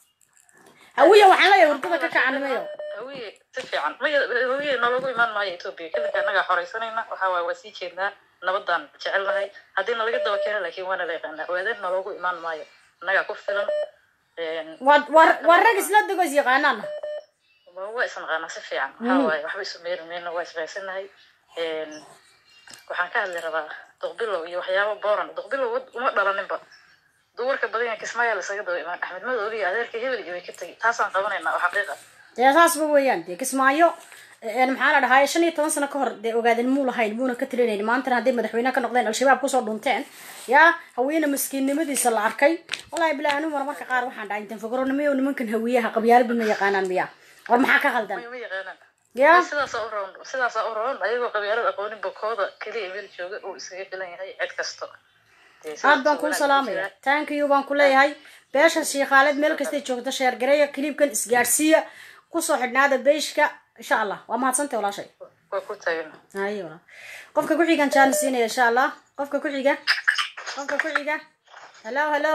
hawiya waxaan leeyahay hurdada ka kacanimayo hawiye si fiican maya hawiye nologu imaan maayo etoobiya kadinka annagaa xoraysanayna waxaa waaye waa sii jeednaa nabadaan jecelnahay haddii nalaga daba keena laakiin waana la yaqaanaa ogaadeen nologu imaan maayo annagaa ku filan een, waa waa waa rag isla dego is yaqaanaana waa waa isnaqaanaa si fiican waxaa waaye waxba isu meeri mayno waa isfahaysanahay Een, waxaan ka hadli rabaa duqbilow iyo waxyaabo booran duqbilow wad- uma dhalaninba duwarka badan yahay kismaayaa lasaga daba imaan axmed madoobi iyo adeerka hebel iyo way ka tegi taasaan qabanaynaa oo xaqiiqa dee saasba weeyaan dee kismaayo een maxaa la dhahaa shan iyo toban sano ka hor dee ogaadeen muu lahayn muuna ka tilinaynin maantana hadday madaxweyne ka noqdeen al-shabaab kusoo dhunteen yaa haweene maskiinnimadiisa la arkay wallaahi bilaa anigu mar marka qaar waxaan dhahay intan fogoronimiyo nimankan hawiyaha qabyaalada ma yaqaanaan miya war maxaa ka qaldan ma yaqaanaan yaa sidaasaa u roon sidaasaa u roon ayagoo qabyaalada aqoonin bokooda keliya meel jooga uu isaga filan yahay cid kasto Dee sidaas aad baan oo kuu wanaag salaamaya jira. thank you baan ku leeyahay beesha shiikhaaleed meel kastay joogto sheergareeya kiliibkan isgaadhsiiya kusoo xidhnaada beeshka insha allah waa mahadsantay walaashay waa ku taagan haye walaal qofka ku xigan jaan siinaya insha allah qofka ku xiga qofka ku xiga hello hello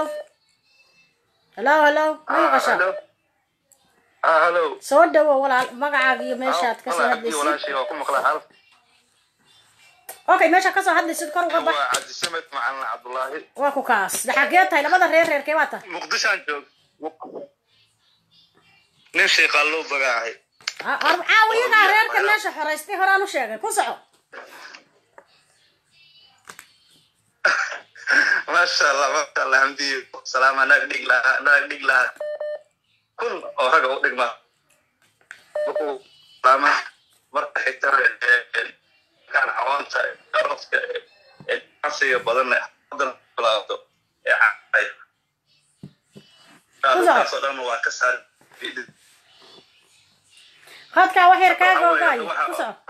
hello hello ma maqashaa ah hello soo dhawo walaal magacaaga iyo meeshaad kasoo walaal hadlaysid walaashay waa ku maqlaa hal okay meesha kasoo hadlaysid kor uga bax waa cabdisamed macalin cabdullaahi waa ku kaas de xagee tahay labada reer reerkee baa tahay muqdishaan joog nin sheeqaan loo bagaahay caawiyadaa reerka meesha xoraystay horaan u sheegay ku soco maasha allah maasha allah hamdiyo salaama naag dhig lahaa naag dhig lahaa kun oo ragga u dhigma markuu salaama marka xigta kan cawaanta garoodka ee casiga badan ee hadan bilaabdo ee cay kaasoo dhan waa ka saar qadkaa wax yar kaa googaayo ku soco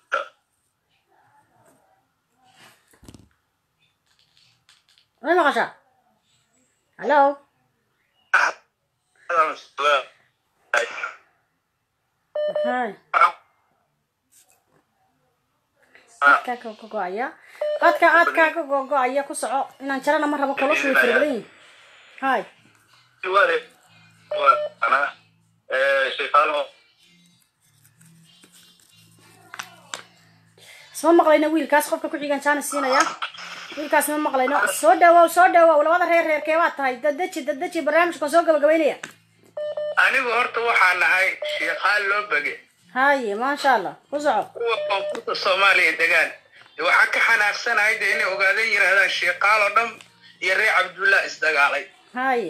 ma maqashaa hallo hay qadkaa ka gogo'aya qadka aad kaa ka gogo'aya ku soco inaan jarana ma rabo koloshu way fara badan yihin hay isma maqlayno wiilkaas qofka ku xigan jaana siinaya wiilkaas ma maqlayno soo dhawow soo dhawow labada reer reerkee baad tahay dadeji dadeji barnaamijkan soo gabagabaynaya anigu horta waxaa nahay sheekhaal loo bege haye maasha allah ku soco kuwa koonfurta soomaaliya degaan de waxaa ka xanaaqsanahay de inay ogaadeen yidhahdaan sheeqaal oo dhan iyo reer cabdullah isdagaalay haye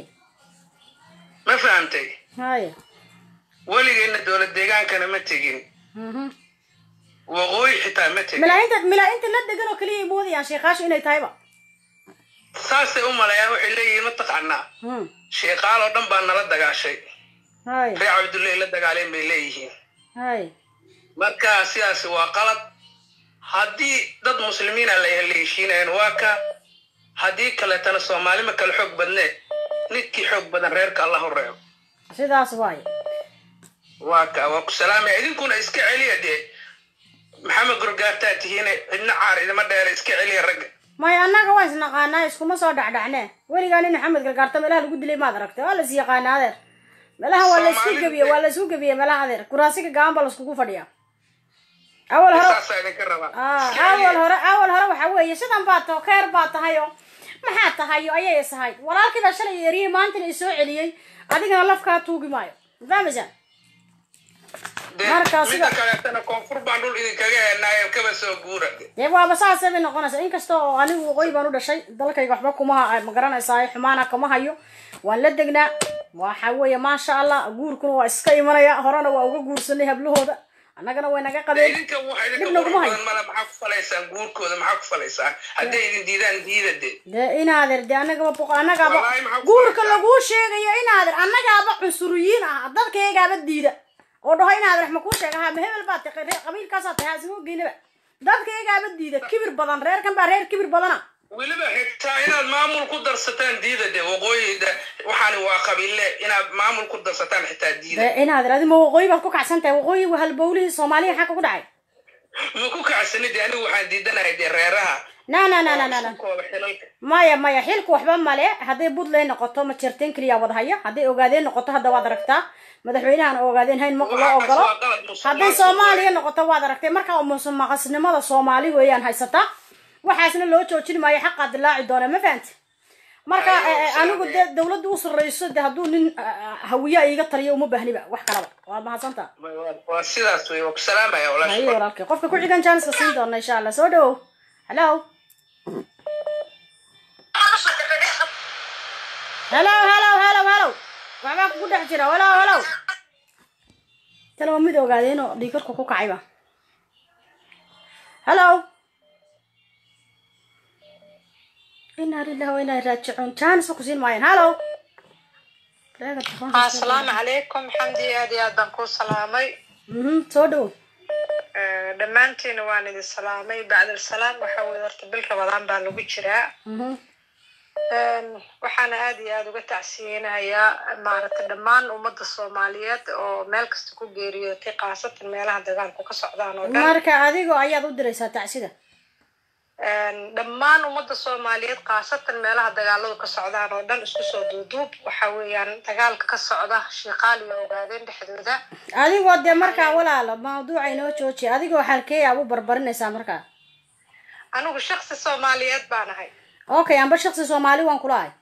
ma fahamtay haye weligeenna dowlad deegaankana ma tegin mhm waqooyi xitaa ma tegin milaa-inta milaa-inta la degan oo keliya ay moodayaan sheekaashu inay tahayba saasay u malayaan waxay leeyihiin mataqaanaa Hmm. sheeqaal oo dhan baa nala dagaashay haye reer cabdullahi la dagaaleen bay leeyihiin haye marka sidaasi waa qalad haddii dad muslimiina la la heshiinayan waa ka haddii kaleetana soomaali ma kale xoog badnee ninkii xoog badan reerka allah u reebo sidaas waaye waa ka waa ku salaamaya idinkuna iska celiya dee maxamed gorgaartaa tihiine cidna caar idima dheere iska celiya ragga maya annaga waa isnaqaanaa iskuma soo dhacdhacnee weligaa nin maxamed galgaarta meelaha lagu dilay maad aragtay waa la is yaqaanaa adeer meelaha waa la isku Soomaalida- gebiye waa la isku gebiye meelaha adeer kuraasiga gaban baa la iskugu fadhiyaa awal hore saasaa idinka rabaa Ah, Iska celiya. awal hore awal hore waxa weeye sidan baa taho keer baa tahayo maxaa tahayo ayay isahayd walaalkii baa shalay eriyey maantana isoo celiyey adigana lafkaa tuugi maayo fahmaysaa Dee, marka midda sida- kaleetana koonfur baan dhul idinkaga heenaayo kaba soo guura dee waaba saasay bay noqonaysaa inkasta oo anigu waqooyi baan u dhashay dalkayga waxba kuma ma garanaysaa xumaana kama hayo waan la degnaa waxa weeye maasha allah guurkuna waa iska imanaya horena waa uga guursanay hablahooda annagana way naga qabeen idinka waxa idinka Dib qurux naguma hayo. badan mala maxaa ku falaysaan guurkooda maxaa ku falaysaan hadday idin diidaan diida dee dee inaader dee annagaba boq annagaaba Wallaahi maxaa ku guurka falaysaan? laguu sheegayo inaader annagaaba cunsuriyiin ah dadkaygaaba diida oo dhaho inaader ma kuu sheega ha ma hebel baa tahay reer qabiilkaasaa tahay asma geynaba dadkaygaaba diida kibir badan reerkan baa reer kibir badana weliba xitaa inaad maamul ku darsataan diida dee waqooyida waxaani waa qabiille inaad maamul ku darsataan xitaa diida dee inaader adi ma waqooyi baad ku kacsan tahay waqooyi waa halbowlihii soomaaliya xagga ku dhacay ma ku kacsanid dee anigu waxaan diidanahay dee reeraha na na na na na na kooba xilalka maya maya xilku waxba male hadday puntland noqoto ma jirteen keliya wada haya hadday ogaadeen noqoto hadda waad aragtaa madaxweynahan oo ogaadeen hayn ma loo Waxaas ogolo waa qalad musuq hadday maasuq soomaaliya waaye. noqoto waad aragtay marka musuqmaaqasnimada soomaali weeyaan haysataa waxaasna loo joojin maayo xaqaa dilaaci doona ma fahanti marka Ayo, eh, eh, anigu salaam. dee dawladda u sarreyso dee hadduu nin ah, hawiya iiga taliyo uma baahniba wax kalaba waad mahadsantaa waa sidaas wey waa ku salaamaya haye walaasha walaalkay qofka ku xigan jaaniska siin doona insha allah soo dhawow hello hello hello hello hello waxbaa kugu dhex jira hello hello tala waa mid ogaadeenoo dhiigarku ku kacayba hello inaa lillahi wa inaa raajicuun jaaniska ku siin maayaan hello Reega telefoonka iska asalaamu calaykum xamdi aad iyo aad baan kuu salaamay Mhm, soo dhawow Eh, dhammaantiina waan idin salaamay bacdal salaam waxaa weye horta bil rabadaan baa lagu jiraa Mhm. Een, waxaana aad iyo aad uga tacsiyeynayaa maaragtay dhammaan ummadda soomaaliyeed oo meel kasta ku geeriyootay khaasatan meelaha dagaalku ka socdaan oo dhan marka adigoo ayaad u diraysaa tacsida Een, dhammaan ummadda soomaaliyeed khaasatan meelaha dagaaladu ka socdaan oo dhan isku soo duuduub waxa weeyaan dagaalka ka socda shiiqaal iyo ogaadeen dhexdooda adigoo dee markaa walaalo mawduuca inoo jooji adigoo xalkeeya u barbarinaysaa markaa anigu shaksi soomaaliyeed baan ahay okay amba shaksi soomaali waan kula ahay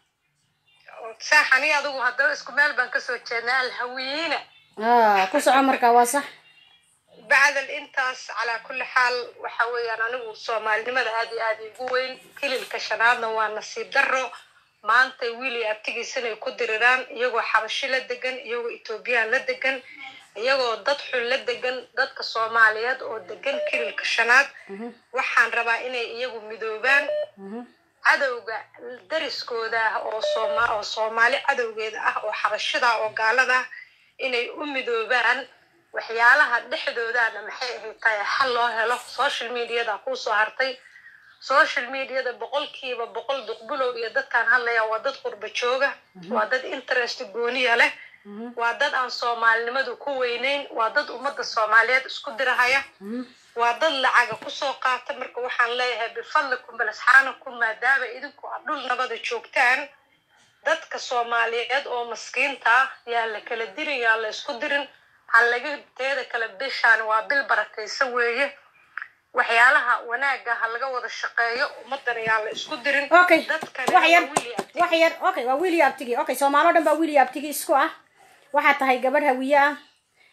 saaxani adigu haddaba isku meel baan kasoo jeednaa alhawiyiina Ah, ku soco markaa waa sax bacdal intaas calaa kulli xaal waxa weeyaan anigu soomaalinimada aad iyo aad igu weyn kililka shanaadna waa nasiib darro maanta wiil iyo abtigiisana ay ku diriraan iyagoo xabashi la degan iyagoo etoobiyaan la degan iyagoo dad xun la degan dadka soomaaliyeed oo degan kililka shanaad waxaan rabaa inay iyagu midoobaan cadowga dariskooda ah oo sooma oo soomaali cadowgeeda ah oo xabashida oo gaalada ah inay u midoobaan waxyaalaha dhexdoodana maxay ahayd tahay xal loo helo social mediada kuusoo hartay social mediada boqolkiiba boqol duqbulow iyo dadkaan hadlaya waa dad qurba jooga waa dad interest gooniya leh waa dad aan soomaalinimadu ku weyneyn waa dad ummadda soomaaliyeed isku dirahaya waa dad lacaga kusoo qaata marka waxaan leeyahay bifadlikum balasxaanakum maadaama idinku aad dhul nabada joogtaan dadka soomaaliyeed oo maskiinta ah yaa la kala dirin yaa la isku dirin ha laga teeda kale bishaan waa bil barakaysan weeye waxyaalaha wanaaga ha laga wada shaqeeyo ummadana yaa la isku dirin okay dadkani wax yar waa wiil iyo abti. wax yar okay waa wiil iyo abtigi okay soomaali oo dhan baa wiil iyo abtigi isku ah waxaa tahay gabadh hawiye ah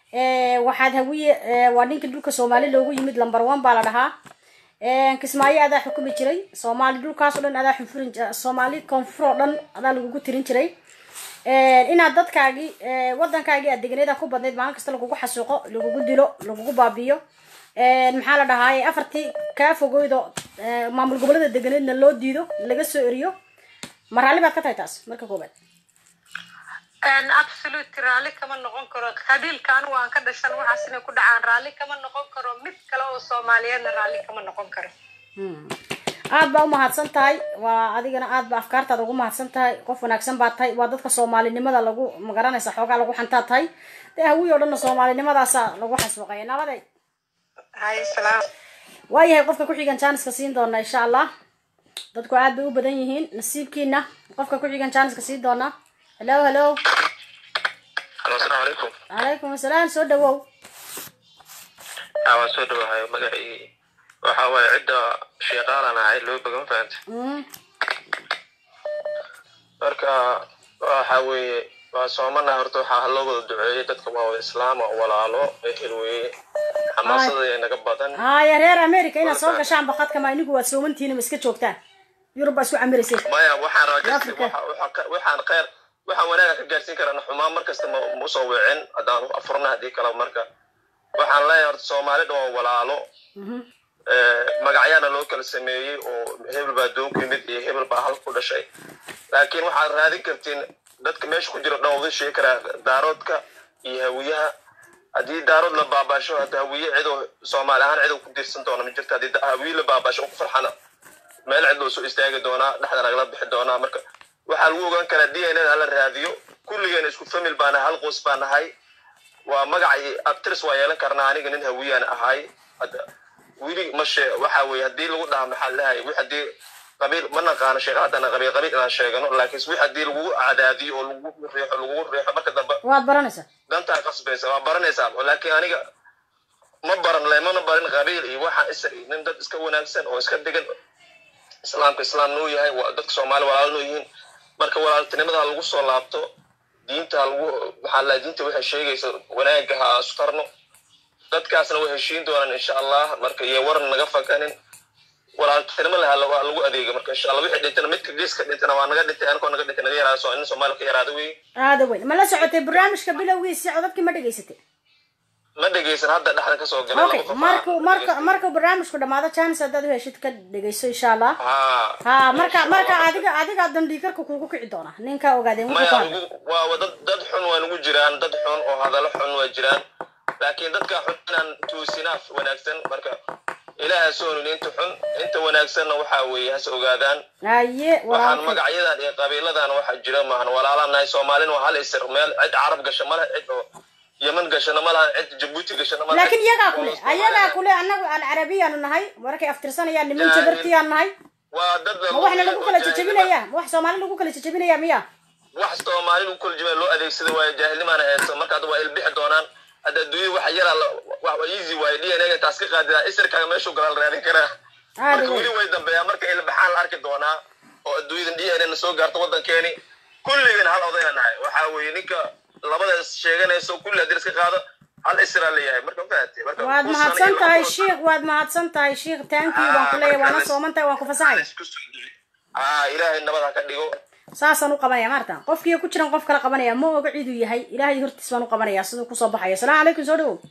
waxaad hawiye waa ninka dhulka soomaali loogu yimid lumber one baa la dhahaa kismaayo adaa xukumi jiray soomaali dhulkaas oo dhan adaa xunfurin soomaali koonfur oo dhan adaa lagugu tirin jiray inaad dadkaagii wadankaagii aad deganeeda ku badnayd maalin kasta lagugu xasuuqo lagugu dilo lagugu baabiyo maxaa la dhahaaye afartii kaa fogoydo maamul gobolada deganeedna loo diido laga soo eriyo ma raalli baad ka tahay taas marka koobaad absolute raalli kama noqon karo qabiilka anigu aan ka dhashan waxaas inay ku dhacaan raalli kama noqon karo mid kale oo soomaaliyeedna raalli kama noqon karo aad baa umahadsan tahay waa adigana aad ba afkaartaada ugu mahadsan tahay qof wanaagsan baa tahay waa dadka soomaalinimada lagu magaranaysa xoogaa lagu xantaa tahay dee hawiy oo dhanna soomaalinimadaasa lagu xasbuqaya nabaday hay salaam waayahay qofka ku-xigan jaaniska siin doona insha allah dadku aad bay u badan yihiin nasiibkiina qofka ku-xigan jaaniska siin doona hello hello halo asalaamu calaykum calaykum asalaam soo dhawow haa waan soo dhawahay magacii waxa waaye cidda sheeqaalan ahay loo bagan fahanta marka waxa weeye waa soomana horta waxaa loo wada duceeyey dadka waa wada islaam oo walaalo ehel weeye xamaasada naga badan haya reer america inaad soo gashaan bakadka ma inigu waad soomantihiin ma iska joogtaan yurub baa isku camiraysay maya waxaan rabaa waxaan kheyr waxaan wanaaga ka gaarsiin karana xumaan markasta ma usoo weecin haddaan afurna haddii kale marka waxaan leeyahay horta soomaali dhan waa walaalo magacyaana loo kala sameeyey oo hebel baa doon ku yimid iyo hebel baa hal ku dhashay laakiin waxaad raadin kartiin dadka meesha ku jira dhan wada sheegi karaa daaroodka iyo hawiyaha haddii daarood la baabaasho hadda hawiye cidoo soomaali ahaan cidoo ku diirsan doona ma jirto haddii hawiye la baabaasho ku farxana meel cid loo soo istaagi doonaa dhexda lagala bixi doonaa marka waxaa lagu ogaan karaa d n a hala raadiyo kulligeena isku famil baa nahay hal qoys baa nahay waa magacii actris waa yeelan karnaa aniga nin hawiyaan ahay wili mashe waxa weye haddii lagu dhaha maxaa lahay wi haddii qabiil ma naqaano sheekh haddana qabiil qabiil inaan sheegano laakiin wi haddii lagugu cadaadiyo oo lagugu riixo lagugu riixo marka dambe waad baranaysaa dantaa qasbaysa waa baranaysaa laakiin aniga ma baran lemana barin qabiil iyo waxaan isa nin dad iska wanaagsan oo iska degan islaamka islaam noo yahay dadka soomaali walaalo noo yihiin marka walaaltinimada lagu soo laabto diinta lagu maxaa la diinta waxay sheegaysa wanaagga ha astarno dadkaasna way heshiin doonaan insha allah marka iyo waran naga fakanin walaaltinimo laha waa lagu adeega marka insha allah wixii dhintana midka geeska dhintana waa naga dhintay anigoo naga dhintay naga yaraada soo nin soomaali ka yaraada wey aada weyn ma la socotay barnaamijka bilowgiisa codadkii ma dhegaysatay ma dhegaysan hadda dhexda kasoo galay okay marku marka markuu barnaamijku dhamaado chance haddaad u heshid ka dhegayso insha allah ha marka marka adiga adiga dandhiikarka kugu kici doona ninka ogaadeen maya waa dad dad xun waa nagu jiraan dad xun oo hadallo xun waa jiraan laakiin dadka xun inaan tuusinaaf wanaagsan marka ilaaha soonin inta xun inta wanaagsanna waxaa weeye has ogaadaan haye waxaan magacyadan iyo qabiiladan waxa jira maahan walaalaan nahay soomaalina waa hal isir meel cid carab gasha ma leh cid oo yeman gashana ma laha cid jabuuti gashana ma laakiin iyagaa kule ayagaa kule annagu aan carabiyaanu nahay markay aftirsanayaan niman jabartiyaan nahay waa dad ma waxna lagu kala jejebinaya ma wax soomaali lagu kala jejebinaya miya wax soomaali lagu kala jebinaya loo adeegsada waayo jaahilnimaana heedsan marka hadda waa ilbixi doonaan hadda adduunya waxa yaraa wax easy waayo d n a taas ka qaadida isirkaaga meeshuu galaa la raadin karaa marka weli way dambeeyaa marka ilbaxaan la arki doonaa oo adduunyadan d n a na soo gaarto waddankeeni kulligan hal odayna nahay waxaa weeye ninka labadaas sheeganayso kulli haddii iska qaado hal israa leeyahay marka fahatay marka waad mahadsan tahay sheikh waad mahadsan tahay sheikh thank you baan ku leeyahay waana sooman tahay waan ku fasaxay aa ilaahay nabad ha ka dhigo saasaan u qabanaya maarta qofkii ku jiran qof kala qabanaya ma oga ciduu yahay ilaahay hortiis baan u qabanaya siduu kusoo baxaya asalaamu calaykum soo dhawow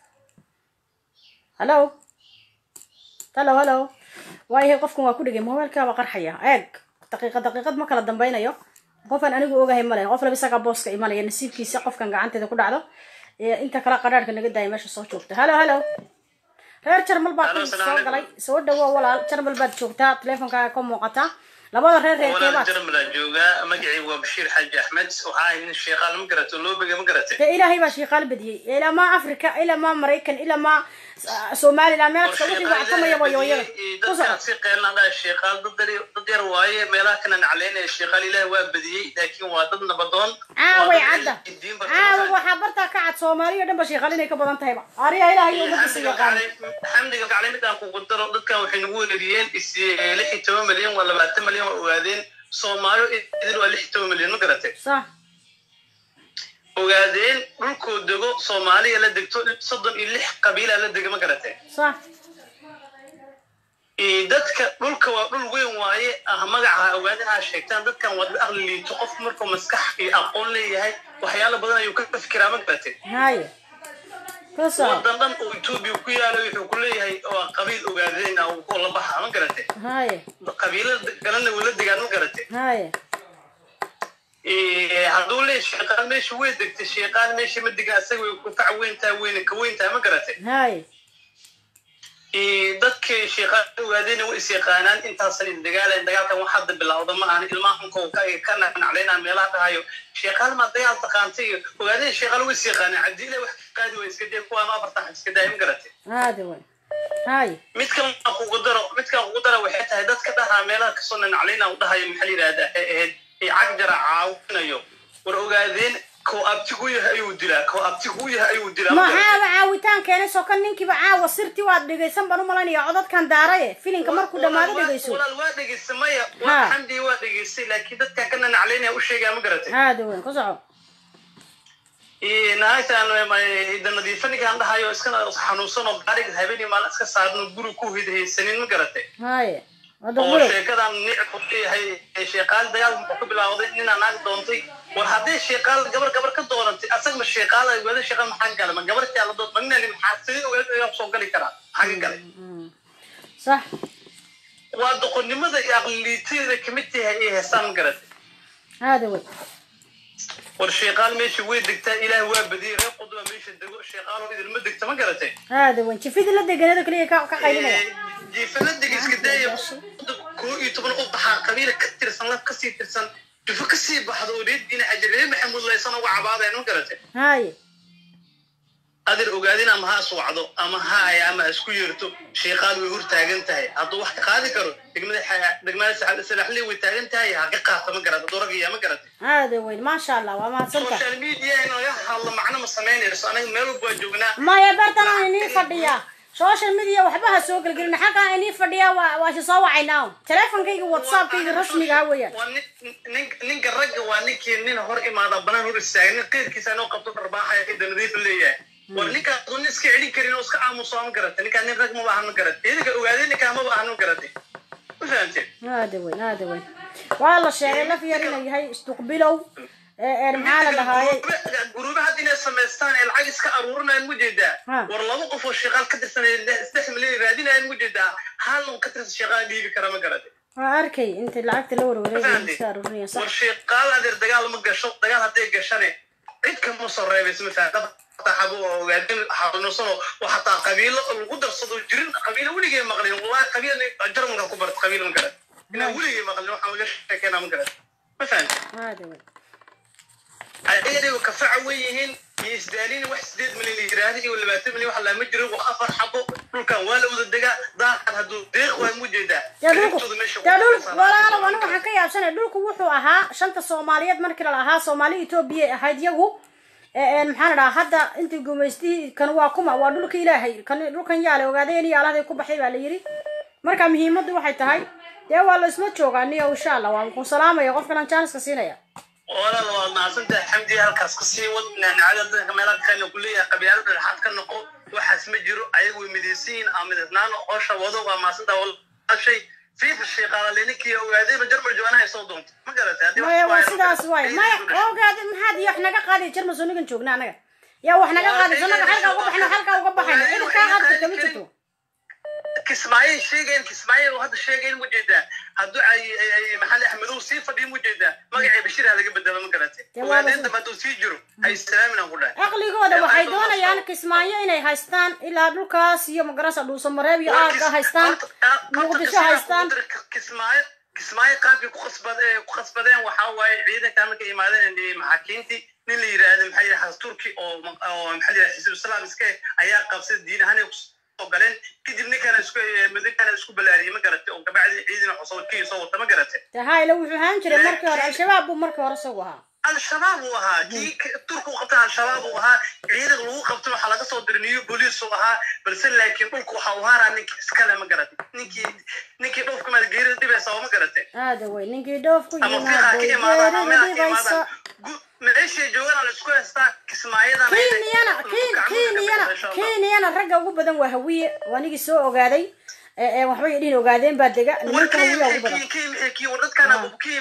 hallo hallo hallo waayahay qofkan waa ku dhegay mobilkaaba qarxaya eeg daqiiqad daqiiqad ma kala dambaynayo qofaan anigu ogahay male qof laba isagaa booska imanaya nasiibkiisa qofkan gacanteeda ku dhacdo inta kale qadhaadhka naga daaya meesha soo joogta hallo hallo reer jarmal baa ku soo galay soo dhawo walaal jarmal baad joogtaa teleefonkaaga ka muuqataa labada reer reerkeebaad jarmalaan joogaa magacii waa bashiir xaaji axmed waxaa ahay nin sheeqaal ma garato loobiga ma garate dee ilaahay baa shiiqaal badiyey ilaa maa africa ilaa maa maraykan ilaa maa somaliland meel kasta wixii wactamaya wayoyada dadkaan si qeelnadhaa sheeqaal dad yar waaye meelaha kana nacleynaya sheeqaal ilaahi waa badiyey laakiin waa dad nabadoon caaway cadda caawa waxaa bartaa ka cad soomaaliya dhan ba shiiqaal inay ka badan tahayba ariya ilaahay ummadiisa yaqaana xamdiga gaclay midaan kugu daro dadkan waxay nagu weerariyeen is lix iyo toban milyan waa labaatan milyan waa ogaadeen soomaaliyo idil waa lix iyo toban milyan ma garatay sax ogaadeen dhulkuu dego soomaaliya la degto soddon iyo lix qabiila la dega ma garatee صح Ee, dadka dhulka waa dhul weyn waaye ah magaca ogaadin aa sheegtaan dadkan waa dad aqli liito qof markuu maskax iyo aqoon leeyahay waxyaalo badan ayuu ka fikiraa ma garatee هاي كسر wadan dhan oo etoobiya ku yaalo wuxuu ku leeyahay waa qabiil ogaadeen uu ku la baxa ma garatee هاي qabiilada galana wuu la degaan ma garatee هاي Ee, hadduu leeyahay sheeqaan meesha way degtay sheeqaan meesha ma degan asaga way ku fac weyntaa weyne ka weyntaa ma garatee هاي Ee, dadkii sheeqaan ogaadeen way is yaqaanaan intaasan is dagaalan dagaalkan wax hadda bilowda ma ahan ilmaha xunka uu ka ka nacnaclaynaa meelaha dhahayo sheeqaan ma dagaal taqaantay iyo ogaadeen sheeqaan way is yaqaanaan cadiile wax ka qaadi way iska dee kuwaan afartan wax iska daaya ma garatee هذا وين هاي mid kale aan kugu daro mid kale aan kugu daro waxay tahay dadka dhahaa meelaha kasoo nacnaclayna u dhahayo maxaa la yidhahdaa ee ahayd ee cagjara caawinayo war ogaadeen koo abtigu yahay ayuu dilaa koo abtigu yahay ayuu dilaa ma garatee? maxaaba caawitaan keenay soo kan ninkiiba caawa sirtii waad dhegaysan baan u malanaya codadkan daaraye filinka markuu dhammaado dhegayso walaal waa dhegaystay maya Ha. waa xamdi waa dhegaystay laakiin dadkan ka nanaclaynaya u sheegaa ma garatay هذا وين كسر naagtaan ida nadiifanigaan dhahayo iska xanuunsan oo gaariga habeenii maalin iska saarno guri ku hidhaysanin ma garatay هاي هذا oo غلط sheekadan nicib u leeyahay ee sheeqaal dagaal muxuu ka bilowday ninaa naag doontay war haddii sheeqaal gabar gabar ka doonantay asagma sheeqaal wada sheeqaal maxaa gala ma gabartii ala doon ma ninani maxaa sidii ogaad soo gali karaa maxaa ka galay صح waa doqonnimada iyo aqliliiteeda kamid tahay ay heestaan ma garatay هذا وين war sheeqaal meesha way degtaa ilaah waa badiyey reer qudba meesha dego sheeqaaloo idilma degta ma garatay هذا وين شفيد اللي دقناه كليه كقيلنا jiifaladiga iska daaya koo iyo toban u baxaa qabiila ka tirsan laf kasii tirsan jufo kasii baxdo oo reed dhinaca jiree maxamuud laysan uga cabaadeen ma garatay هاي adir ogaadin ama ha iswacdo ama ha ay ama ha isku yeerto sheeqaal way hor taagan tahay hadduu wax ka qaadi karo degmada xa- degmada Saxal- salaxley way taagan tahay ha ka qaata ma garata doragaya ma garatay هذا وين ما شاء الله وما سنت social media in laga hadlo macno ma samaynayso anaga meel walba waa joognaa ما يا برتنا إني فديا social media وحبها سوق الجرين حقا إني فديا واش صوا عيناهم تلفون كي واتساب كي رسمي قوية waa nin nin- ninka ragga waa ninkii nin hor imaada banaan hor istaaga nin qeyrkiisa inoo qabto dharbaaxaya ida nadiif leeyahay war ninkaas uu nin iska celin karin oo iska aamuso ma garatay ninkaa nin rag maba ahan ma garatay idinka ogaadey ninkaa maba ahan ma garatay ma fahamteen هذا وين هذا وين والله الشيء لا في يرنا هي استقبلوا معانا دهاي guruuba hadda inay samaystaan ee lacag iska aruurinayaan mu jeedaa Ha. war laba qof oo shaqaal ka tirsan ee saddex milyan raadinayaan mu jeedaa hal un ka tirsan shaqaal dhiibi kara ma garatay أركي أنت لعبت الأول ولا فهمتي؟ يستاروني صح war sheeqaal adeer dagaal ma gasho dagaal hadday gashane cid kama soo reebayso mafaaqada xabo oo ogaadin xanuunsano oo xataa qabiilo lagu darsado jirin qabiilo weligay maqlin wallahi qabiil jarmalka ku barta qabiil ma garan inaa weligay maqlin waxaan laga sheekeynaa ma garan ma fahamti هذا وين ayaga kafaca wey yihiin iyo isdaalin wax sideed milyan la yiraahdo iyo labaatan milyan wax lama jiro waa afar xabo dhulkan waa la wada degaa daaqan hadduu deeq waa mu jeedaa يا دولك Qaybtooda meesha يا ku دولك tirsan. ولا أنا وأنا waxaan ka yaabsanay dhulku wuxuu ahaa shanta Soomaaliyeed markii la lahaa Soomaali Itoobiya ahayd yagu ee maxaan dhahaa hadda intii gumaystii kan waa kuma waa dhulka Ilaahay kan dhulkan yaale ogaadeen iyo alaahday ku baxay baa la yiri marka muhiimaddu waxay tahay dee waa la isma joogaa niyo insha Allah waan ku salaamaya qofkan aan chance ka siinaya walaal waa mahadsantahay xamdi halkaas ka sii wad naanacada dadka meelaha kale ku leeyahay qabyaalad dhexaad ka noqo waxaas ma jiro ayagu way midaysan yihiin ama midnaan qoosha wado waa mahadsantahay walaashay fiifa sheeqaala leninkii ogaadayba jarmal jooganahay soo doonto ma garatay haddii wax maya ku waa hayo sidaas ma waay garatay. maya ogaade maxaad iyo wax naga qaadi jirma soo nigan joogna anaga yaa wax naga qaadi sanaga halkaa uga baxayno halkaa uga baxayno cid kaa qaadi karta ma jirto kismaayo sheegayn kismaayo oo hadda sheegayn mu jeedaa hadduu ay ay- ay maxamed axmedow sii fadhiyo mu jeedaa magacii bashir ha laga bedelo ma garatay Dee waa ogaadeen la- dambe hadduu sii jiro hay salaamin aan ku dhahay caqligooda waxay doonayaan kismaayo inay haystaan ilaa dhulkaas iyo magarasa dhuusamareeb iyo aagga haystaan muqdisho haystaan kismaayo kismaayo qaabkii ku qasbad ee ku qasbadeen waxaa waaye ciidanka marka imaadeen ee maxaakiintii nin la yiraahdo maxaa yidhaha turki oo oo maxaa yidhaha xisbu islaam iska eh, ayaa qabsaday diin ahaan ay kusoo galeen kadib ninkana isku madinkana isku balaariyey ma garatay oo gabacdii ciidan cusub kii soo wata ma garatay tahayla wuxuu ahaan jiray markii hore al-shabaab buu markii hore isagu ahaa al-shabaab uu ahaa kii k- turku qabta al-shabaab uu ahaa ciidan lagu qabtay waxaa laga soo diray new police uu ahaa balse laakiin dhulku waxa uu haaraa ninkii iskale ma garatay ninkii ninkii dhulka maad geerida dhibaysa oo ma garatay aada wey ninkii dhoof ku ama fiiqa ka imaadaan ama yimaado meelaha ka geerida imaadaan dhibaysa meeshay joogaan la isku haystaa kismaayadana kenyana ken kenyana kenyana ragga ugu badan waa hawiye waa anigii soo ogaaday ee ee waxbay idhin ogaadeen baa dega nimanka hawiya ugu badan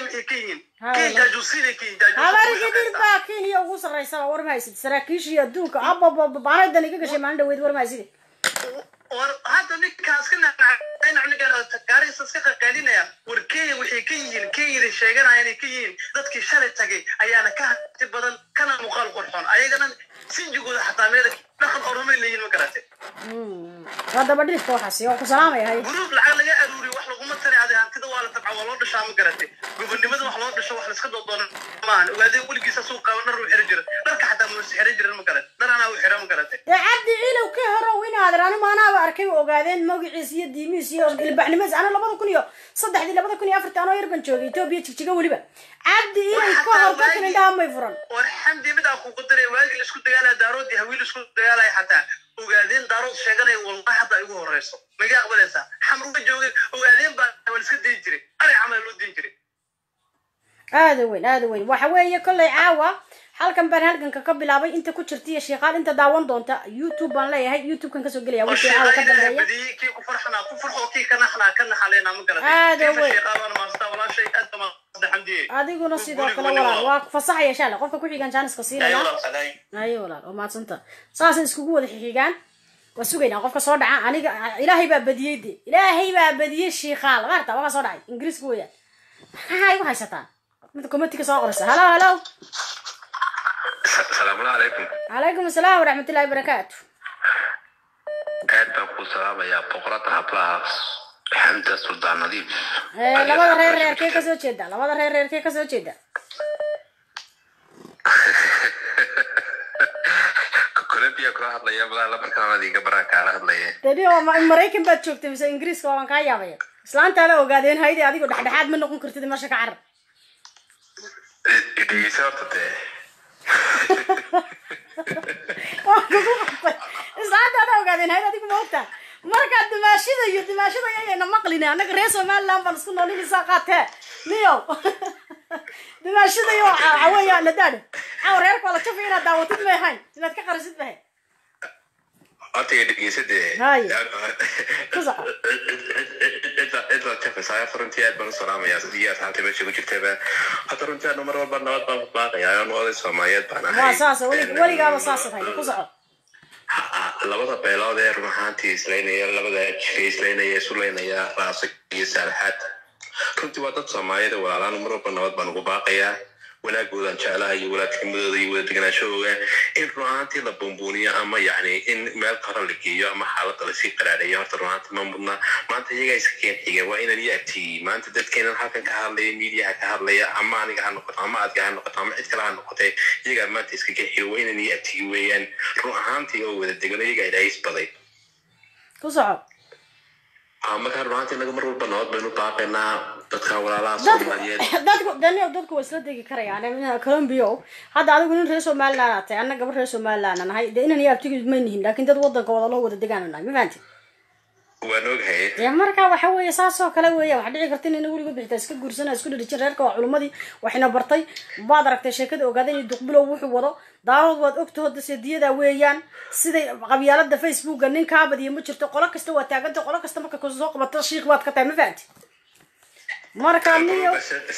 habargidir baa kenya ugu sarraysa war mahaysid saraakiishii adduunka abababa baanadan iga gashay maalin dhaweyd war mahayside war hadda ninkaas ka nacnacgaariisa iska qaqaalinaya war kenya waxay ka yihiin kenyada sheeganaya inay ka yihiin dadkii shalay tagay ayaana ka hati badan kana muuqaal qurxoon ayagana sinjigooda xataa meel dhaqan oromay leeyihin ma garate waa daba dhifka waxaasi oo ku salaamaya hay guruub lacag laga aruuriyo wax laguma tari adi hantida waa la tabca waa loo dhashaa ma garate gobonimada wax loo dhasho wax laiska doodoona maahan ogaadee weligiisa suu qaba dhar uu xiran jira dharka xataa muus xiran jiran ma garate dhar anaa u xira ma garate dee cabdi ciilow ka horow inaadir ani maanaaba arkay u ogaadeen magaciis iyo diimihiis iyo ilbaxnimadiis ana labada kun iyo saddexdii labada kun iyo afartii anoo yar ban joogay etoobiya jigjiga weliba cabdi ciilow ka hor dadkan indhaha may furan war xamdi mid aan kugu daray waagii laisku dagaalaya daarood iyo hawiil isku dagaalaya xataa ogaadeen daarood sheeganaya wallahi hadda igu horeyso maga aqbalaysaa xamruga joogay ogaadeen baa waa liska dayin jiray ari camal loo dayin jiray aada weyn aada weyn waxa weeye kollay caawa halkan baan halganka ka bilaabay inta ku jirta iyo sheekaal inta daawan doonta youtube baan leeyahay youtubekan kasoo gelaya oo wixii caawa ka sheeqayda dambeeya badiyey kii ku farxanaa ku farxo kii ka naxnaa ka naxaleena ma garatay Aad kiifa weyn. sheeqaabana maastaa walaashay aad baa maasda xamdiye adiguna sidoo Guri- kale guri walaal walaal. waa fasaxaya shaale qofka ku xigan jaaniska siinaya ayo walaal oo maadsanta saasay iskugu wada xixigaan waa sugaynaa qofka soo dhaca aniga ilaahay baa badiyey de ilaahay baa badiyey shiikaal maarta waxa soo dhacay ingiriiska weeyaan maxaa igu haysataan mid committee ka soo qoraysa halo halo salaamu calaykum calaykum asalaam waraxmatullahi wabarakaatu aad baan ku salaamayaa boqorada hablaha xamda suldaan nadiif Eh, labada reer reerkee kasoo jeeda labada reer reerkee kasoo jeeda colombia kula hadlaya malaa lamarkaan iga baraan kaala hadlaya deni oo ma- maraykan baad joogtay mise ingiriiska waan kaa yaabaya islaantaada ogaadeen hayde adigo dhexdhexaad ma noqon kartid meesha ka carar dhegeysa horta dee waan kugu qabtay islaantaada ogaadeen hayde adigu ma ogtaa markaa dimaashida iyo dimaashida yayayna maqlin annaga reer somaliland baan isku nool inisa qaatee niyo dimaashida iyo caweya la daadho caw reerka waa la jafi inaad daawatid may ahayn inaad ka qarisid may ahayn horta iyo dhegeysa dee Hay. ku soco cidla jafaysaa horta runtii aad baan u salaamayaa iyo asxaabta meesha ku jirtaba horta runtii anu mar walba nabad baan ku baaqayaa anu oday soomaaliyeed baan ahay waa saas weli weligaaba saasad hayda ku soco labada beelood ee run ahaantii islaynaya labada jifay islaynaya isulaynaya raasa iyo saalaxaad runtii waa dad soomaaliyada walaalaan mar walba nabad baan ugu baaqayaa wanaagoodan jeclaha iyo walaadnimadooda iyo wada degenaanshahooga in run ahaantii la buunbuuniyo ama yacni in meel kore la geeyo ama xaaladda lasii qaraareeyo horta run ahaantii ma mudna maanta iyagaa iska keen xiga waa inaan iyo agtiyey maanta dadkeenan halkan ka hadlaya miidiyaha ka hadlaya ama aniga ha noqoto ama adga ha noqoto ama cid kale ha noqotee iyagaa maanta iska keen xiga waa inaan iyo agtiyey weeyaan run ahaantii oo wada degano iyagaa ilaahay isbaday ku soco markaa run ahaantii inaga mar walba nabad baynu baaqaynaa dadka walaalaha dadku soomaaliyeed dadku dani dadku waa isla degi karayaan colombia hadda adigu nin reer somaliland aad tahay anna gabar reer somaliland aan nahay dee inan iyo abtigi ma nihin laakin dad wadanka wada loo wada degaan nahay ma fahanti waan oghay dee marka waxa weeye saas oo kale weeya waxa dhici karta inayna weligood bixitaa iska guursana isku dhirijin reerka waa culimadii waxayna bartay baad aragtay sheekada ogaada inay duqbilow wuxuu wado daarood waad ogtaho daseediyada weeyaan siday qabyaalada facebooka nin kaabadiyo ma jirto qolo kasta waa taaganta qolo kasta marka ka soo qabato shiik baad ka tahay ma fahanti marka niyo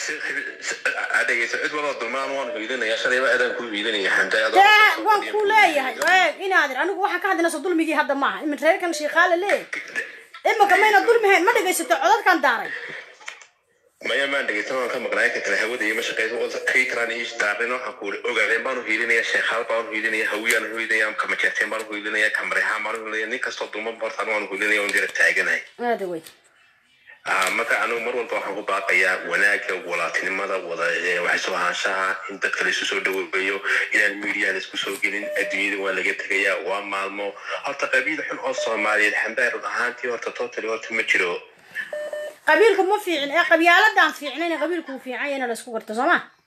dhegeysa cid waloo dulmaan waan hiilinaya shalayba aadaan ku hiilinaya xamda dee waan ku leeyahay eeg inaadir anigu waxaan ka hadlinayso dulmigii hadda maaha imin reerkan shiikaale leeyahay imika mayna dulmihayn ma dhegaysato codadkan daaray maya maan dhegeysan waan ka maqnaay ka kale hawada iyo mashaqeysa kii kalaan ii daarin waxaan ku uri ogaadeen baan u hiilinaya sheekhaal baan u hiilinaya hawiyaan u hiilinaya kamajeerteen baan u hiilinaya kamarehaan baan u hiilinaya nin kastoo dulman hortaan waan u hiilinaya waan jira taaganahay aada wey marka anigu mar walba waxaan ku baaqayaa wanaagga walaatinimada wada wax soo ahaanshaha in dadka la isu soo dhaweeyo inaan miidiyaha la isku soo gelin adduunyada waa laga tegayaa waa maalmo horta qabiil xun oo soomaaliyeed xambaar run ahaantii horta totally horta ma jiro qabiilku ma fiicin ee qabyaaladan fiicnayn qabiilku uu fiican yahay in la isku garto soo ma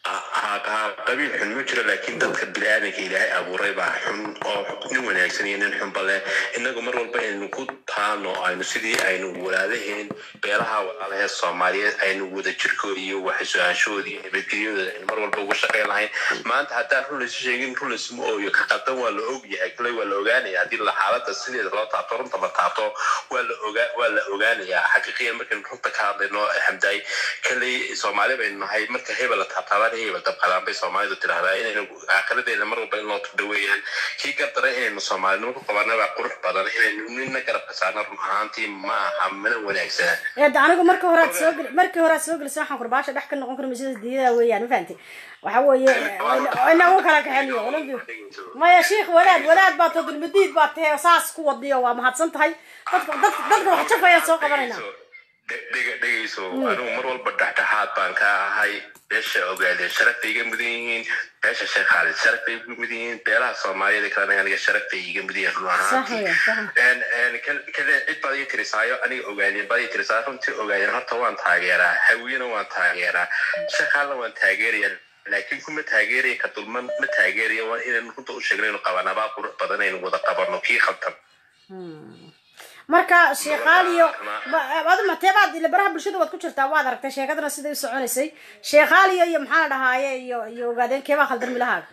ha- ha- qabiil xun ma jiro laakiin dadka biniaadanka ilaahay abuuray baa xun oo nin wanaagsan iyo nin xunba leh innagu mar walba aynu ku taano aynu sidii aynu walaadaheen beelaha walaalahee soomaaliyeed aynu wada jirkooda iyo waxsu-aashooda iyo nabadgelyadooda aynu mar walba uga shaqayn lahayn maanta haddaan run laysu sheegin run laysuma ooyo ka qaldan waa la og yahay kale waa la ogaanaya haddii la xaalada sideeda loo taabto runta la taabto waa la ogaa waa la ogaanayaa xaqiiqiyan markaynu runta ka hadlayno xamdaay kaley soomaali baynu nahay marka hebel la taabtaabaan hebel dabqadaan bay soomaalidu tidhahdaa inaynu aakiradeena mar walba in loo turdhaweeyaan kii gardaray inaynu soomaalinimo ku qabana baa qurux badan inaynu nina garabka saarna run ahaantii ma aha mana wanaagsana eeda anigu marka horaad soo gel markii horaad soo gelisay waxaan kurbaasha dhex ka noqon karo masida diyada weeyaan ma fahanti waxa weeye ina u kala kaxeeniyo walaalkiiba maya sheikh wadaad wadaad baa to dulmadiid baa tahay oo saas ku wadiyo waa mahadsan tahay dadka dadka dadka wax jafayaan soo qabanayna dhega dhegayso anigu mar walba dhexdhexaad baan ka ahay beesha ogaadeen sharaf bay iga mudan yihiin beesha sheekh khaalid sharaf bay iga mudan yihiin beelaha soomaaliyeed kalena aniga sharaf bay iga mudan yihiin run sax ahaantii weya sax kale cid baad ii tirisaayo aniga ogaadeen baad ii tirisaayo runtii ogaadeen horta waan taageeraa hawiyena waan taageeraa sheekhaalla waan taageeraya laakiin kuma taageeraya ka dulman ma taageeraya waa inaynu runta u sheegno inuu qabanabaa qurux badan aynu wada qabano kii khaldan marka sheekhaaliyo adu mateebaad ila baraha bulshada waad ku jirtaa waad aragtay sheekadana siday u soconaysay sheekhaaliyo iyo maxaa la dhahaaye iyo iyo ogaadeen keebaa khaldan milahaaga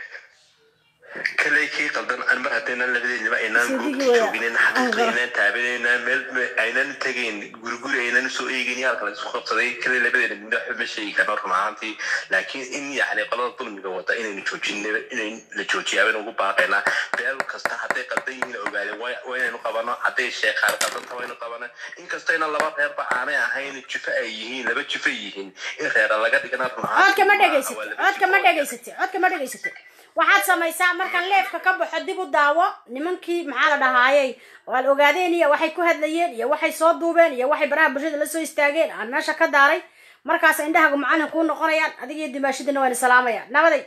kale kii qaldan an mar haddaynan labadeednaba aynaan Sidii goobta weya. jooginin xaqiiqa aynaan taabanaynan meel me- aynan tegayn guriguri aynan soo eegin halka la isku qabsaday kale labadeena midna waxba ma sheegi karno run ahaantii laakiin in yacni qolada dulmiga wada inaynu joojin inayn la joojiyaa baynu ugu baaqaynaa beel kasta hadday qaldan yihiin ogaadeen waa waa inaynu qabano hadday sheekhaan qaldanta waynu qabana inkastayna laba reerba aanay ahayn jifo ay yihiin laba jifo yihiin in reera laga dhigana run codka ma ahaantii dhegaysatid codka ma dhegaysatid codka ma dhegaysatid waxaad samaysaa markaan leefka ka baxo dib u daawo nimankii maxaa la dhahaayey waad ogaadeen iyo waxay ku hadlayeen iyo waxay soo duubeen iyo waxay baraha bulshada la soo istaageen aan meesha ka daaray markaas indhahagu macalin kuu noqonayaan adiga iyo dimaashidina wayna salaamayaan nabaday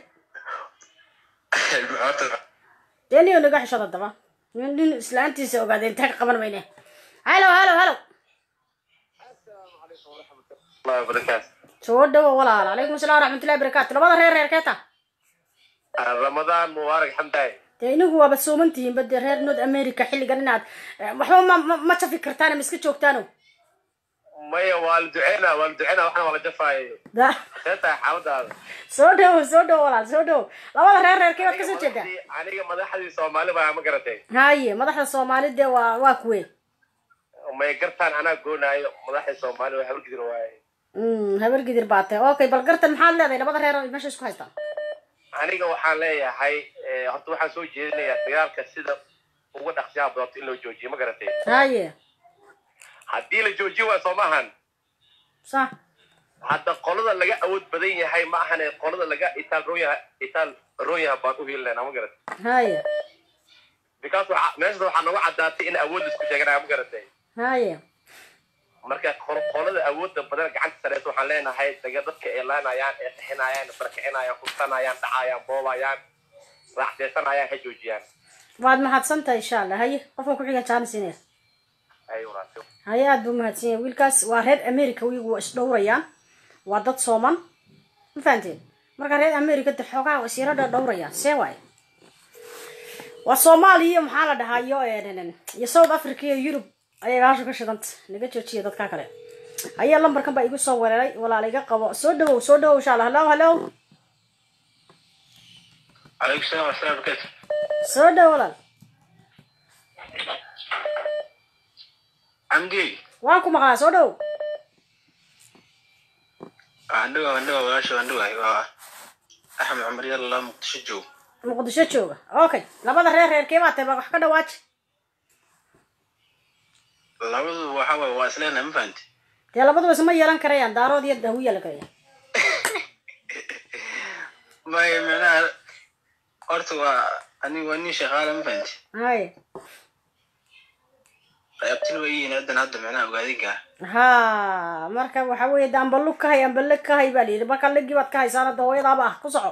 dee niyo naga xishooda daba nin nin islaantiisa ogaadeen intaa ka qaban mayne halo halo halo soo dhawo walaal calaykum asalaam waraxmatullahi barakaatu labada reer reer keeta ramadaan mubaarak xamdaay dee inagu waaba sooman tihiin bade reer north america xilligan inaad eh, waxba ma ma- ma jafi kartaan ma iska joogtaano maya waa la duceynaa waa la duceynaa waxna waa la jafaayo da see tahay xaaladaada soo dhawo soo dhawo walaal soo dhawo labada reer reerkee waad kasoo jeedaa aniga madaxdii soomaali baa ma garatay haye madaxda soomaalida dee waa waa kuwe may gartaan anaa goonaayo madaxdii soomaali waa habargidir waaye Mm, habar gidir baa tahay okay bal gartan maxaad leedahay labada reer oo meesha isku haystaan aniga waxaan leeyahay eh, horta waxaan soo jeedinayaa dagaalka sida uga dhaqsiyaha badanta in loo joojiyo ma garatay haye haddii la joojiyo waa soo maahan sax hadda qolada laga awood badan yahay ma ahane qolada laga itaal roon yahay itaal roon yahay baan u heli lahaynaa ma garatay haye because waxa- meeshada waxaa nooga caddaatay in awood laisku sheeganaya ma garatay haye marka qor- qolada awoodda badan gacanta sareysa waxaan leenahay daga dadka ay laanayaan ee qixinayaan barkicinayaan hubsanayaan dhacayaan boobayaan raaxseysanayaan ha joojiyaan waad mahadsan tahay insha allah haye qofka ku xiga jaanis inay ay wanaagsan haye aad buu mahadsan yahay wiilkaas waa reer america wiigu waa isdhowrayaan waa dad sooman ma fahanteen marka reer america de xoogaa waa isyaro dhowrayaan see waaye waa soomaaliya iyo maxaa la dhahaa iyo eh, iyo south africa iyo yurub ayay baasha ka shidanta naga joojiya dadka kale ayaa lambarkan baa igu soo weeraray walaal iga qabo soo dhawow soo dhawow insha allah hallo hallo عليكم السلام ورحمة الله وبركاته soo dhawow walaal عمدي waan ku maqlaa soo dhawow عندو عندو واشو عندو أيوة أحمد عمر يلا مقتشجو muqdisho jooga okay labada reer reerkee baa tahay baa wax ka dhawaaji labadu waxa waaye waa isleena ma fahanti dee labaduba isma yeelan karayaan daarood iyo dahu yeelan karayaan may micnaha horta waa ani waa nin shaqaale ma fahanti haye qaybtin way yihiin haddan hadda micnaha ogaadinka ha marka waxa weeye de amba lug ka hay amba leg ka hay baa layidhi marka legii baad ka haysaan hadda hooyadaaba ah ku soco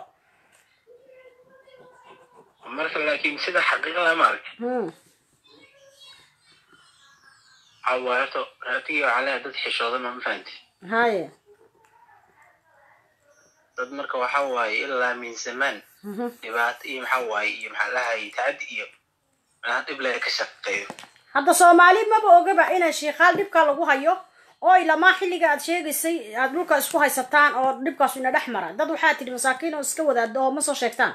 marka laakiin sida xaqiiqada ma arag Hmm. waxaa waaye horta raatigii waxaa leeyahay dad xishooda ma ma fahanti haye dad marka waxa waaye ilaa min zamaan Mhm. dhibaato iyo maxaa waaye iyo maxaa lahay tacadi iyo macnaha dhib laga ka shaqeeyo hadda soomaali maba ogaba inay shiikaal dhibka lagu hayo oo ilamaa xilliga aad sheegaysay aad dhulka isku haysataan oo dhibkaasu ina dhex mara dad waxaa tidhi masaakiin oo iska wadaado oo ma soo sheegtaan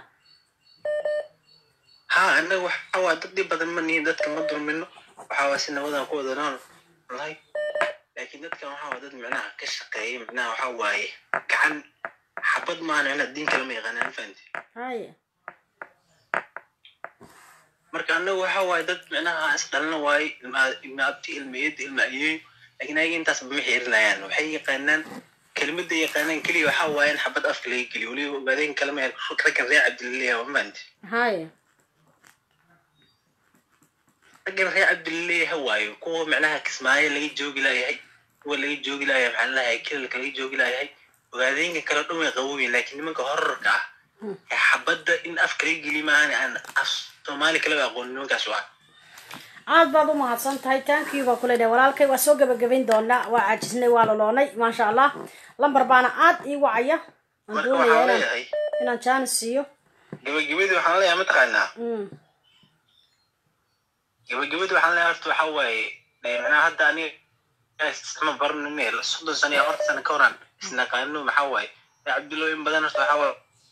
ha annaga waxa waaye dad dhib badan ma nihin dadka ma dulmino waxa waaye si nabadan ku wada nool nahay laakiin dadkan waxa waaye dad micnaha ka shaqeeya micnaha waxa waaye gacan xabad maahan micnaha diin kale ma yaqaanaan fahanti haye marka annaga waxa waaye dad micnaha is dhalna waaye ilma ilma abti ilma eed ilma ayeeyo laakiin ayaga intaas ma xirinayaan waxay yaqaanaan kelimada yaqaanaan keliya waxa waaye in xabad afka laga geliyo weliba ogaadeen kalama raggan reer cabdilaleeya waa maanti haye raggan reer cabdilaleeya waayo kuwa micnaha kismaayo laga joogi laayahay kuwa laga joogi laayahay maxaa lalahay kilalka laga joogi laayahay ogaadeenka kale dhan way qaboobeen laakiin nimanka horarka ah ee xabadda in afka laga geliyo maahan aan af soomaali kaleba aqoon nimankaas waa aad baad u mahadsan tahay tankii baa kule dhahay walaalkay waa soo gebagabayn doonaa waa caajisnay waa loloonay maasha allah lambar baana aad ii wacaya aan marka doonaya waxaan inaan leeyahay inaan jaanis siiyo gabagabadii waxaan leeyahay mataqaanaa Mm. gabagabadii waxaan leeyahay horta waxa waaye dee macnaha hadda aniga isma baranine soddon sano iyo afartan sano ka horan isnaqaano maxaa waaye dee cabdulla in badan horta waxaa waaye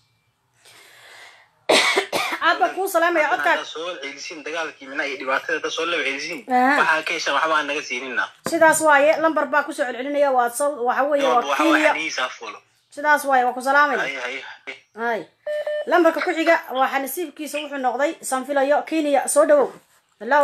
aad baan kuu salaamaya codkaag haddaad soo celisiin dagaalkii micnaha iyo dhibaatada haddaad soo laba celisiin Aha. waxaa ka heshaan waxba aan naga siinina sidaas waaye lambar baa kusoo celcelinaya waa sal- waxa weeye waa waxa waa kenya xanihiisaa fulo sidaas waaye waa ku salaamaya hay hay hay lambarka ku xiga waxaa nasiibkiisa wuxuu noqday sanfilayo kenya soo dhawow hello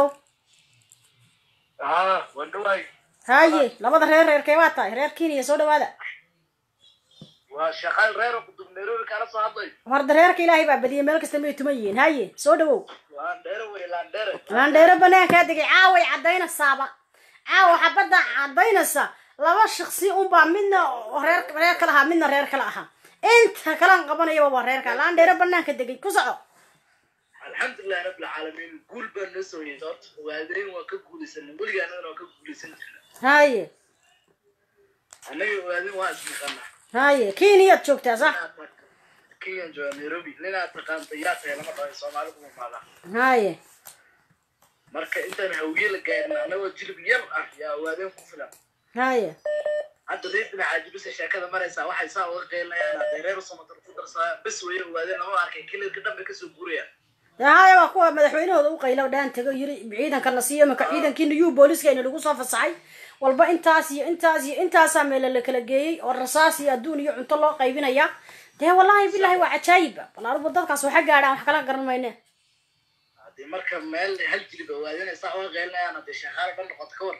haa waan dhawaay haye labada reer reerkee waa tahay reer kenya soo dhawaada waa shaqaal reer oo kudub nairobi kala soo hadlay horda reerka ilaahay baa badiyay meel kasta may tuman yihiin haye soo dhawow laandheere wey laandheere laandheero banaankaa degay caaway caddaynaysaaba caawa xabadda caddaynaysa laba shaqsi unbaa midna reer reer kala ahaa midna reer kala ahaa inta kalaan qabanayaba waa reerka laandheero banaanka degay ku soco alxamdulilahi rabbil caalamiin guul baa noo soo yeesay horta ogaadeen waa ka guulaysanay weligaa annagana waa ka guulaysan jirna haye annaga ogaadeen waa isnaqanaa haye kenyaad joogtaa sax kenyan jooga nairobi ninaad taqaanta yaa tahay lama dhahay soomaali kuma maadaa haye marka intaan hawiye la gaarin annagoo jilib yar ah yaa ogaadeen ku filan haye hadda reer dhinaca jibisa sheekada maraysaa waxay saa uga qeylinayaan hadday reer samatar ku darsaa bes weye ogaadeen lama arkay kilalka dhanbe kasoo guurayaan dee haye waa kuwa madaxweynahooda u qaylo dhaan tago yiri ciidankana siiyo imika ciidankiina yuu booliskayna lagu soo fasaxay walba intaas iyo intaas iyo intaasaa meela la kala geeyey oo rasaas iyo adduun iyo cunto loo qaybinaya dee wallahi bilahi waa cajaayiba bal anugu dadkaas waxa gaadhaan wax kala garan mayne haddii marka meel hal jilib ogaadeen ay saa uga qeylinayaan hadday sheekaala dhan noqoto ka war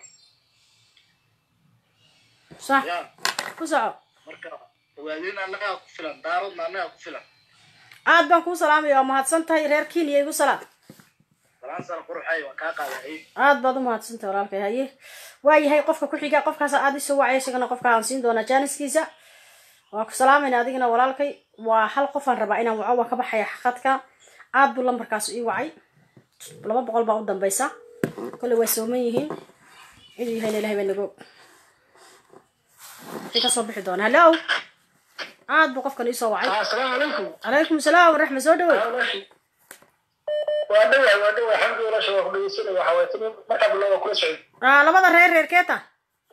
sax ya ku soco marka ogaadeen annagaa ku filan daaradna annagaa ku filan aad baan kuu salaamaya waa mahadsan tahay reer kenya igu salaam balaan sana quruxay waan kaa qaaday aad baad u mahadsantahay walaalkay haye waayahay qofka ku xiga qofkaas aad isoo wacay isagana qofka aan siin doonaa jaaniskiisa waa ku salaamayna adigana walaalkay waa hal qofaan rabaa inaan waco waa ka baxaya xaqadka aad buu lambarkaas ii wacay laba boqol baa u dambaysa kolley waa sooman yihiin ciduu yahayna ilahay baa nagoog intii kasoo bixi doona hallo aad buu qofkan iisoo wacay asalaamu calaykum calaykum salaam waraxma soo dhawow waa dhawaay waa dhawaay alxamdulilah shawaa ku dhegeysanay waxa waye timi markaa bilowda kula socday Ah, labada reer reerkee ta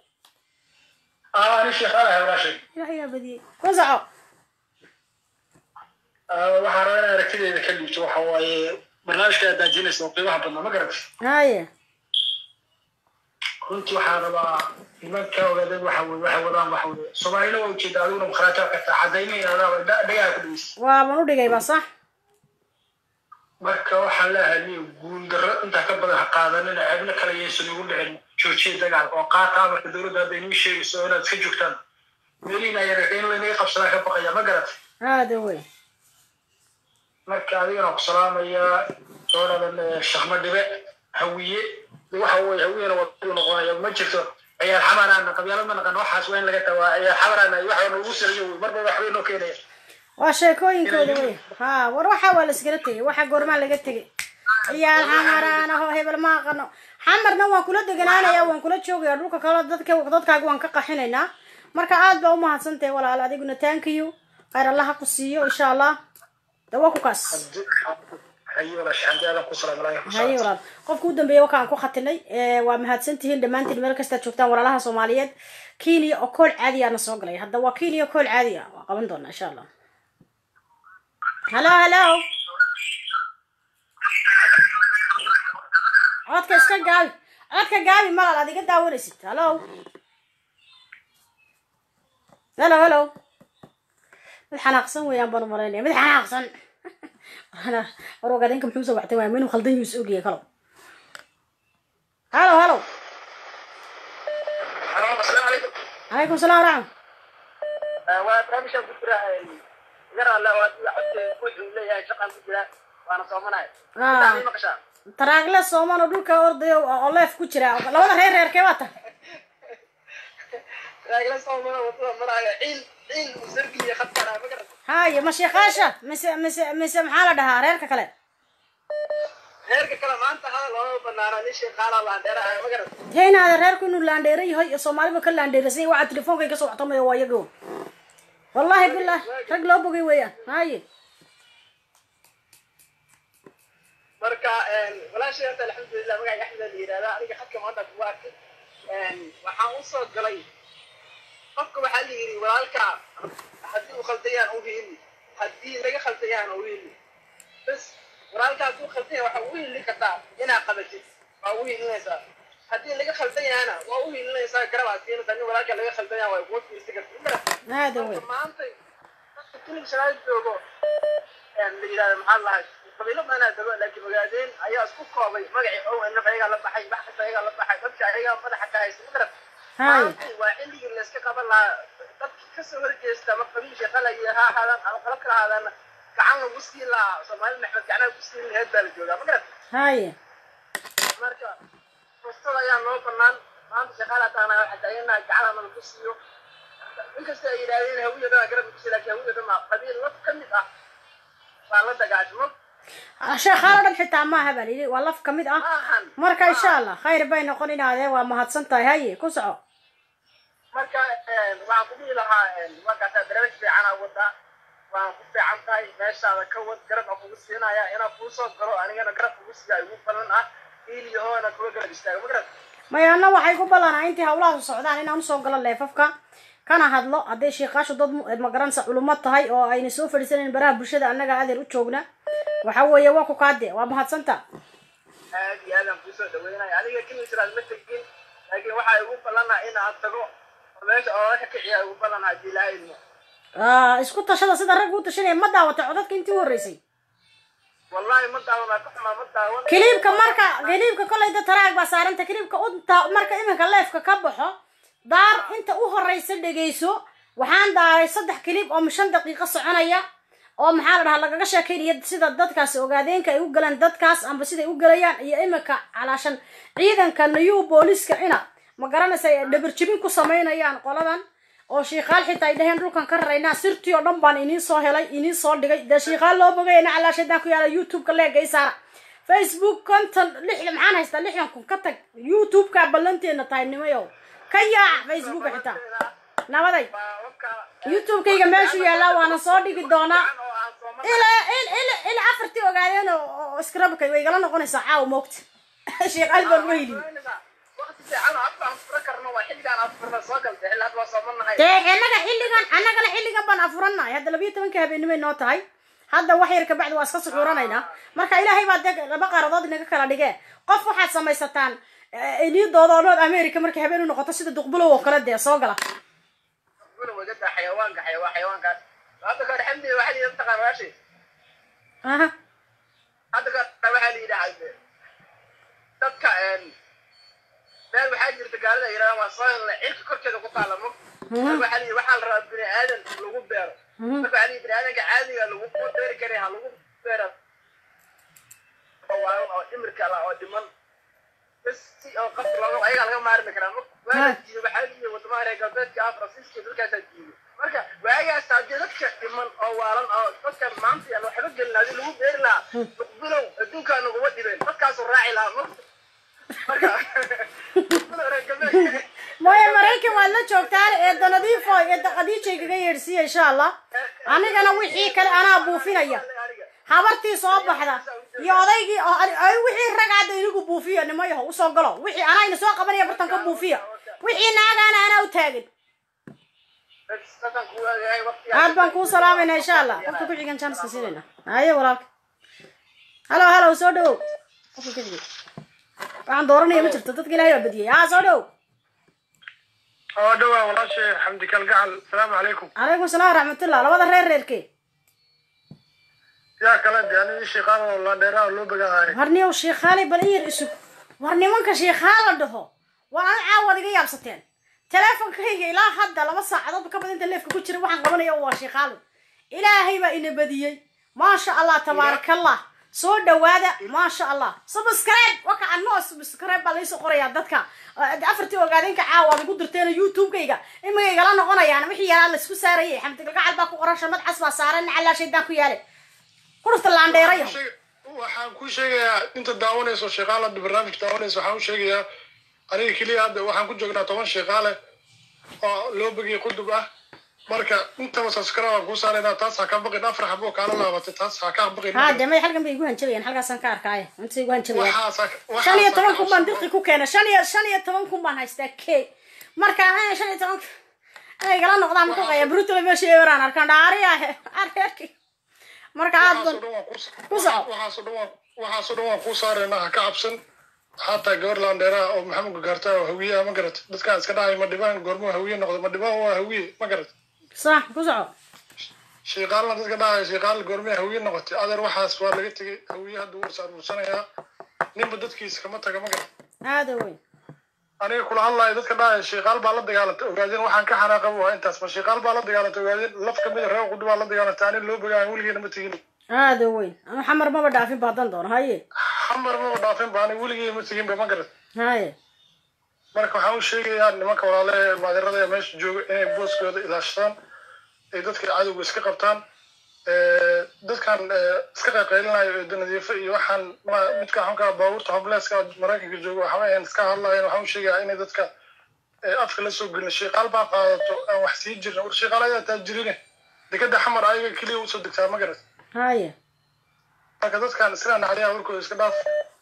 aa ani sheekhaalahay walaashay ilahay yaa badiyey ku soco waxaan rabaa inaan aragtideeda ka dhiibto waxa waaye barnaamijka aad daajinaysa oo qiimaha badnaa ma garatay haye runtii waxaan rabaa nimanka ogaadeen waxa weye waxay wadaan waxa weye soomaalina waa ujeeda adiguna mukhraajaa kartaa cadaynayn adaaba dhagaha ku dhegeysa waaban u dhigay ba sax marka waxaan leeyahay niyo guuldarro intaa ka badan ha qaadanina ceebna kale yaysan ugu dhicin joojiya dagaal oo qaata amarka dowladda hadday nii sheegayso inaad iska joogtaan meelihiina yararka in laynaga qabsadaa ka baqaya ma garat aada wey marka adigana ku salaamayaa gabadhadan shaqma dhibe hawiye waxa weye hawiyena wadadu noqonaya ma jirto ciyaar xamaraana qabyaalad ma naqan waxaas waa in laga tawaa ciyaar xamaraana waxa noogu sariyo wey marba waxbay noo keenaya waa sheekooyinkooda wey ha war waxa waa la iskala tegay waxa goormaa laga tegay ciyaal xamaraan aho hebel ma aqano xamarna waan kula deganaanaya waan kula joogaya dhulka kale dadka dadkaaga waan ka qaxinaynaa marka aad baa umahadsantahay walaal adiguna thank you khayr allah ha ku siiyo insha allah dawa ku kaas haye walaasha xamdi aadan ku salaamalaaya haye walaal qofka u dambeeya wakaan ku khatinay Eh, waa mahadsantihiin dhammaantiin meel kastaad joogtaan walaalaha soomaaliyeed kenya oo kool caadi ana soo galay hadda waa kenya kool caadi ah waa qaban doonaa insha allah halo halo codka iska gaabi codka gaabi malal aad iga daawanaysid halo halo halo mid xanaaqsan weeyaan baan u malaynaya mid xanaaqsan ana war ogaadeenka muxuu soo wactay waaya minuu khaldan yuus ogyahay kalow halo halo calaykum salaam waraxma waa barnaamijkan ku jira yar alle oo codka wuxuu leeyahay shaqaan ku jira waana soomanaya Ah. Intaa maqashaa taraagle sooman oo dhulka ordayo oo leef ku jira labada reer reerkee waa tahay raagla soomana wadada maraayo ciil ciil musargiya khadkana ma garata haye ma sheekaasha mise mise mise maxaa la dhahaa reerka kale reerka kale maanta hadal looma banaana nin sheeqaala laandheeraha ma garata dee inaada reerku inuu laandheero yahay iyo soomaaliba ka laandheerasan yahay waxaa telefoonka iga soo wactamaya waa iyago wallahi bilah rag loo bogay weeyaan haye marka walaashay horta alxamdulilah magaca axmed la yidhahdaa aniga xadka maanta kugu arkay waxaan u soo galay qofka waxaa la yidhi walaalka haddii uu khaldayaan u hiili haddii laga khaldayaan u hiili bas walaalka hadduu khaldaya waxaa ugu hiili kartaa inaa qabatid waa ugu hiilinaysaa haddii laga khaldayahana waa u hiilinaysaa garabaad siinaysaa nin walaalka laga khaldayaan waa kuga fiirsi karta aada wey maanta dadka kilib shanaad joogo la yidhahda maxaa lahay qabiilo badanaa dago laakiin ogaadeen ayaa isku koobay magacii ow naf ayagaa la baxay wax kasta ayagaa la baxay dadka ayagaa madaxa ka haysta ma garad Haye. maanta waa xilligii layska qaban lahaa dadki kasoo horjeesta ama qabiilka qalaya ha ahaadaan ama qalab kala ahaadaan gacan lagu siin lahaa soomaali maxmed gacnaha ku siin laheed baa la joogaa ma garad haye marka fursada ayaa noo banaan maanta shaqaala taana waxaa taaganaha gacana lagu siiyo inkasta ay yidhahdeen hawiya dhan garabka kusi laakiin hawiya dhan maa qabiil laf ka mid ah baa la dagaashmo sheekhaalo dhan xitaa maaha baa layidhi waa laf ka mid ah marka insha allah khayr bay noqon inaadee waa mahadsan tahay haye ku soco marka waxaan ku dhihi lahaa markaasaa barnaamij fiicana wadaa waan ku fiican tahay meeshaada ka wad garab aan kugu siinaya inaan kuu soo galo anigana garab kugu siiya igu balan ah iiliyahoona kula garab istaaga ma garad maya anna waxay ku ballanaa intii hawlahaas socdaan inaan usoo galo leefafka kana hadlo hadday sheekaashu dad mu- magaranaysa culummo tahay oo ayna soo fadhiisanayn baraha bulshada annaga adeer u joogna waxa weeye waa ku kaade waa mahadsanta aad iyo aadaan kuusoo dhaweynaya aniga kimisraad ma tegin laakiin waxaa igu ballanaa in aan tago oo meesha oolaka kiciya igu ballanaa haddii ilaahay idmo Ah, isku tashada sida ragga u tashanaya ma daawatay codadka intii u horreysay wallahi ma daawanaa ka xumaa ma daawan kiliibka marka kiliibka kolayda taraag baa saaranta kiliibka unta marka iminka leefka ka baxo daar inta u horeysa dhegeyso waxaan daaray saddex kiliib oo shan daqiiqo soconaya oo maxaa la dhahaa lagaga sheekeynaya sida dadkaasi ogaadeenka ay u galaan dadkaas amba siday u galayaan iyo iminka calaashan ciidanka new booliska ina ma garanaysa ay dhabarjibin ku samaynayaan qoladan oo shiikaal xitaa ay dhaheen dhulkan ka raraynaa sirtii oo dhan baan iniin soo helay iniin soo dhigay dee shiikaal loo bogayana calaashadaan ku yaala youtube-ka leega isaara facebook konton lixdan maxaan haystaa lixdan kun ka tag youtube-ka ballanteena tahay nimayow ka yaac facebooka xitaa nabaday youtube-kayga meeshuu yaallaa waana soo dhigi doonaa ilaa il- il- ilaa afartii ogaadeen oo oo skrabka way igala noqonaysaa caawa moogta shiikaal baan uga heliyo waqti fiican oo afka aan fura karno waa xilligaan aan furna soo galtay xilli hadda waa soomanahay dee annaga xilligan annagana xilligan baan afurannahay hadda labiyo tobanka habeenimay noo tahay hadda wax yar kabacdi waa iska suxuuranaynaa marka ilaahay baa dee laba qaaradood inaga kala dhigee qof waxaad samaysataan iniidooda oo nood america markay habeen u noqoto sida duqbulow oo kale dee soo gala guna wagada xayawaanka xayawaan xayawaankaas hadda kahor xamdi waxaa la yidhi mataqaan waashi aha hadda kahor waxaa la yidhaha dadka meel waxaa jirta gaalida ay yidhahdaan waa soo helnay cirka korkeeda ku taala mug marka waxaa la yidhi waxaa la rabaa bini aadan lagu beero marka waxaa la yidhi bini aadanka caadiga lagu ku beeri karay ha lagu beero oo waayo oo dhimirka la oo dhiman bas si oo qofka looga ayagaa laga maarmi karaa mug waa jiiyo waxaa la yidhi wadamaha reer galbeedka ah faransiiska dalkaasaa jiiyo marka waagaas haddii dadka dhiman oo waalan oo dadkan maanta yaan waxba gelin haddii lagu beeri lahaa muqbilow adduunkaa naguma dhibeen dadkaasuu raaci lahaa mug marka muqbilow reer galbeedka mooye maraykan waad la joogtaan eedda nadiifo eedda khadiija kaga yeedhsiiya insha allah anigana wixii kale anaa buufinaya habartii soo baxda iyo odaygii oo ay wixii rag hadda inigu buufiya nimayaho usoo galo wixii anaa ina soo qabanaya bartan ka buufiya wixii naagaana anaa u taagin aad baan kuu salaamayna insha allah qofka ku xigan janska siinayna haye walaalka halo halo soo dhawow qofka ku xigay waxaan dooranaya ma jirto dadka ilaahay baa badiyay haa soo dhawow oo dhawaa walaashay xamdi kalgacal salaamu calaykum calaykum salaam waraxmatullah labada reer reerkee yaa kale de ani shiiqaan oo laandheeraha loo bagaahay war niyow sheekhaale bal in yar isug war nimanka sheekhaa la dhaho waa an caawad iga yaabsateen teleefonkayga ilaa hadda laba saacadood ka badan inta leefka ku jira waxaan qabanaya waa sheekhaalo ilaahay baa ina badiyey maasha allah tabaarakallah soo dhawaada maasha allah subscribe waka anoo subscribe baa laysoo qorayaa dadka afartii ogaadeenka caawa aad igu dirteen youtube-kayga imika igala noqonayaan wixii yaraa laysku saarayay xamdi galgacal baa ku qoran shamad cas baa saaran nacalaa shaydaan ku yaale kurufta laandheerayo waxaan ku sheegayaa inta daawanayso sheeqaalada barnaamij daawanayso waxaan u sheegayaa aniga keliya hadda waxaan ku joognaa toban sheeqaale oo loo begay qudub ah marka intaba subscribe aan kuu saaraynaa taas ha ka baqin afar xabo kaala laabatay taas ha ka baqin haa dee may halkan bay igu hanjabayaan halkaasaan ka arkaaye inta igu hanjabayaan waxaas shan iyo toban kun baan dirqi ku keena shan iyo shan iyo toban kun baan haystaa ke marka eh, shan iyo toban inay igala noqdaan ku qaya brutala meesha eweraan arkaan dhaariyahe areerki marka aad ban ku soco waxaasoo dhan waan waxaasoo dhan waan kuu saaraynaa ha ka cabsan xataa gabar laandheeraha oo maxamed gagarta oo hawiyaha ma garat dadkaan iska dhahay ma dhibaan goormuu hawiye noqdo ma dhibaan waa hawiye ma garat sax ku soco shiiqaalna dadka dhahay shiiqaal goormee hawiye noqotay adeer waxaas waa laga tegay hawiye hadda wuu saaruursanayaa ninba dadkiisa kama taga ma garat aada weyn aniga kula hadlayo dadka dhahay shiiqaal baa la dagaalantay ogaadeen waxaan ka xanaaqaba waa intaas ma shiiqaal baa la dagaalantay ogaadeen laf kamid a reer qudi baa la dagaalantay anin loo bogaan weligeena ma tegin aada weyn ama xamar maba dhaafin ba haddan doono haye xamar maba dhaafin ba anig weligey ma teginba ma garat haye marka waxaan u sheegayaa nimanka walaale maadirada ee meesha jooga inay booskooda ilaashadaan ay dadka cadowga iska qabtaan dadkan iska qayqaylinayo eedo nadiifo iyo waxaan ma- midka xunka baabuurta hobleska maraykanka jooga waxba ayan iska hadlayan waxaan u sheegayaa inay dadka afka la soo gelin shiiqaal baa qaadato aan wax sii jirin war shiiqaal ayaa taajirine dekada xamar ayaga keliya usoo degtaa ma garat haye marka dadkan isla nacdiyaa warkooda iska dhaaf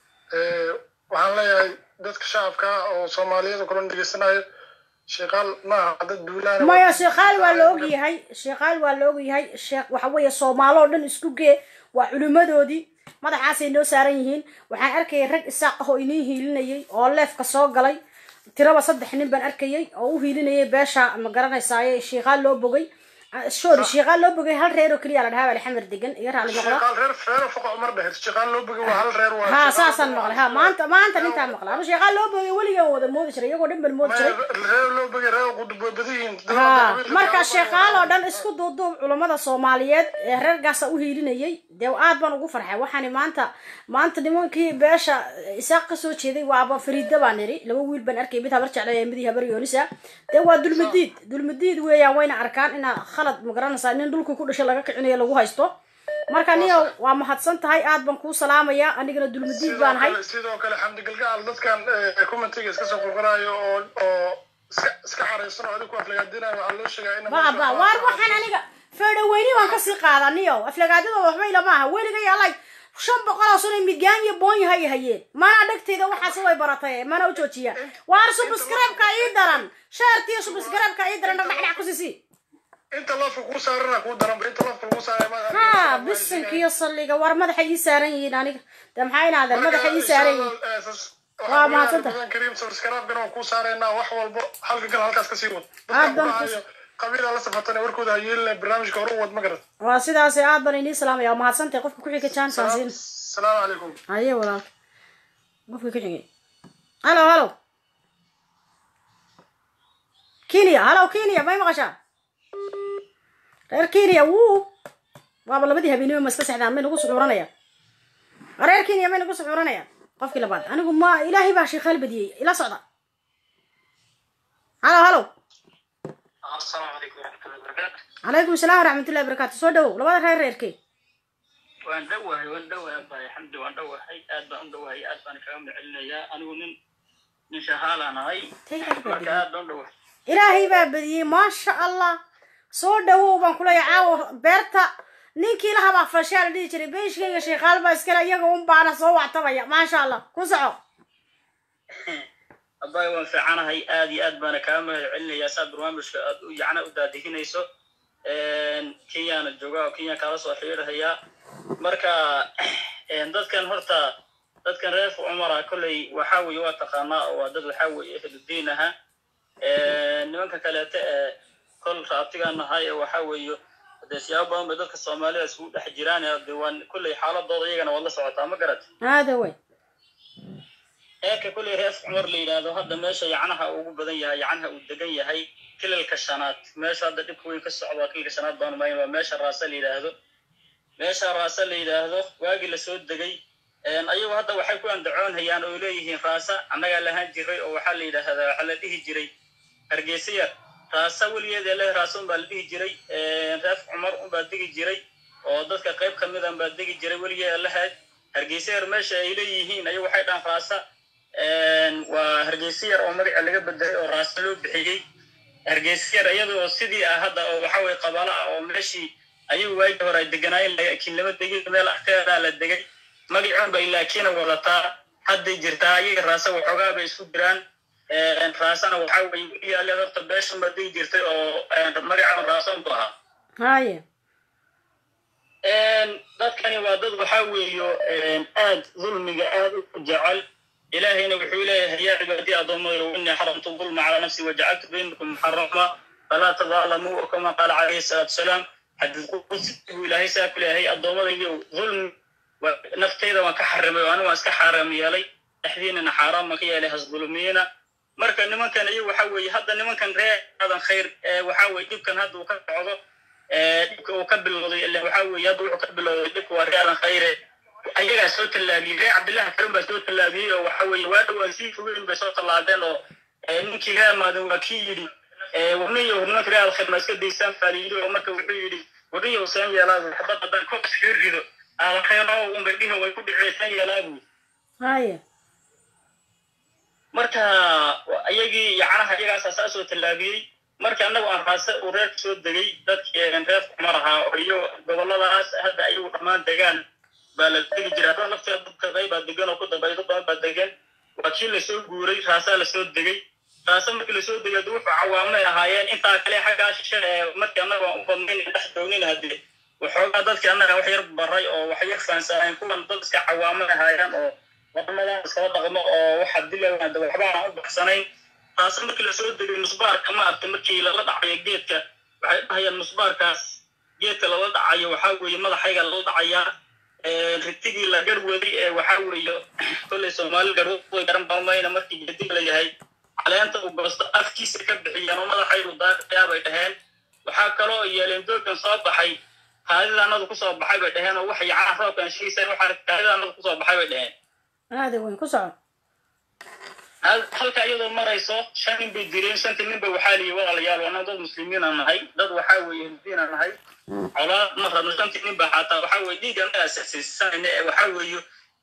waxaan leeyahay dadka shacabka ah oo soomaaliyada kulan dhegeysanayo shiiqaal maaha dad duulaana maya sheekhaal waa la ogyahay sheekhaal waa la ogyahay sheekh waxa weeye soomaalo oo dhan isku gee waa culimmadoodii madaxaasay noo saaran yihiin waxaan arkayay rag isaaq ah oo inii hiilinayay oo leefka soo galay tiraba saddex nin baan arkayay oo u hiilinayay beesha ma garanaysaaye sheekhaal loo bogay sorry sheekhaal loo bogay hal reer oo keliya la dhahaa alxamar degan iga raali noqda shiiqaal reer reer foqo umar dheher shiiqaal loo bogay waa hal reer waa ha saasaan maqlay ha maanta maanta nintaa maqlay ama sheekhaal loo bogay weligaan wada moodi jiray iyagoo dhan baan moodi jiray reer loo bogay reer qudub way badan yihiin ha marka sheekaal oo dhan isku duuduub culammada soomaaliyeed ee reerkaasa u hiilinayay dee aad baan ugu farxay waxaani maanta maanta nimankii beesha isaaq kasoo jeeday waaba fariida baan niri laba wiil baan arkay mid habar jeclay mid habar yoonisa dee waa dulmadiid dulmadiid weeyaan wayna arkaan inaa khalad magaranaysaa nin dhulka ku dhashay laga kicinayo lagu haysto marka niyo waa mahadsan tahay aad baan kuu salaamayaa anigana dulmadiid baan ahay sidoo kale xamdi galgacal dadkan commentiga iska soo qorqoraayo oo oo iska iska xareysan oo adigu ku aflagaadinayo waxaa loo sheegaa in baba waar waxaan aniga feedhaweyni waan kasii qaadaniyo aflagaadadooda waxba ilama aha weliga yaalay shan boqol oo sano migaan iyo boonyo hay hayeen mana dhegteyda waxaas way baratay mana u joojiya waar subscribe-ka ii daran shaartiyo subscribe-ka ii daran dhagdhacdhac ku sisi inta lafka kuu saarana kuu daran inta lafka kuu saaray ha bisinkiyo salliga war madaxa ii saaran yihiin aniga de maxay inaadeen madaxa ii saaran yihiin waa mahadsanta kariim subscribe-gana waan kuu saaraynaa wax walbo halka gal halkaas kasii wad Aad baan ku- dadka qabiila la safatana warkooda ha yeelina barnaamijka hore u wad ma garat waa sidaas aad baan inii salaamaya waa mahadsantahay qofka ku xiga jansan siin salaamu calaykum haye walaalka qofka ku xigay halo halo kenya halo kenya may maqashaa reer kenya wuu waaba labadii habeenimo ma iska sexdaan may nagu suxuuranayaan reer kenya may nagu suxuuranayaan qofkii labaad anigu ma ilaahay baa sheekhaal badiyey ila socda halo halo السلام عليكم ورحمة الله وبركاته calaykum salaam waraxmatullahi wabarakaatu soo dhawow labada reer reerkee waan dhowahay waan dhowahay abbaay xamdi waan dhowahay aad baan u dhowahay aad baan kaga macelinayaa anigu nin nin shahaalaan ahay marka aad baan dhowa ilaahay baa badiyey maasha allah soo dhawow baan kuleeyahay caawa beerta ninkii lahabaa fashaa la dhihi jiray beeshkayga sheekaal baa iskale iyaga un baana soo wactabaya maasha allah ku soco abaay waan fiicanahay aad iyo aad baana kaa mahad celinayaa saa barnaamijka aad u yacna u daadihinayso kenyana jooga oo kenya kaala soo xiriirhayaa marka dadkan horta dadkan reer cumara kolley waxa weeye waa taqaanaa oo waa dad waxa weeye ehludiin aha nimanka kaleete ee kol raabtigaan nahay ee waxa weeye dee siyaabo badan bay dadka soomaalida isugu dhex jiraan de waa kolley xaaladooda iyagana waad la socotaa ma garat hada way heerka kolley reer cumar la yidhaahdo hadda meesha yacnaha ugu badan yahay yacnaha uu degan yahay kilalka shanaad meesha hadda dhibka weyn ka socda waa kilalka shanaad baan umayn waa meesha raasa la yidhaahdo meesha raasa la yidhaahdo waagii lasoo degay ayagu hadda waxay ku andacoonhayaan oo leeyihiin raasa annagaa lahaan jiray oo waxaa la yidhaahdaa waxaa la dhihi jiray hargeysa yar raasa weligeed ee leh raasa unbaa la dhihi jiray reef cumar unbaa degi jiray oo dadka qayb ka mid an baa degi jiray weligeed lahayd hargeysa yar meesha ay leeyihiin ayagu waxay dhahan raasa waa hargeysa yar oo magaca laga bedelay oo raasa loo bixiyey hargeysa yar iyada oo sidii ah hadda oo waxa weye qabalo ah oo meeshii ayagu waagii hore ay deganaayeen laakiin lama degin meel agteedaa la degay magacoon bay laakiina wadataa hadday jirtaa ayaga raasa waxoogaa bay isku jiraan raasana waxaa weye weliyaaleed horta beeshan baa degi jirtay oo magacoon raason bu ahaa haya dadkani waa dad waxaa weeyo aad dulmiga aad u jecel ilaahayna wuxuu leeyahay yaa cibaadii addoommada innii xaramtu dulma calaa nafsi wajacaltu baynakum muxarama falaa tadaalamuu kama qaala calayhi salaatu wasalaam xadiis qudsigu ilaahay saa ku leeyahay addoommadaydi dulmi naftayda waan ka xarimay oo anigu waan iska xaaraam yeelay dhexdiinana xaaraam ma ka yeelay hasdulmiina marka nimankan iyagu waxa weeye hadda nimankan reer aadan khayr waxa weye dhibkan hadda uu ka socdo dhibka uu ka bilowday ila waxa weeye hadda wuxuu ka bilowday dhibka waa reer aadan khayre ayagaa soo tallaabiyey reer cabdillahi karim baa soo tallaabiyey oo waxa weeye waa dhowaan sii fogeyn bay soo tallaabeen oo ninkii reer maadan waa kii yidhi warniyo nimanka reer alkhayr ma iska daysaan baa la yidhi oo marka wuxuu yidhi warniyo saan yeelaa waxbad haddaan koobs kaga rido alkhayro unbay dhihi way ku dhiceysan yeelaa buu haya marka iyagii yacnaha iyagaasaa saa soo tallaabiyey marka annagu aan raase uu reerka soo degay dadkii reer cumar ahaa oo iyo gobolladaas hadda ayagu dhammaan degaan baa la degi jira hadda lafteeda dadka qaybaa degan oo ku dambaydo badan baa degan waa kii lasoo guuray raasaa lasoo degay raase markii lasoo degay de wuxuu cawaamay ahaayeen intaa kale xaggaa shishe ee markii annaga aan u badnayn dhex joognin haddee waxoogaa dadkii annaga wax yar baray oo wax yar fahansaneen kuwan dad iska cawaamay ahaayeen oo wadamadan iskala dhaqmo oo waxa dilawaada waxba aan u baxsanayn taase markii lasoo degay nusbaarka ma arta markii lala dhacayo geedka waxay dhahayaan nusbaarkaas geedka lala dhacayo waxaa weeye madaxayga lala dhacayaa ritigii la garwaday ee waxaa weeye kolley soomaali garway garan balmayna markii geedig la yahay caleenta uu goosto afkiisa ka bixiyeen oo madaxaygu daaqayaa bay dhaheen waxaa kaloo yeeleen doogan soo baxay kaadidaanadu kusoo baxay bay dhaheen oo wax yacaa roobkan shiiseen waxaa kaadidaanadu kusoo baxay bay dhaheen hada way ku soco halka iyadoo marayso shan nin bay direen shanta nin ba waxaa liyi walaalayaal waa dad muslimiina nahay dad waxaa weeye hurdiina nahay colaad ma rabno shantii nin ba xataa waxaa weye dhiig anaga asasiisanayna ee waxaa weeye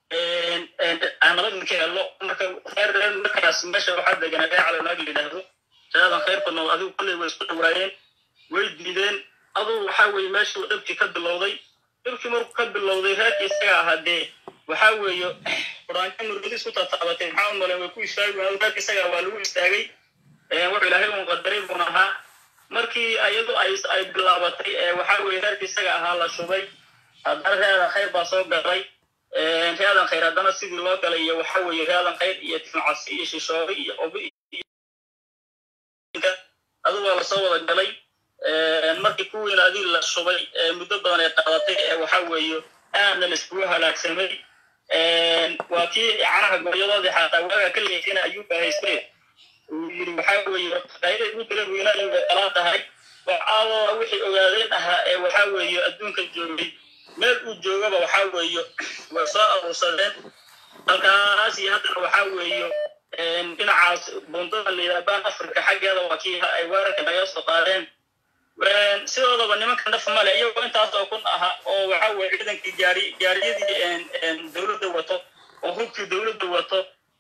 aan nabad ninka helo marka reer reer markaas meesha waxaa deganaa reer calanaag la yidhaahdo reedan khayrka nool adigu kolley way isku dhawaayeen way diideen aduu waxaa weeye meeshuu dhibkii ka bilowday dhibkii markuu ka bilowday reerkii isaga ahaa dee waxaa weeye quraanka murgadis ku tataabatay maxaa u maleen way ku istaagi waayeen reerka isaga waa lagu istaagay wuxuu ilaahay uun qadaray buun ahaa markii iyadu ay ay bilaabatay waxaa weeye reerka isaga ahaa la shubay haddana reedan khayr baa soo galay reedan khayr haddana sidii loo galay iyo waxaa weeye reedan khayr iyo timcasi iyo shishoori iyo obi adu waa lasoo wada galay markii kuwiina adii la shubay muddo badan ay qaadatay ee waxaa weeye aadna la iskugu halaagsamay waa kii canaha gooyadoodii xataa waaga ka leexina ayuu bahaystay uu yidhi waxaa weeye qayda ugu dala weynaayo bay qalaa tahay waxaadooda wixii ogaadeen ahaa ee waxaa weeye adduunka joogay meel uu joogaba waxaa weeye way soo aruursadeen halkaas iyo haddana waxaa weeye dhinacaas bundada layidhaabaan afrika xaggeeda waa kii ay weerarka naga soo qaadeen sidoodaba nimanka naf male iyagoo intaas oo kun aha oo waxa weye ciidankii gaari gaariyadii dowladda wato oo hubkii dowladda wato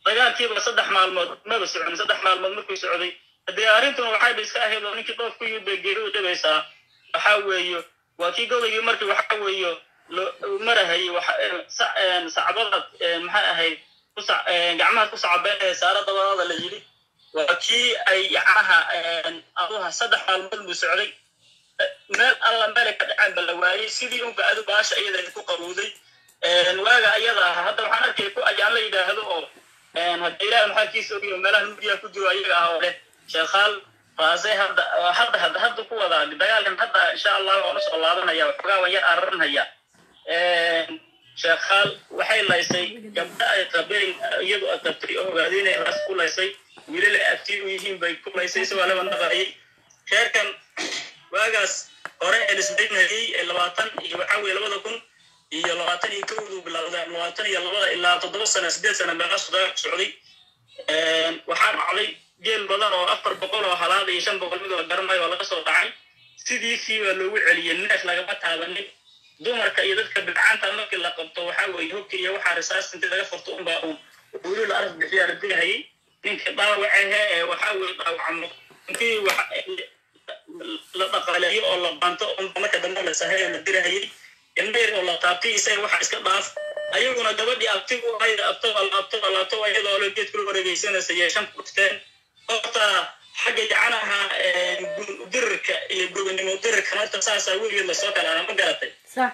dagaalkiiba saddex maalmood maba socon saddex maalmood markuu socday haddee arrintuna waxayba iska ahayd oo ninkii dhoof ku yimid bay geeri u dhibaysaa waxaa weeyo waa kii godaygii markii waxaa weeyo loo marahayay sacbadaad maxay ahayd gacmahaad ku sacabeen ee saara dabadaada la yidhi waa kii ay yacnaha aduha saddex maalmood buu socday meel alla meelay ka dhaceen ba la waayey sidii unba adu baasha iyada ku qaruuday waaga ayada ah hadda waxaan arkay ku ayaan la yidhaahdo oo hadda ilaah maxalkiisa ogiyo meelaha nuugiya ku jiro ayaga ah oo leh sheekhaal raasay hadda hadda hadda hadda ku wadaa dagaalkan hadda insha allah waan usoo laabanaya waxoogaa waan yar araranaya sheekhaal waxay laysay gabdha ay qabeen iyadu ay qabtay oo ogaadeen inay raas ku laysay wiilal ay abtii u yihiin bay ku laysay isagoo laba naqayay reerkan waagaas hore ee lisbaynayay ee labaatan iyo waxaa weye labada kun iyo labaatan iyo kowduu bilowda labaatan iyo labada ilaa toddoba sano sideed sano meelaas dagaalku socday waxaa dhacday geel badan oo afar boqol oo halaad iyo shan boqol mid la garanayo oo laga soo dhacay sidiisii baa loogu celiyey neef lagama taabanin dumarka iyo dadka bilcaanta markii la qabto waxaa weeye hubka iyo waxaa risaas intii laga furto unbaa uun weli la araf bixiyaa la dilahayay ninka dhaawacehe ee waxaa weeye dhaawacmo intii la dhaqaaleeyo oo la banto unba marka dambe la sahay oo la dirahayay ilmayr oo la taabtay isaga waxa iska dhaaf ayaguna gabadhii abtigu ahayd abto alaabto alaabto iyadoo lo geed kula wareegaysanaysa iyo shan kufteen horta xagga jacanaha dirirka iyo gobonimo dirirka horta saasaa weligeed lasoo kalaana ma garatay صح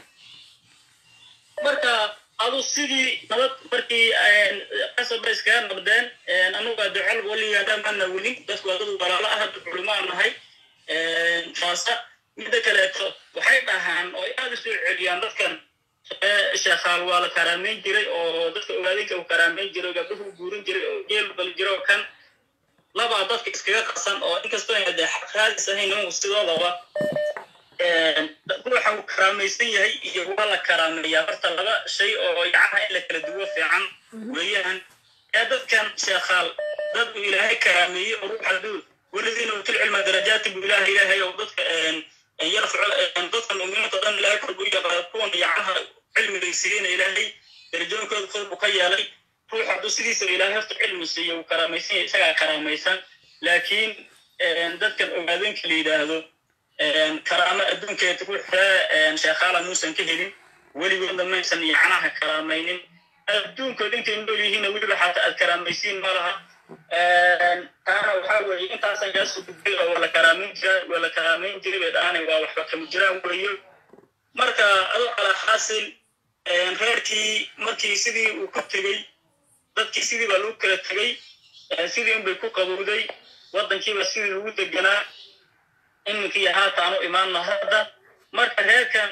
marka adu sidii nabad markii qasab bay iskaga nabdeen anuga ducol weligaana mana welin dadku waa dad walaalo ah dad culimaa nahay faasa midda kaleeto waxay dhahaan oo ay aada u soo celiyaan dadkan sheekhaal waa la karaameyn jiray oo dadka ogaadinka uu karaameyn jiray gabdhuhu guurin jiray oo geel bal jiro oo kan labaa dadka iskaga qasan oo inkastoo ayna dee xaq raadis ahayn nimanku sidoodaba ruuxa uu karaamaysan yahay iyo waa la karaameeyaa horta laba shay oo yacnaha in la kala duwo fiican weeyaan ee dadkan sheekhaal dad uu ilaahay karaameeyey oo ruuxa duu weladiina utul cilma darajaati buu ilaahay ilaahay oo dadka yarfaco dadka muuminiinta dhan ilaahay kor buu yaqaa kuwan yacnaha cilmiga siiyeyna ilaahay darajooyinkooda kor buu ka yeelay ruux hadduu sidiisa ilaahay horta cilmi siiyo uu karaamaysan yahay isagaa karaamaysan laakiin dadkan ogaadinka la yidhaahdo karaamo adduunkeed ruux ree sheekhaala muusan ka helin weligoodna maysan yacnaha karaamaynin adduunkood intay nool yihiinna weliba xataa aad karaamaysiin ma laha taana waxaa weeye intaasan kaasoo gudbay oo waa la karaameyn jira waa la karaameyn jiray bay dhahanay waa waxba kama jiraan weeyo marka adoo calaa xaasil reerkii markii sidii uu ku tegey dadkii sidii baa lagu kala tegey sidii unbay ku qabowday waddankiiba sidii lagu deganaa iminkii haataanu imaanno hadda marka reerkan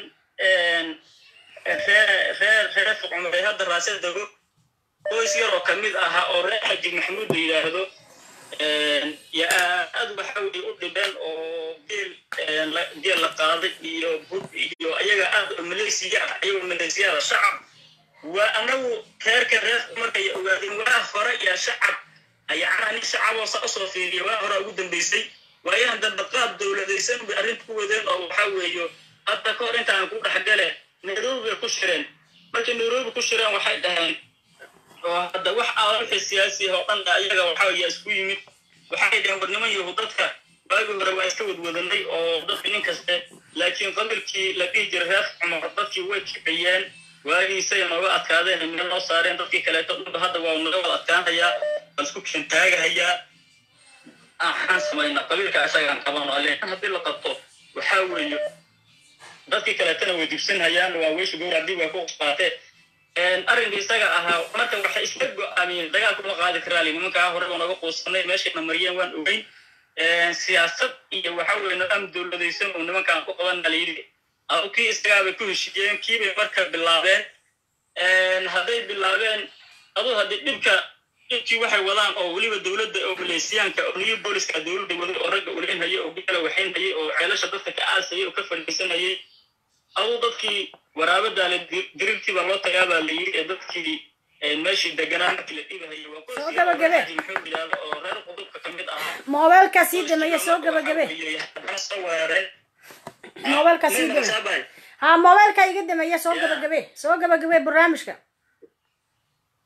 reer reer reer fuqumay hadda raase dego qoys yaroo ka mid ahaa oo reer xaji maxamuud la yidhaahdo ya aad waxa weye u dhibeen oo geel geel la qaaday iyo bud iyo ayaga aad oo malaysiya ah ayagoo malaysiyaada shacab waa anagu reerka reerka markay ogaadeen waa hore iyo shacab yacnaa nin shacaboo sa usoo fiiriya waa hore ugu dambaysay waayahan dambe qaab dowladaysan bay arrinta ku wadeen oo waxaa weeyo hadda ka hor intaan ku dhexgale nairobi bay ku shireen markay nairobi ku shireen waxay dhaheen oo hadda wax aan wixii siyaasi oo dhan ayaga waxaa weeye isku yimid waxay dhaheen war niman yahu dadka waagii hore waa iska wadwadanay oo dadka nin kaste laakiin qabilkii la dhihi jiray reer cumar dadkii way kiciyeen waagiisay nooga adkaadeen meel noo saareen dadkii kaleeto dhanba hadda waa naga wada adkaanayaa waan isku keentaagahayaa waxaan samaynaa qabiilka isagaan qabano laakiin haddii la qabto waxaa weeye dadkii kaleetana way dibsanhayaan waa weysha gowr haddii way ku qaateen arrinka isaga ahaa marka waxay isla go-aamiyeen dagaalku ma qaadi karaali nimankaa hore oo naga quusanay meeshayna mariyeen waan ogeyn siyaasad iyo waxa weye nidaam dowladaysan oo nimankaan ku qabanna la yidhi adu kii isagaabay ku heshiiyeen kiibay marka bilaabeen hadday bilaabeen adu haddii dhibka dhibkii waxay wadaan oo weliba dowladda oo maleysiyaanka oo new booliska dowladda waday oo ragga uleynhayay oo gala waxaynhayay oo ceelasha dadka ka aasayay oo ka fadhiisanayay aduu dadkii waraabadaale dirirtii baa loo tagaa baa la yidhi ee dadkii meeshii deganaa markii la dhibahayay waa soo gabagabe muxuu yidhaahdo oo reer qudubka ka mid ahaa moobeelkaa sii dameeye soo gabagabe haddana soo weerareen moobeelkaa sii dame ha moobeelkaa iga dameeye soo gabagabe soo gabagabe barnaamijka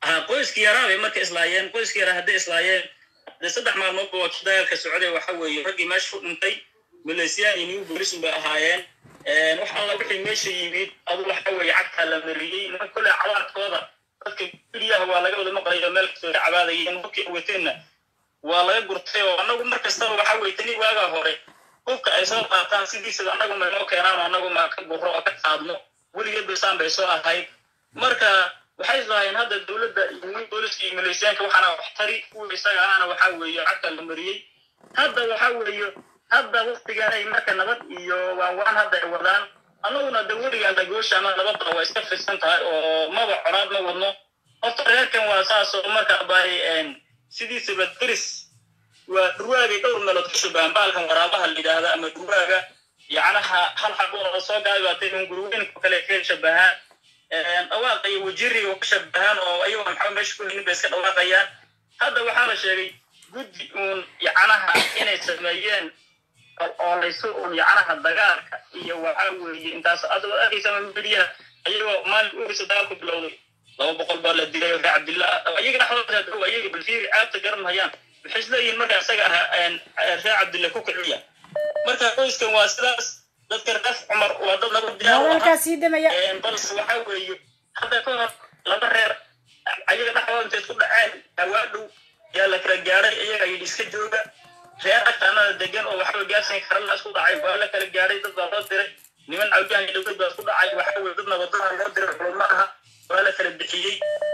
ha qoyskii yaraa bay marka islaayeen qoyskii yaraa hadday islaayeen dee saddex maalmoodba waa kii dagaalka socday waxa weeye raggii meesha ku dhintay maleesiyaan iyo new boolisun bay ahaayeen wax alla wixii meesha yimid adu waxa weeye cagtaa la mariyey niman kolley cabaadkooda dadka guryaha waa laga wada maqlayo meel kastoo ka cabaadayeen hubkii awateenna waa laga gurtay oo annagu mar kastaba waxa weeye tani waagaa hore hubka ay soo qaataan sidiisada annagu ma noo keenaan annagu ma ka gurro oo ka qaadno weligeed basaan bay soo ahayd marka waxay islahaayeen hadda dowladda iyo new booliska iyo maleeshiyaanka waxaana wax tari kuwa isaga ahana waxa weeye cagta la mariyey hadda waxa weeye hadda waktigan ay marka nabad iyo waanwaan hadda ay wadaan annaguna de weligaan dhagoosha ama nabadda waa iska fidsan tahay oo maba conaad ma wadno horta reerkan waa saas oo marka bay sidiisaba deris waa dhurwaagay dhowr meelood ka shabahan baalkan waraabaha la yidhaahda ama dhurwaaga yacnaha hal xaq oo soo gaabibaatay un gurweynka kale ka shabahaan dhawaaqa iyo wajiriga ka shabahaan oo ayago maxaa meesha ku hinin bay iska dhawaaqayaan hadda waxaa la sheegay guddi uun yacnaha inay sameeyeen oo laysu uun yacnaha dagaalka iyo waxaa weeye intaas adoo arkaysa mediyaha ayagoo maalin urisa dagaalku bilowday laba boqol baa la dilay reer cabdillah ayaga dhexdooda dhow ayaga balfiiri caabta garan hayaan waxay isleeyihiin marka isaga ah reer cabdillah ku kiciya marka qoyskan waa sidaas dadka reer cumar waa dad laba hadalkaa sii damaya balse waxa weeye hadda ka hor laba reer ayaga dhexdooda intay isku dhaceen hawaa dhow yaa la kala gaaray iyaga yidhi iska jooga reer agtaanada degan oo waxba gaarsan kara la isku dhacay waa la kala gaaray dad baa loo diray niman cawyahan iyo dowlad baa isku dhacay waxa weye dad nabadaha loo diray culummo aha waa la kala bixiyey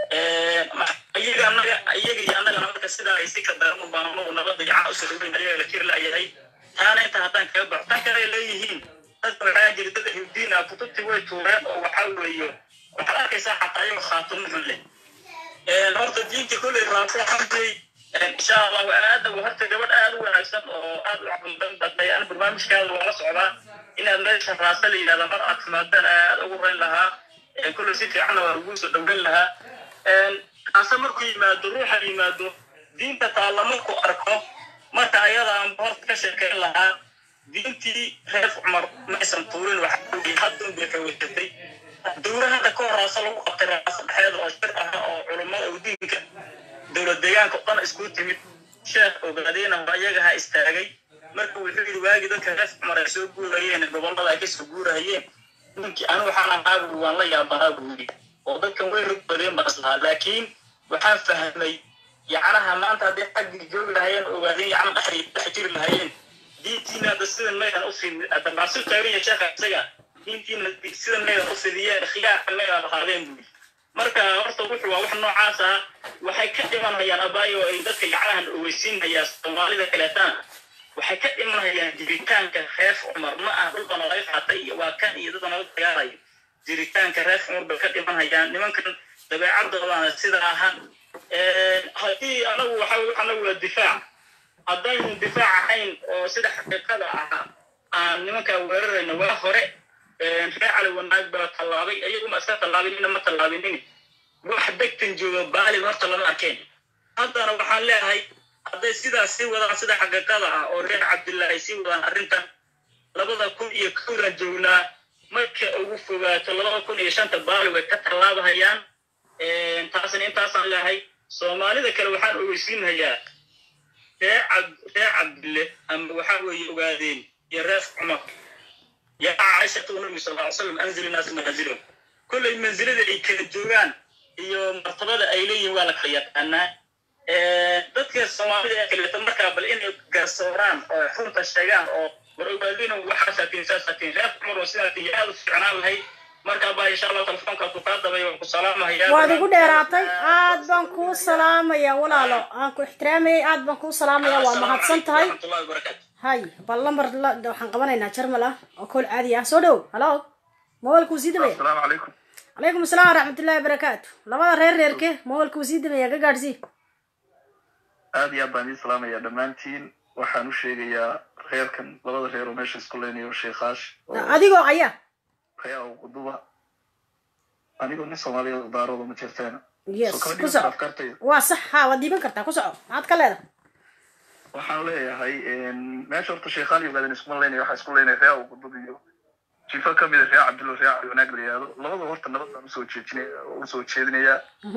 iyaga anaga iyaga iyo annagana marka sidaa ay si ka darmo baanmo nabada yacana usoo dhaweyn ayaga la jir la'yahay taana inta haddaan kaga baxo tan kale ay leeyihiin dadka waxaa jira dad ahludiin ah kutubtii way tuureen oo waxaa weeye waxaad arkaysaa xataa ayagoo khaatimo xun leh horta diinta kolley raafo xamdiyey insha allahu aada horta gabadh aad u wanaagsan oo aad u caqliban batay ana barnaamijkaada waa la socdaa inaad meesha raasa la yidhahda mar aad timaadaan aad ugu rayn lahaa kolley si fiicanna waa ugu soo dhoweyn lahaa kaase markuu yimaado ruuxa yimaado diinta taalla markuu arko marka ayada aan horta ka sheekeyn lahaa diintii reer cumar maysan tuurin waxa weeye haddun bay xoogatay dowla hadda ka hor raasa lagu qabtay raasa dhexeeda oo shir ah oo culummada oo diinka dowlad deegaanka oo dhan isku timid sheekh ogaadeyna waa iyaga ha istaagay marka wuxuu yidhi waagii dadka reer cumar ay soo guurayeen gobollada ay kasoo guurahayeen ninkii anu waxaan ahaa buu waan la yaabanaa buu yidhi oo dadkan way rog badeen baan islahaa laakiin waxaan fahmay yacnaha maanta hadday xaggii joogi lahayeen ogaadeen yacna dhexay dhex jiri lahayeen diintiina hadda sidan maydan u fidin hadda maasul taaganya sheekha isaga diintiina sidan maydan u fidiyeen khiyaarka maydan qaadeen buu yidhi marka horta wuxuu waa wax noocaas ah waxay ka dhimanayaan abaayo ay dadka yacnahan ogeysiinayaan soomaalida kaleetana waxay ka dhimanayaan jiritaanka reer cumar ma ah dhulkan laga qaatay iyo waa kan iyo dadka naga dagaalayo jiritaanka reer cumar bay ka dhimanayaan nimankan dabeecadoodaana sida aha haddii anagu waxa anagu waa difaac haddaynu difaac ahayn oo sida xaqiiqada ah aan nimankaa weerarayna waa hore reer cali wanaag baa tallaabay iyaguma iska tallaabinina ma tallaabinin wax degtan jooga baalib horta lama arkeen haddana waxaan leeyahay hadday sidaas sii wadaan sida xaqiiqada ah oo reer cabdillah ay sii wadaan arrintan labada kun iyo kowdan joognaa marka ugu fogaato labada kun iyo shanta baali way ka tallaabahayaan taasna intaasaan leeyahay soomaalida kale waxaan ogeysiinayaa reer cab reer cabdille ama waxaa weeye ogaadeen iyo reer cumar yaa caishatu nabi sal ly slam anzil naas manazilahum kolley manzilada ay kala joogaan iyo martabada ay leeyihiin waa la kala yaqaanaa dadka soomaalida ee kaleeto markaa bal inay garsooraan oo runta sheegaan oo war ogaadina waxaasatiin saasatiin reer cumar oo sidaatiin aad u fiicnaan lahayd markaa baa insha allah telefoonkaas ku kaa dabay waan ku salaamahayaa waad igu dheeraatay aad baan kuu salaamaya walaalo aan ku ixtiraamayay aad baan kuu salaamaya waa mahadsan tahay hay bal lambar waxaan qabanaynaa jarmal ah oo kool caadi ah soo dhow halo mobilkuu sii damaya asalaamu calaykum calaykum asalaam waraxmatullahi wabarakaatu labada reer reerke mobilkuu sii damaya ka gaadhsii aad iyo aad baan idiin salaamaya dhammaantiin waxaan u sheegayaa reerkan labada reer oo meesha isku leynayo sheekaash adigoo aya reer quduba anigoo nin soomaaliya daarooda ma jirteena yes ku soco waa sax ha waad diiban kartaa ku soco maxaad ka leedahay waxaan leeyahay meesha horta sheekhaan iyo ogaadeen iskuma leynaya waxaa isku leynaya reer qudub iyo jifa ka mid a reer cabdillo reer cali wanaag la yihahdo labada horta nabad baan usoo jeejinaya usoo jeedinayaa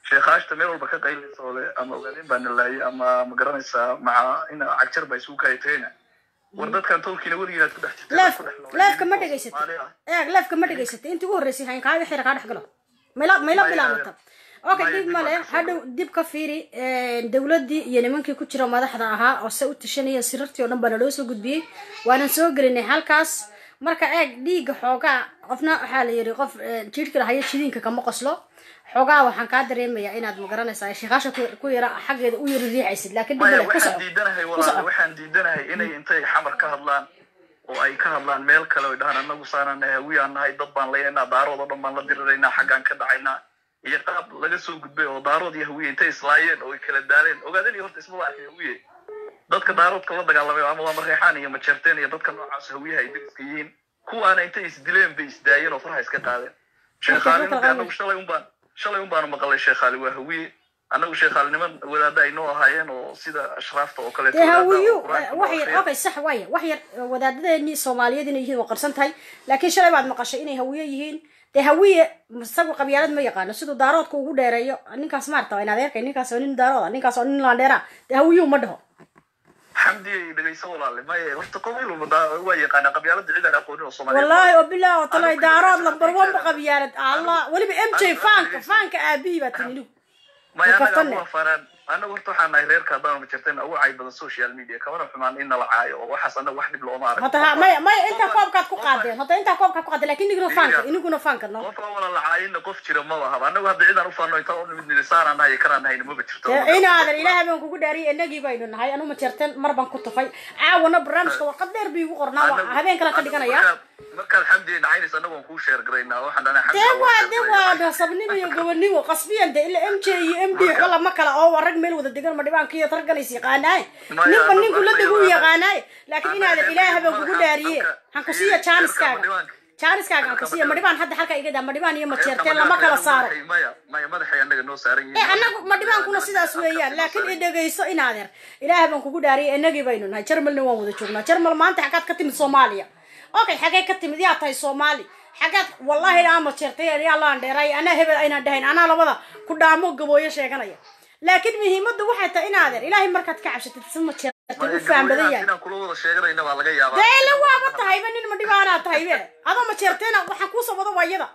sheekhaashta meel walba ka qaylinaysa oo le ama ogaadeen baa nalaayay ama ma garanaysaa maca in cagjar baa isugu kaayatayna war dadkan tolkiina weligiinaad ku dhex jirteen leef leefka ma dhegaysatay eeg leefka ma dhegaysatay intii ugu horreysay hayn kaaga xira kaa dhex galo mayla mayla bilaabata okay dib male hadhow dib ka fiiri dowladdii iyo nimankii ku jira madaxda ahaa oo se u tashanaya sirartii oo dhan baa naloo soo gudbiyey waanan soo gelinay halkaas marka eeg dhiigga xoogaa qofna waxaa la yidhi qof jidhka lahaya jidiinka kama qoslo xoogaa waxaan kaa dareemayaa inaad magaranaysaa sheekaasha ku yara xaggeeda u yari riixaysid laakiin dib maya male ku waxaan soco diidanahay ku walaal soco waxaan diidanahay inay intay xamar ka hadlaan oo ay ka hadlaan meel kale oy dhahaan anagu saanaan nahay hawiyaan nahay dad baan layaynaa daarood oo dhan baan la diriraynaa xaggaan ka dhacaynaa iyo qaab laga soo gudbay oo daarood iyo hawiye intay islaayeen oo ay kala daaleen ogaadeen iyo horta ismaba arkay hawiye dadka daaroodka la dagaalamay ama waa mareexaan iyo majeerteen iyo dadka noocaas hawiyaha ay deriska yihiin kuwaana intay isdileen bay isdaayeen oo faraha iska qaadeen sheekhaalininta anagu shalay unbaan shalay unbaanu maqalay sheekhaali waa hawiye anagu sheekhaaliniman wadaada ay noo ahaayeen oo sida ashraafta oo kaleeto dee wadaada hawiyu oo qur-aanka wax loo yar akhriyo. okay sax waaya wax yar wadaadadeenii soomaaliyeed inay yihiin waa qarsan tahay laakiin shalay baad maqashay inay hawiye yihiin dee hawiye isagu qabyaalad ma yaqaano siduu daaroodka ugu dheereeyo ninkaas maarta waa in adeerkay ninkaas waa nin daarooda ninkaas waa nin laandheera dee hawiyuu ma dhaho xamdi ay dhegayso walaale maya horta qabiil walba daa- waa yaqaanaa qabyaalada cid aan aqoonin oo soomaaliyeed wallaahi oo bilaah oo talay daarood lambar wanba qabyaalad allah weliba m j faanka faanka aabihii baa timi nigu maya anaga Kaftane. aku afaaraan anagu horta waxaan nahay reerka haddaan majarteen ugu cay badan social media kamana xumaan in nala caayo oo waxaas anaga wax dhib looma arag hata ha maya maya intaa koobkaad ku qaadeen hata intaa koobkaad ku qaadeen laakiin iniguna faanka iniguna faanka no qofka wala la caayinna qof jira maba ahaba anagu hadda cidaan ufaano intaan u nimid nisaanaan nahay kanaan nahayna maba jirto dee inaadan ilaahay baan kugu dhaariyay inagii baynu nahay anu ma jeerteen mar baan ku tufay caawana barnaamijka warqad dheer bii igu qornaa waa habeen kale ka dhiganaya markaad xamdi nacaynaysa anagu waan kuu sheer garaynaa waxaan dhahnaa dee waa dee waa nasabnimo iyo gobonimo qasbiyan de ila m j iyo m d xola ma kala oo waa rag meel wada degan ma dhibaanka iyo targanays yaqaanaaye Maya, ninba anagu ninku la hadda degu iyo- yaqaanaaye laakiin inaadan ilaahay baan kugu dhaariye han ku siiya jaaniskaaga jaaniskaaga han ku siiya madhibaan hadda halka iga daa madhibaan iyo majeerteen lama kala saaro maya maya madaxay anaga noo saaran ee anagu madhibaankuna sidaas weeyaan laakiin i dhegayso inaadeer ilaahay baan kugu dhaariyay inagii baynu nahay jarmalna waan wada joognaa jarmal maanta xaggaad ka timid soomaaliya okay xagee ka timid yaa tahay soomaali xaggaad wallahi aa majeertay yaa laan dheeray anaa hebel aynaan dhahayn anaa labada ku dhaamo gabooyo sheeganaya laakiin muhiimadda waxay tahay inaadeer ilaahay markaad ka cabsatid si majeertay u faham badan yahay inaan kula wada sheeganayna baa laga yaabaa dee la waaba tahayba nin madhibaanaa tahaybe adoo majeerteena waxaan kuusoo wada waayada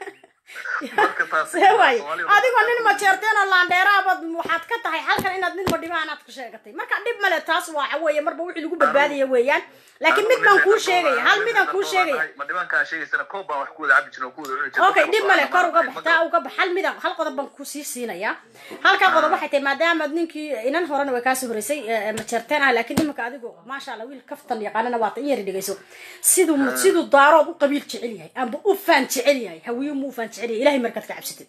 see waaye adigoo nin majeerteena laandheeraabaad waxaad ka tahay halkan inaad nin madhibaanaad ku sheegatay marka dhib male taas waxa weeye marba wixii lagu badbaadaya weeyaan laakiin mid baan kuu sheegaya hal midaan kuu sheegaya ma dhibaankaa sheegaysana koob baan wax ku wada cabi jirna oo ku wada cuni jirna okay dhib male kor uga bax taa uga bax hal midaan hal qodob baan kusii siinayaa halkaa qodob waxay tahay maadaama ninkii inan horena way kaasoo horeysay ee, majeerteen ah laakiin imanka adigu maasha allah wiil kaftan yaqaanana waata in yari dhegayso siduu siduu daarood u qabiil jecel yahay amba u faan jecel yahay hawiye mu u faan jecel yahay ilahay markaad ka cabsatid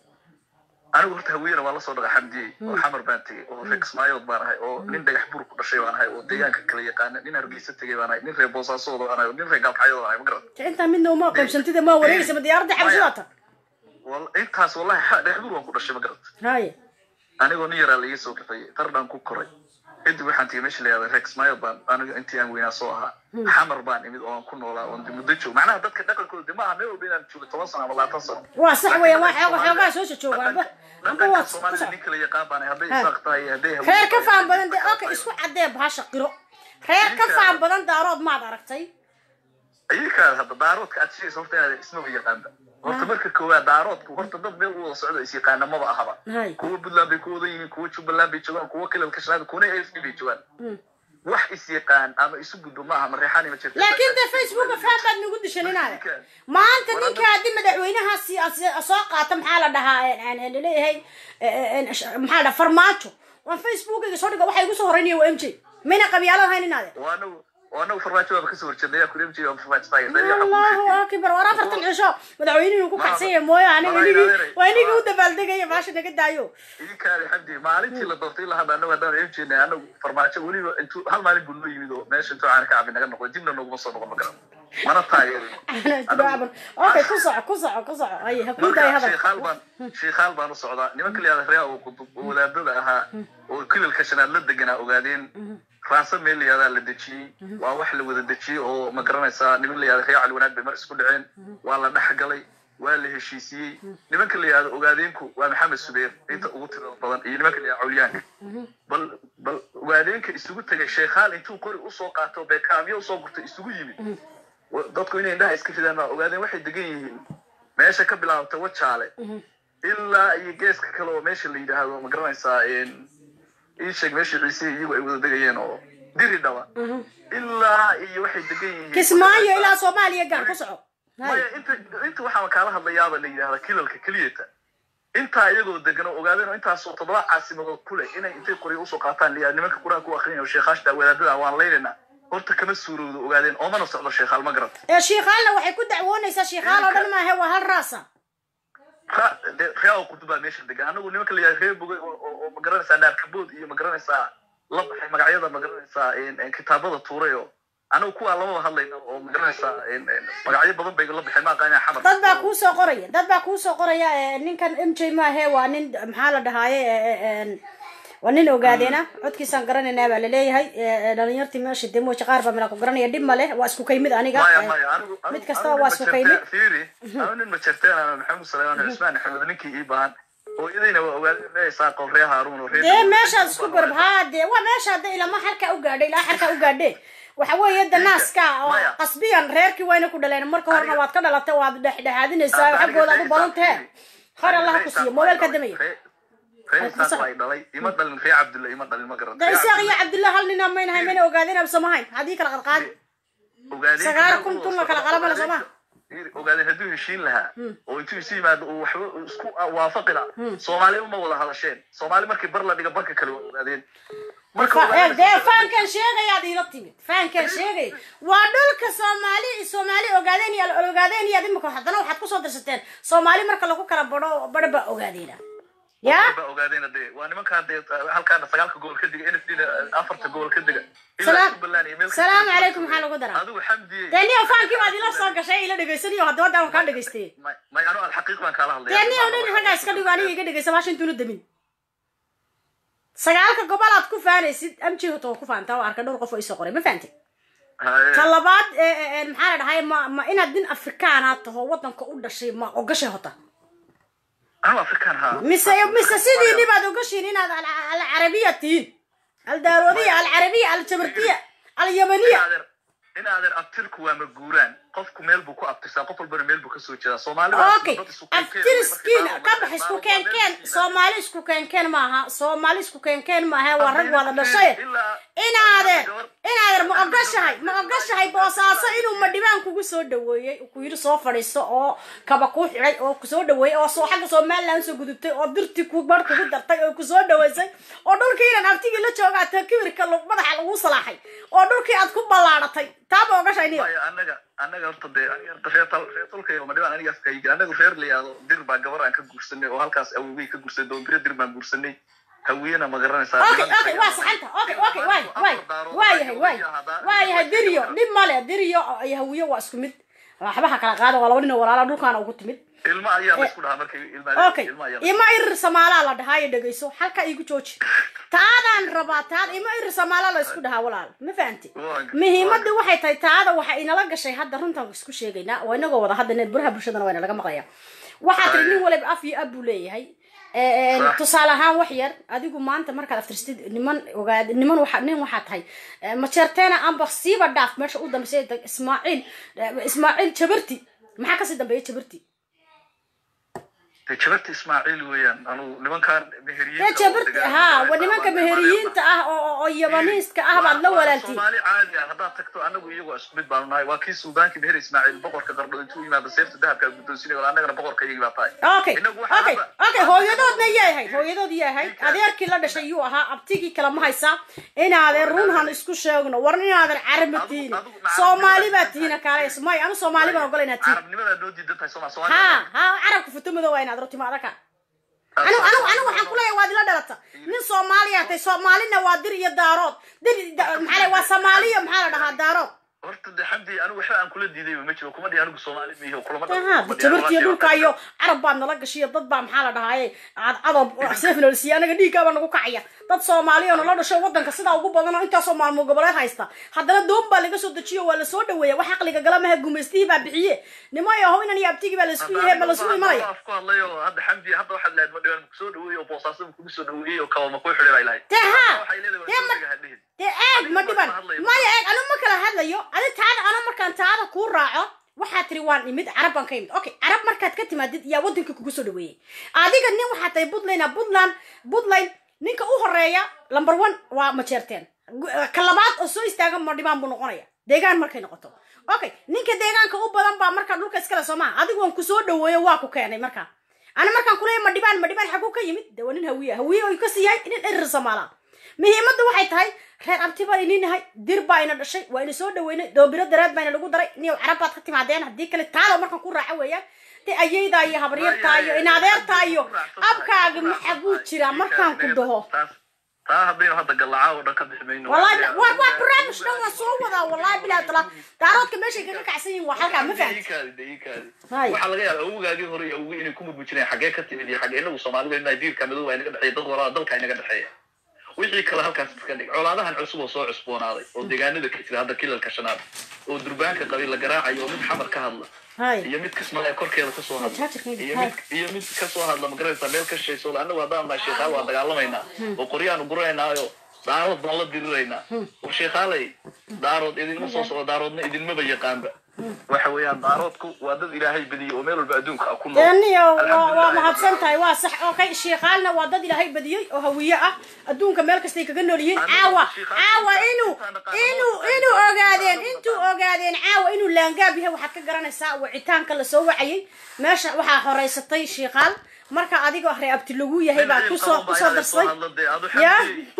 anigu horta hawiyena waa lasoo dhaga xamdiyey oo xamar baan tegey oo reer kismaayood baan ahay oo nin dhagax buur ku dhashay baan ahay oo deegaanka kala yaqaana nin hargeysa tegey baan ahay nin reer boosaasood baan ahay oo nin reer gaalkacyada baan ahay ma garan Ta intaa midna uma qaybsantida ma wareegaysa ma diyaaradda xabsidaata Wal- intaas wallahi xa- dhagax buur waan ku dhashay ma garan haye anigoo nin yaraa laiga soo kaxeeyey tardhaan ku koray kadib waxaan tegey meesha la yihahda reer kismaayood baan aniga intii aan weynaa soo ahaa xamar baan imid oo aan ku noolaa oon muddo joog macnaha dadka dhaqankooda de maaha meel walba inaan joogo toban sano ama labaatan sano waa sax weeyaan waa xooga xoogaa soo jooga amba amba waa soomaalida nin kala yaqaan baan ahay hadday Ha. isaaq tahay hadday hawiye reer ka tahay, faan badan dee okay isku cadee bahasha qiro reer ka faan badan daarood maad aragtay ayikaada hadda daaroodka aad sheegaysa horta inaad ismaba yaqaanba horta marka koowaad daaroodku horta dad meel u wada socdo is yaqaana maba ahaba hay kuwa puntland bay ku wadan yihiin kuwa jubbaland bay joogaan kuwa kilalka shanaad kuwana afd bay joogaan wax is yaqaan ama isu gudbo ma aha mareexaan ima jirta laakiin dee facebooka faan baad nagu dishan inaade maanta ninka haddii madaxweynahaasi as- soo qaata maxaa la dhahaa laleeyahay maxaa la dhaha farmaajo waan facebookiga soo dhiga waxa igu soo horeynaya waa m j mayna qabyaalo lahayn inaade waa anagu waa anagu farmaajo waaba kasoo horjeednay yaa kule mjiga farmaajo taagay allahu akbar war afartan cisho madaxweynuhu ku kacsan yahay mooyo aniga inigii waa inigii u dabaaldegaya baasha naga daayo idinkaale xamdi maalintii la doortay ilaa hadda anagu haddaan emjeenay anagu farmaajo weliba intuu hal maalin buu noo yimid oo meesha intuu caana ka cabi naga noqday dibna nooguma soo noqon ma garan mana taageerin okay ku soco ku soco ku soco ay ha ku daay marka hadal sheekhaal baan sheekhaal baan u socdaa nimanka la yihahda reer oo qudub oo wadaadada ahaa oo kilalka shanaad la deganaa ogaadeen raasa meel la yihahdaa la dejiyey waa wax la wada dejiyey oo ma garanaysaa niman la yihahda reer cali wanaag bay mar isku dhaceen waa la dhex galay waa la heshiisiyey nimanka la yihahdo ogaadeenku waa maxamed subeer inta ugu tirada badan iyo nimanka la yihahdo cawliyaanka bal bal ogaadeenka isugu tegay sheekhaal intuu qori usoo qaato beekaamyo usoo gurtay isugu yimid wa- dadku inay indhaha iska ridaan baa ogaadeen waxay degan yihiin meesha ka bilaabta wajaale ilaa iyo geeska kale oo meesha la yidhaahdo ma garanaysaa ii sheeg meeshii ciise iyagu ay wada degayeen oo diri dhaba ilaa iyo waxay degan yihiin kismaayo ilaa soomaaliya gaar ku soco maya inta inta waxaa kaala hadlayaaba la yidhahda kilalka keliyata intaa iyagoo degan oo ogaadeen oo intaasoo toddoba caasimadood ku leh inay intay qoryo usoo qaataan liyaa nimanka qur-aanka u akrinaya oo sheekhaashta wadaadada waan laynayna horta kama suurowdo ogaadeen oomana socdo sheekhaal ma garata ee shiikhaalna waxay ku dacwoonaysaa shiikhaal oo dhan maahe waa hal raasa ra- de- reeaw qudubaa meesha degan anagu nimanka la yidhahda reer bogay oo- oo oo ma garanaysaa naarkabood iyo ma garanaysaa la baxay magacyada ma garanaysaa en- en kitaabada tuuray oo anagu kuwaa lamaba hadlayna oo ma garanaysaa en- en magacyo badan bay la baxeen ma aqaanaa xamar dad baa kuu soo qoraya dad baa kuu soo qoraya ee, ninkan m j maahe waa nin maxaa la dhahaaye ee, ee, een, waa nin ogaadeena codkiisaan garanaynaa baa laleeyahay ee, ee, dhalinyartii meesha dee mooja qaar baa mila ku garanaya dhib ma leh waa isku kaymid aniga maya ee, maya anigu anigu- mid kastaba anigu waa nin isku ma kaymid jirteen- fiiri anigu nin ma jirteen ana maxamed suleymaan cusmaan axmed ninkii ii baahan hooyadayna waa ogaadeen ree isaaqo ree haaruun oo ree dee meeshaad isku garab haa dee waa meesha hadda ilama halka u gaadhay ilaa halka u gaadhe waxa weeye da naaska oo qasbiyan reerkii wayna ku dhaleen marka horena waad ka dhalatay waad dhexdhexaadinaysaa xaggooda aad u badan tahe khayr allah ha ku siiyo mobeelka damaya ree isaaq baa i dhalay ima dhalin ree cabdulla ima dhalin ma garata da isaaq iyo cabdullah hal nina maynahay mayna ogaadeen absamahayn haddii kala qadqaadi ogaadeen sagaal kun tun la kala qalama la sooma ogaadeen hadduu heshiin lahaa oo intuu isu yimaado uu waxba isku waafaqi lahaa soomaali uma wada hadasheen soomaali markii bar la dhiga barka kale waa ogaadeen marka Fa- ogaadeen- dee faankan sheegayaad iila timid faankan sheegay waa dhulka soomaali soomaali ogaadeen iyo ogaadeen iyo imika haddana waxaad kusoo dirsateen soomaali marka lagu kala badho badho baa ogaadeena ya baa ogaadeen dee waa nimankaa dee halkaana sagaalka gobol ka diga nsd afarta gobol ka diga ilaa Salaam- jubbaland iyo meel ka salaamu diga. calaykum maxaa lagu daraa adigu xamdiye dee niyo faankii baad ila soo gashay ila dhegaysanayo haddaba daan kaa dhegaystay may anu alxaqiiq baan kaala hadlaya dee niyo nin raggaa iska dhigo aniga iga dhegaysa maasha intuuna demin sagaalka gobolaad ku faanaysid amji hoto waa ku faantaa oo arkay dhowr qof oo isoo qoray ma fahanti Haye. ta labaad ee, ee, ee, maxaa la dhahay ma ma inaad nin afrikaana taho wadanka u dhashay ma ogashay hota anu afrikaan haa mise mise sidiini baad ogashiin inaad al- alcarabiya tihiin aldaaroodiya alcarabiya aljabartiya alyamaniya Inaadeer- inaadeer abtirku waa maguuraan qofku meel buu ku abtirsaa qof walbana meel buu kasoo jeedaa soomaalida waa okay dad isu keen keen, aftiriskiin markay ka bax isku keenkeen soomaali isku keenkeen maaha soomaali isku keenkeen maaha waa rag wada dhashay inaadeer inaadeer ma ogashahay ma ogashahay boosaaso inuu madhibaan kugu soo dhaweeyey uu ku yidhi soo fadhiisto oo kaba kuu xidhay oo kusoo dhaweeyey oo soo xagga somaliland soo gudubtay oo dirtii ku bar kugu dartay oo kusoo dhaweysay oo dhulkii inaan abtigii la joogaa ta kibirka lu- madaxa lagu salaaxay oo dhulkii aad ku ballaaratay taa ma ogashahay niyo Maya, anaga anaga horta dee aniga horta reer tal reer tolkayga ma dhibaan aniga afkayga anagu reer la yihahdo dir baa gabar aan ka guursanay oo halkaas awowgay ka guursanay doombire dir baan guursanay hawiyena ma garanaysaa okay okay waa saxanta okay okay waay waay waa yahay waay waa yahay diriyo dhib male diriyo iyo hawiyo waa isku mid waxbaha kala qaada waa laba nin oo walaala dhulkaana ugu timid ilma ayaa la isku dhahaa markay ilma okay ilma ayaa la- ima irir samaalaa la dhahaa iyo dhegayso halka igu jooji taadaan rabaa taad ima irir samaalaa la isku dhahaa walaal ma fahanti muhiimadda waxay tahay taada waxa inala gashay hadda runtaan isku sheegaynaa waa inagoo wada hadda buraha bulshadana waa inalaga maqlaya waxaa tiri nin waliba af iyo ab buu leeyahay Ee, Sax. tusaale ahaan wax yar adigu maanta markaad aftirstid niman ogaad niman waxa nin waxaa tahay ee, majeerteena amba siiba dhaaf meesha u dambeysay dag- ismaaciil ee, ismaaciil jabarti maxaa kasii dambeeya jabarti dee jabarta ismaaciil weeyaan anugu nimankaan meheriyiinta dee jabarti ha waa nimanka meheriyiinta ah oo oo- oo yabaniiska ah baad la walaaltiin soomaali caadi ah haddaad tagto anagu iyagoo isku mid baanu nahay waa kii suudaanki meher ismaaciil boqorka qardho intuu yimaado seefta dahabka guddoonsinay wala annagana boqorka iyagii baa tahay okay okay okay hooyadoodna yahay hooyadood yahay adeerkii la dhashay yuu ahaa abtigii kale ma haysaa inaadan runhan isku sheegno war inaadan carabi tihiin soomaali baa tihiin kaale may anu soomaali baan ogola inaad tihiin carabnimadaa noo diidan tahay sooma ha soomaali ha carabka futo madow waa inaad roti maadaka anu anu anu waxaan kuleeyahay waad ila dhalata nin soomaaliya tay soomaalina waa dir iyo daarood dir da- maxaa la waa soomaaliya maxaa la dhahaa daarood horta de xamdi anigu waxba aan kula diidayba ma jiro kuma dhihi anigu soomaali miihi kulama aha tabartiyo dhulka iyo carab baad nala gashiyo dad baa maxaa la dhahaaye cadcadab sefnolsiya anaga dhiiggaaba nagu kacaya dad soomaaliya oo nala dhasho wadanka sidaa ugu badan oo intaasoo maalmo goboleed haysta haddana doon baa laga soo dejiyo waa lasoo dhaweeya wax caqliga gala maha gumaystihii baa bixiye nimayo how inan iyo abtigii baa laisku yahe ma lasugu imanaya af ku hadlay oo hadda xamdi hadda waxaad lehed ma dhibaan kusoo dhaweeyey oo boosaaso kugu soo dhaweeyey oo kaba ma kuu xidhay bay lahayd dee ha waxay leedahay dee waa ma soo hadhihin dee eeg ma dhiban maya eeg anu ma kala hadlayo adi taada ana markaan taada kuu raaco waxaa tiri waan imid carab baan ka imid okay carab markaad ka timaadid yaa waddanka kugu soo dhaweeyey adiga nin waxaa tahay puntland puntland puntland ninka u horeeya number one waa majeerteen ka labaad oo soo istaaga madhibaan buu noqonaya deegaan markay noqoto okay ninka deegaanka u badan baa markaa dhulka iskale soo maha adigu waan kusoo dhaweeyo waa ku keenay markaa ana markaan kuleeya madhibaan madhibaan xaguu ka yimid de waa nin hawiye hawiye oo kasii yahay nin erir soomaala muhiimadda waxay tahay reer abti baan inin nahay dir baa ina dhashay waa ina soo dhaweynay doobiro dareed baa ina lagu daray niyow carab baad ka timaadeen haddii kale taalo markaan ku raaco weeyaan de ayaydaa iyo habaryartaa iyo inadeertaa iyo abkaaga maxaguu jiraa markaan ku dhaho taa haddaynu hadda gallacaa oo dhan ka bixi mayno wallahi waa waa barnaamij dhan waan soo wadaa wallahi bilaa tala daaroodka meeshay kaga kacsan yihiin waa halkaa ma fahamti Hay. waxaa laga yaaba awowgaagii hore iyo awowgii inay ku murmujinayaan xaggee ka timid iyo xaggee inagu soomaalida inaa diirka madow baa inaga dhexeeya dad walaa dalka inaga dhexeeya wixii kale halkaas iska dhig colaadahan cusub oo soo cusboonaaday oo deegaanada ka jira hadda kilalka shanaad oo durbaanka qabiil la garaacayo oo mid xamar ka hadla Hay. iyo mid kismaayo korkeeda kasoo hadla Jajirkayga, iyo hay. mid iyo mid kasoo hadla magaraysa meel ka shayso anagu haddaan nahay sheekhaal waan dagaalamaynaa oo qoryaanu guranaynaayo daarood baan la diriraynaa war sheekhaalay daarood idinma soo socdo daaroodna idinmaba yaqaanba waxa weeyaan daaroodku waa dad ilaahay badiyey oo meel walba adduunka ah ku nool daniyo waa waa Alxamdulillahi mahadsan tahay waa sax okay shiikhaalna waa dad ilaahay badiyey oo hawiye ah adduunka meel kastay kaga nool yihiin caawa caawa inuu inuu inuu ogaadeen intuu ogaadeen caawa inuu laangaab yahay waxaad ka garanaysaa wicitaanka lasoo wacayay meesha waxaa horeysatay shiikhaal marka adigoo ree abti lagu yahay baa kusoo kusoo darsay ya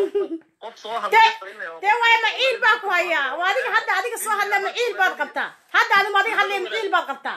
dee dee waay maciil baa ku hayaa waa adiga hadda adiga soo hadla maciil baad qabtaa hadda adigu adiga hadlaya maciil baad qabtaa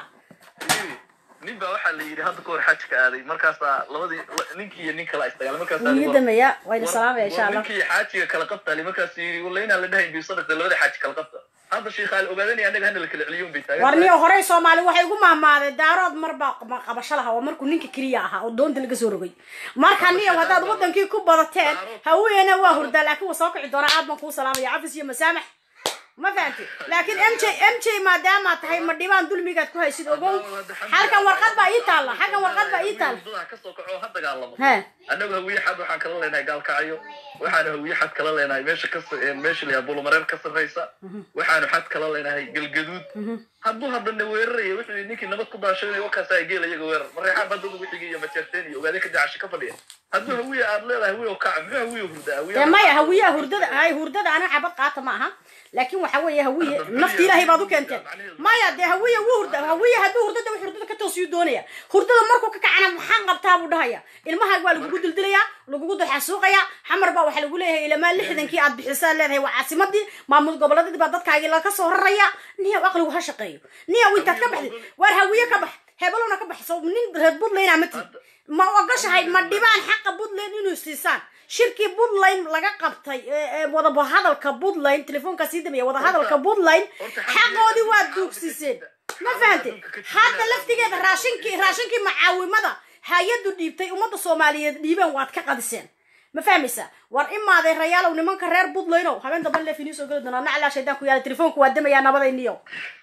nin baa waxaa la yidhi hadda kahor xajka aaday markaasaa labadii la- ninkii iyo nin kala isdagaal markaasaa wuu ii damaya wayna salaamaya insha allah ninkii xaajiga kala qabtaali markaas yidhi walla inaan la dhahayn bisadaqta labada xaaji kala qabta hadda sheikhaal ogaadanaya annaga hana la kala celiyo bay taagan warniyo horey soomaali waxay ugu mahmaaday daarood marbaa qaba- qabasho lahaa waa markuu ninka keliya ahaa oo doonta laga soo rogay marka niyow haddaad wadankii ku badateen haweena waa hurdaa laakiin waa soo kici doonaa aad baan kuu salaamaya cafis iyo masaamax ma fahanti laakiin m j m j maadaama tahay ma dhibaan dulmigaad ku haysid ogow halkan warqad baa ii taalla halkan warqad baa ii taalla Wadada kasoo kaco ha dagaalamo he annagu hawiye xad waxaan kala leenahay gaalkacyo waxaanu hawiye xad kala leenahay meesha ka sa- meesha layaa bulumareer ka sarreysa waxaanu xad kala leenahay galgaduud hadduu haddana weeraraya wuxuu yidhi ninkii nabad ku daashanay wakaasaa geela iyaga weerar mareexaan baa dad wixigii iyo majeerteen iyo ogaade ka dacasho ka fadhiya hadduu hawiye aad leedahay hawiye oo kaca muxuu hawiye hurdaa hawiye dee maya hawiyaha hurdada hay hurdada ana xabad qaata ma aha laakiin waxa weeye hawiye nafti ilaahay baad u keenteen maya dee hawiye wuu hurda hawiye hadduu hurdada wax hurdada ka toosiyuu doonaya hurdada markuu ka kacana maxaan qabtaa buu dhahaya ilmahaaga waa lagugu dildilaya lagugu duxasuuqaya xamar baa waxaa lagu leeyahay ilamaa lixdankii aad bixisaa leedahay waa caasimadii maamul goboleedadii baa dadkaagii laga soo raraya niyow aqligu ha shaqeeyo niyow intaad ka baxdid waar hawiye ka bax hebelowna ka baxso nin reer puntland ma tid ma ogashahay ma dhibaan xaqa puntland inuu siisaan shirkii puntland laga qabtay ee- ee wadahadalka puntland telefoonkaa sii damaya wadahadalka puntland xaqoodii waa duugsiseen ma fahante hadda laftigeeda raashinkii raashinkii macaawimada hay-adu dhiibtay ummadda soomaaliyeed dhiibeen waad ka qadiseen ma fahmaysa war imaaday rayaalow nimanka reer puntlandow habeen dambe leef inii soo geli doonaa naclaa shaydaan ku yaala telefoonka waa damayaa nabadayniyo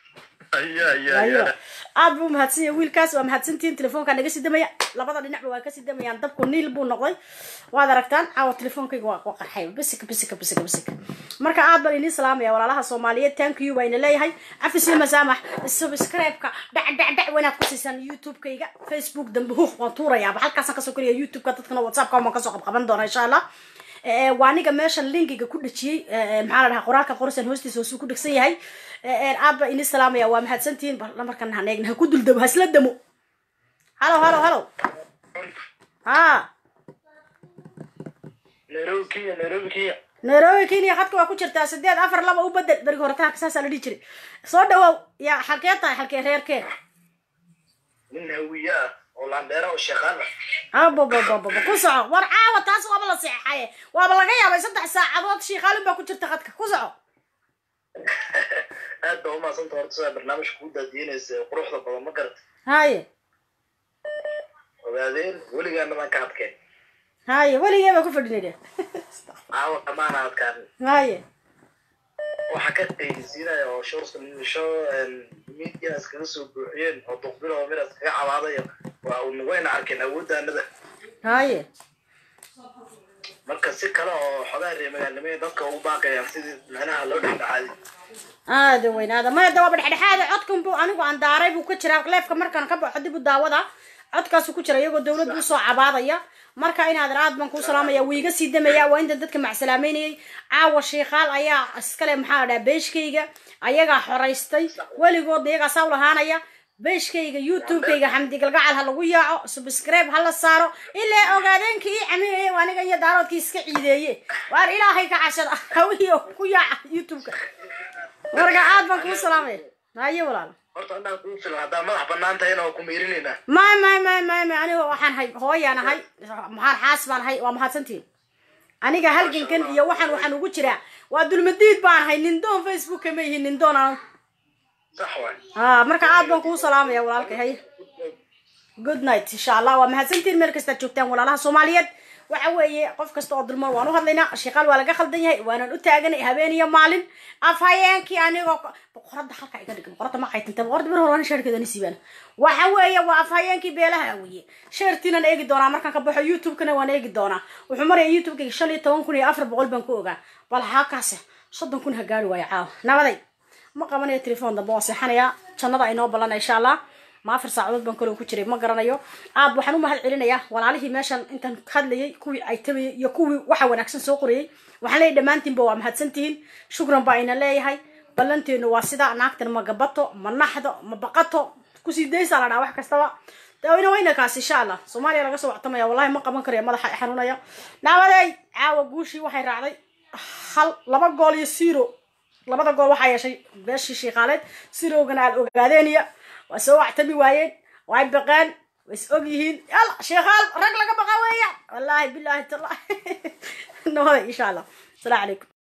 ayaa ayaa ayo ayaa aad buu mahadsan yahay wiilkaas waa mahadsantihiin telefoonkaa naga sii damaya labada dhinacba waa kasii damayaan dabku niil buu noqday waad aragtaan caawa telefoonkayga waa waa qarxay bisika bisika bisika bisika marka aad baan idiin salaamaya walaalaha soomaaliyeed thank you baa ina leeyahay cafis iyo masaamax subscribe-ka dhac dhac dhac wanaad ku siisaan youtube-kayga facebook dambe huh waan tuurayaaba halkaasaan kasoo keliya youtube-ka dadkana whatsapp-ka waan kasoo qabqaban doona insha allah Eh, waa aniga meesha linkiga ku dhejiyey eh, eh, maxaa la dhahaa qoraalka qorsan hoostiisa hoosuu ku dhegsan yahay Eh, eh, aad baa ini salaamaya waa mahadsantihiin bal markan han eegna ha ku duldamo ha isla damo halo halo halo ha nairobi kenya nairobi kenya nairobi kenya khadka waa ku jirtaa sideed afar laba u bedel berigi hore taha saasaa la dhihi jiray soo dhawow yaa xalkee tahay xalkee reerkee nin hawiye ah oo landheera oo sheekhaan ah abababababa ku soco war caawa taas waaba la seexaye waaba laga yaabay saddex saacadood shiikaalin baa ku jirta khadka ku soco aad baa umahadsanta horta sidaa barnaamijka kuu daadiinaysa ee quruxda badan ma garata haye ogaadeen weligaana baan ka adkeen haye weligee baa ku fadhinay de caawa dhamaana adkaan haye waxa ka qeydisiinaya oo showska show media iskaga soo buuxiyeen oo duqbilo oo mid iskaga cabaadayo waa un wayna arkeen awooddaanada haye marka si kale oo xogaa reer magaalnimada dadka ugu baaqayaan sidii macnaha loo dhexdhexaadi aada weyn aada maya de waaba dhexdhexaada codkan bu anigu aan daaray buu ka jiraa leefka markaan ka baxo dib u daawada codkaasu ku jira iyagoo dawladda usoo cabaadaya marka inaadan aad baan kuu salaamaya wuu iga sii damaya waa intan dadka macsalaameynayay caawa sheikaal ayaa iskale maxaa la dhaha beeshkayga ayagaa xoraystay weligoodna iyagaa saa ulahaanaya beeshkayga youtubekayga xamdi galgacal ha lagu yaaco subscribe ha la saaro ilaa ogaadeenka ii caminaya aniga iyo daaroodkii iska ciideeye waar ilaahay ka cashada hawiyo ku yaaca youtubeka marka aad baan kuu salaamaya haye walaal horta anaa kuu filan haddaa madax banaan tahayna waa ku meerinayna may may may may may aniga waxaan hay hooyaan ahay maxaan xaas baan ahay waa mahadsantiin aniga halgankan iyo waxaan waxaan ugu jiraa waa dulmadiid baan ahay nindoon facebooka ma yihin nindoon aan sax waay ha marka aad baan kuu salaamaya walaalkay hay good night insha allah waa mahadsantiin meel kastaad joogtaan walaalaha soomaaliyeed waxa weeye qof kasta oo dulman waan u hadlaynaa sheekaal waa laga khaldan yahay waanan u taaganay habeen iyo maalin afhayeenkii anigoo boqorada halka iga dhig boqorada ma qaytanta boqorada bir hore sheerkeeda ni siibaan waxa weeye waa afhayeenkii beelaha weye sheertiinan eegi doonaa markaan ka baxo youtube-kana waan eegi doonaa wuxuu maraya youtube-kayga shan iyo toban kun iyo afar boqol baan ku ogaa bal haakaase soddon kun ha gaari waayo caawa nabaday ma qabanayo telefoon dambe waan seexanayaa jannada ay noo ballana insha allah ma afar saacadood baan kaloo ku jiray ma garanayo aad waxaan u mahad celinayaa walaalihii meeshan intaan hadlayay kuwii ay tabayay iyo kuwii waxa wanaagsan soo qorayay waxaan leeyahay dhammaantiinba waa mahadsantihiin shukran baa ina leeyahay ballanteenu waa sidaa naagtan ma gabato ma naxdo ma baqato kusii daysaa la dhaha wax kastaba dawina wayna kaas insha allah soomaaliya laga soo wactamaya wallahi ma qaban karayo madaxa i xanuunaya naabaday caawa guushii waxay raacday hal laba gool iyo zero labada gool waxaa yeeshay beeshii shiikaaleed sirowgana aad ogaadeeniya waa soo wactami waayeen way baqeen way is og yihiin yalla sheekaal rag laga baqa weeya wallaahi bilaahi tallahi nabada insha allah asalaamu calaykum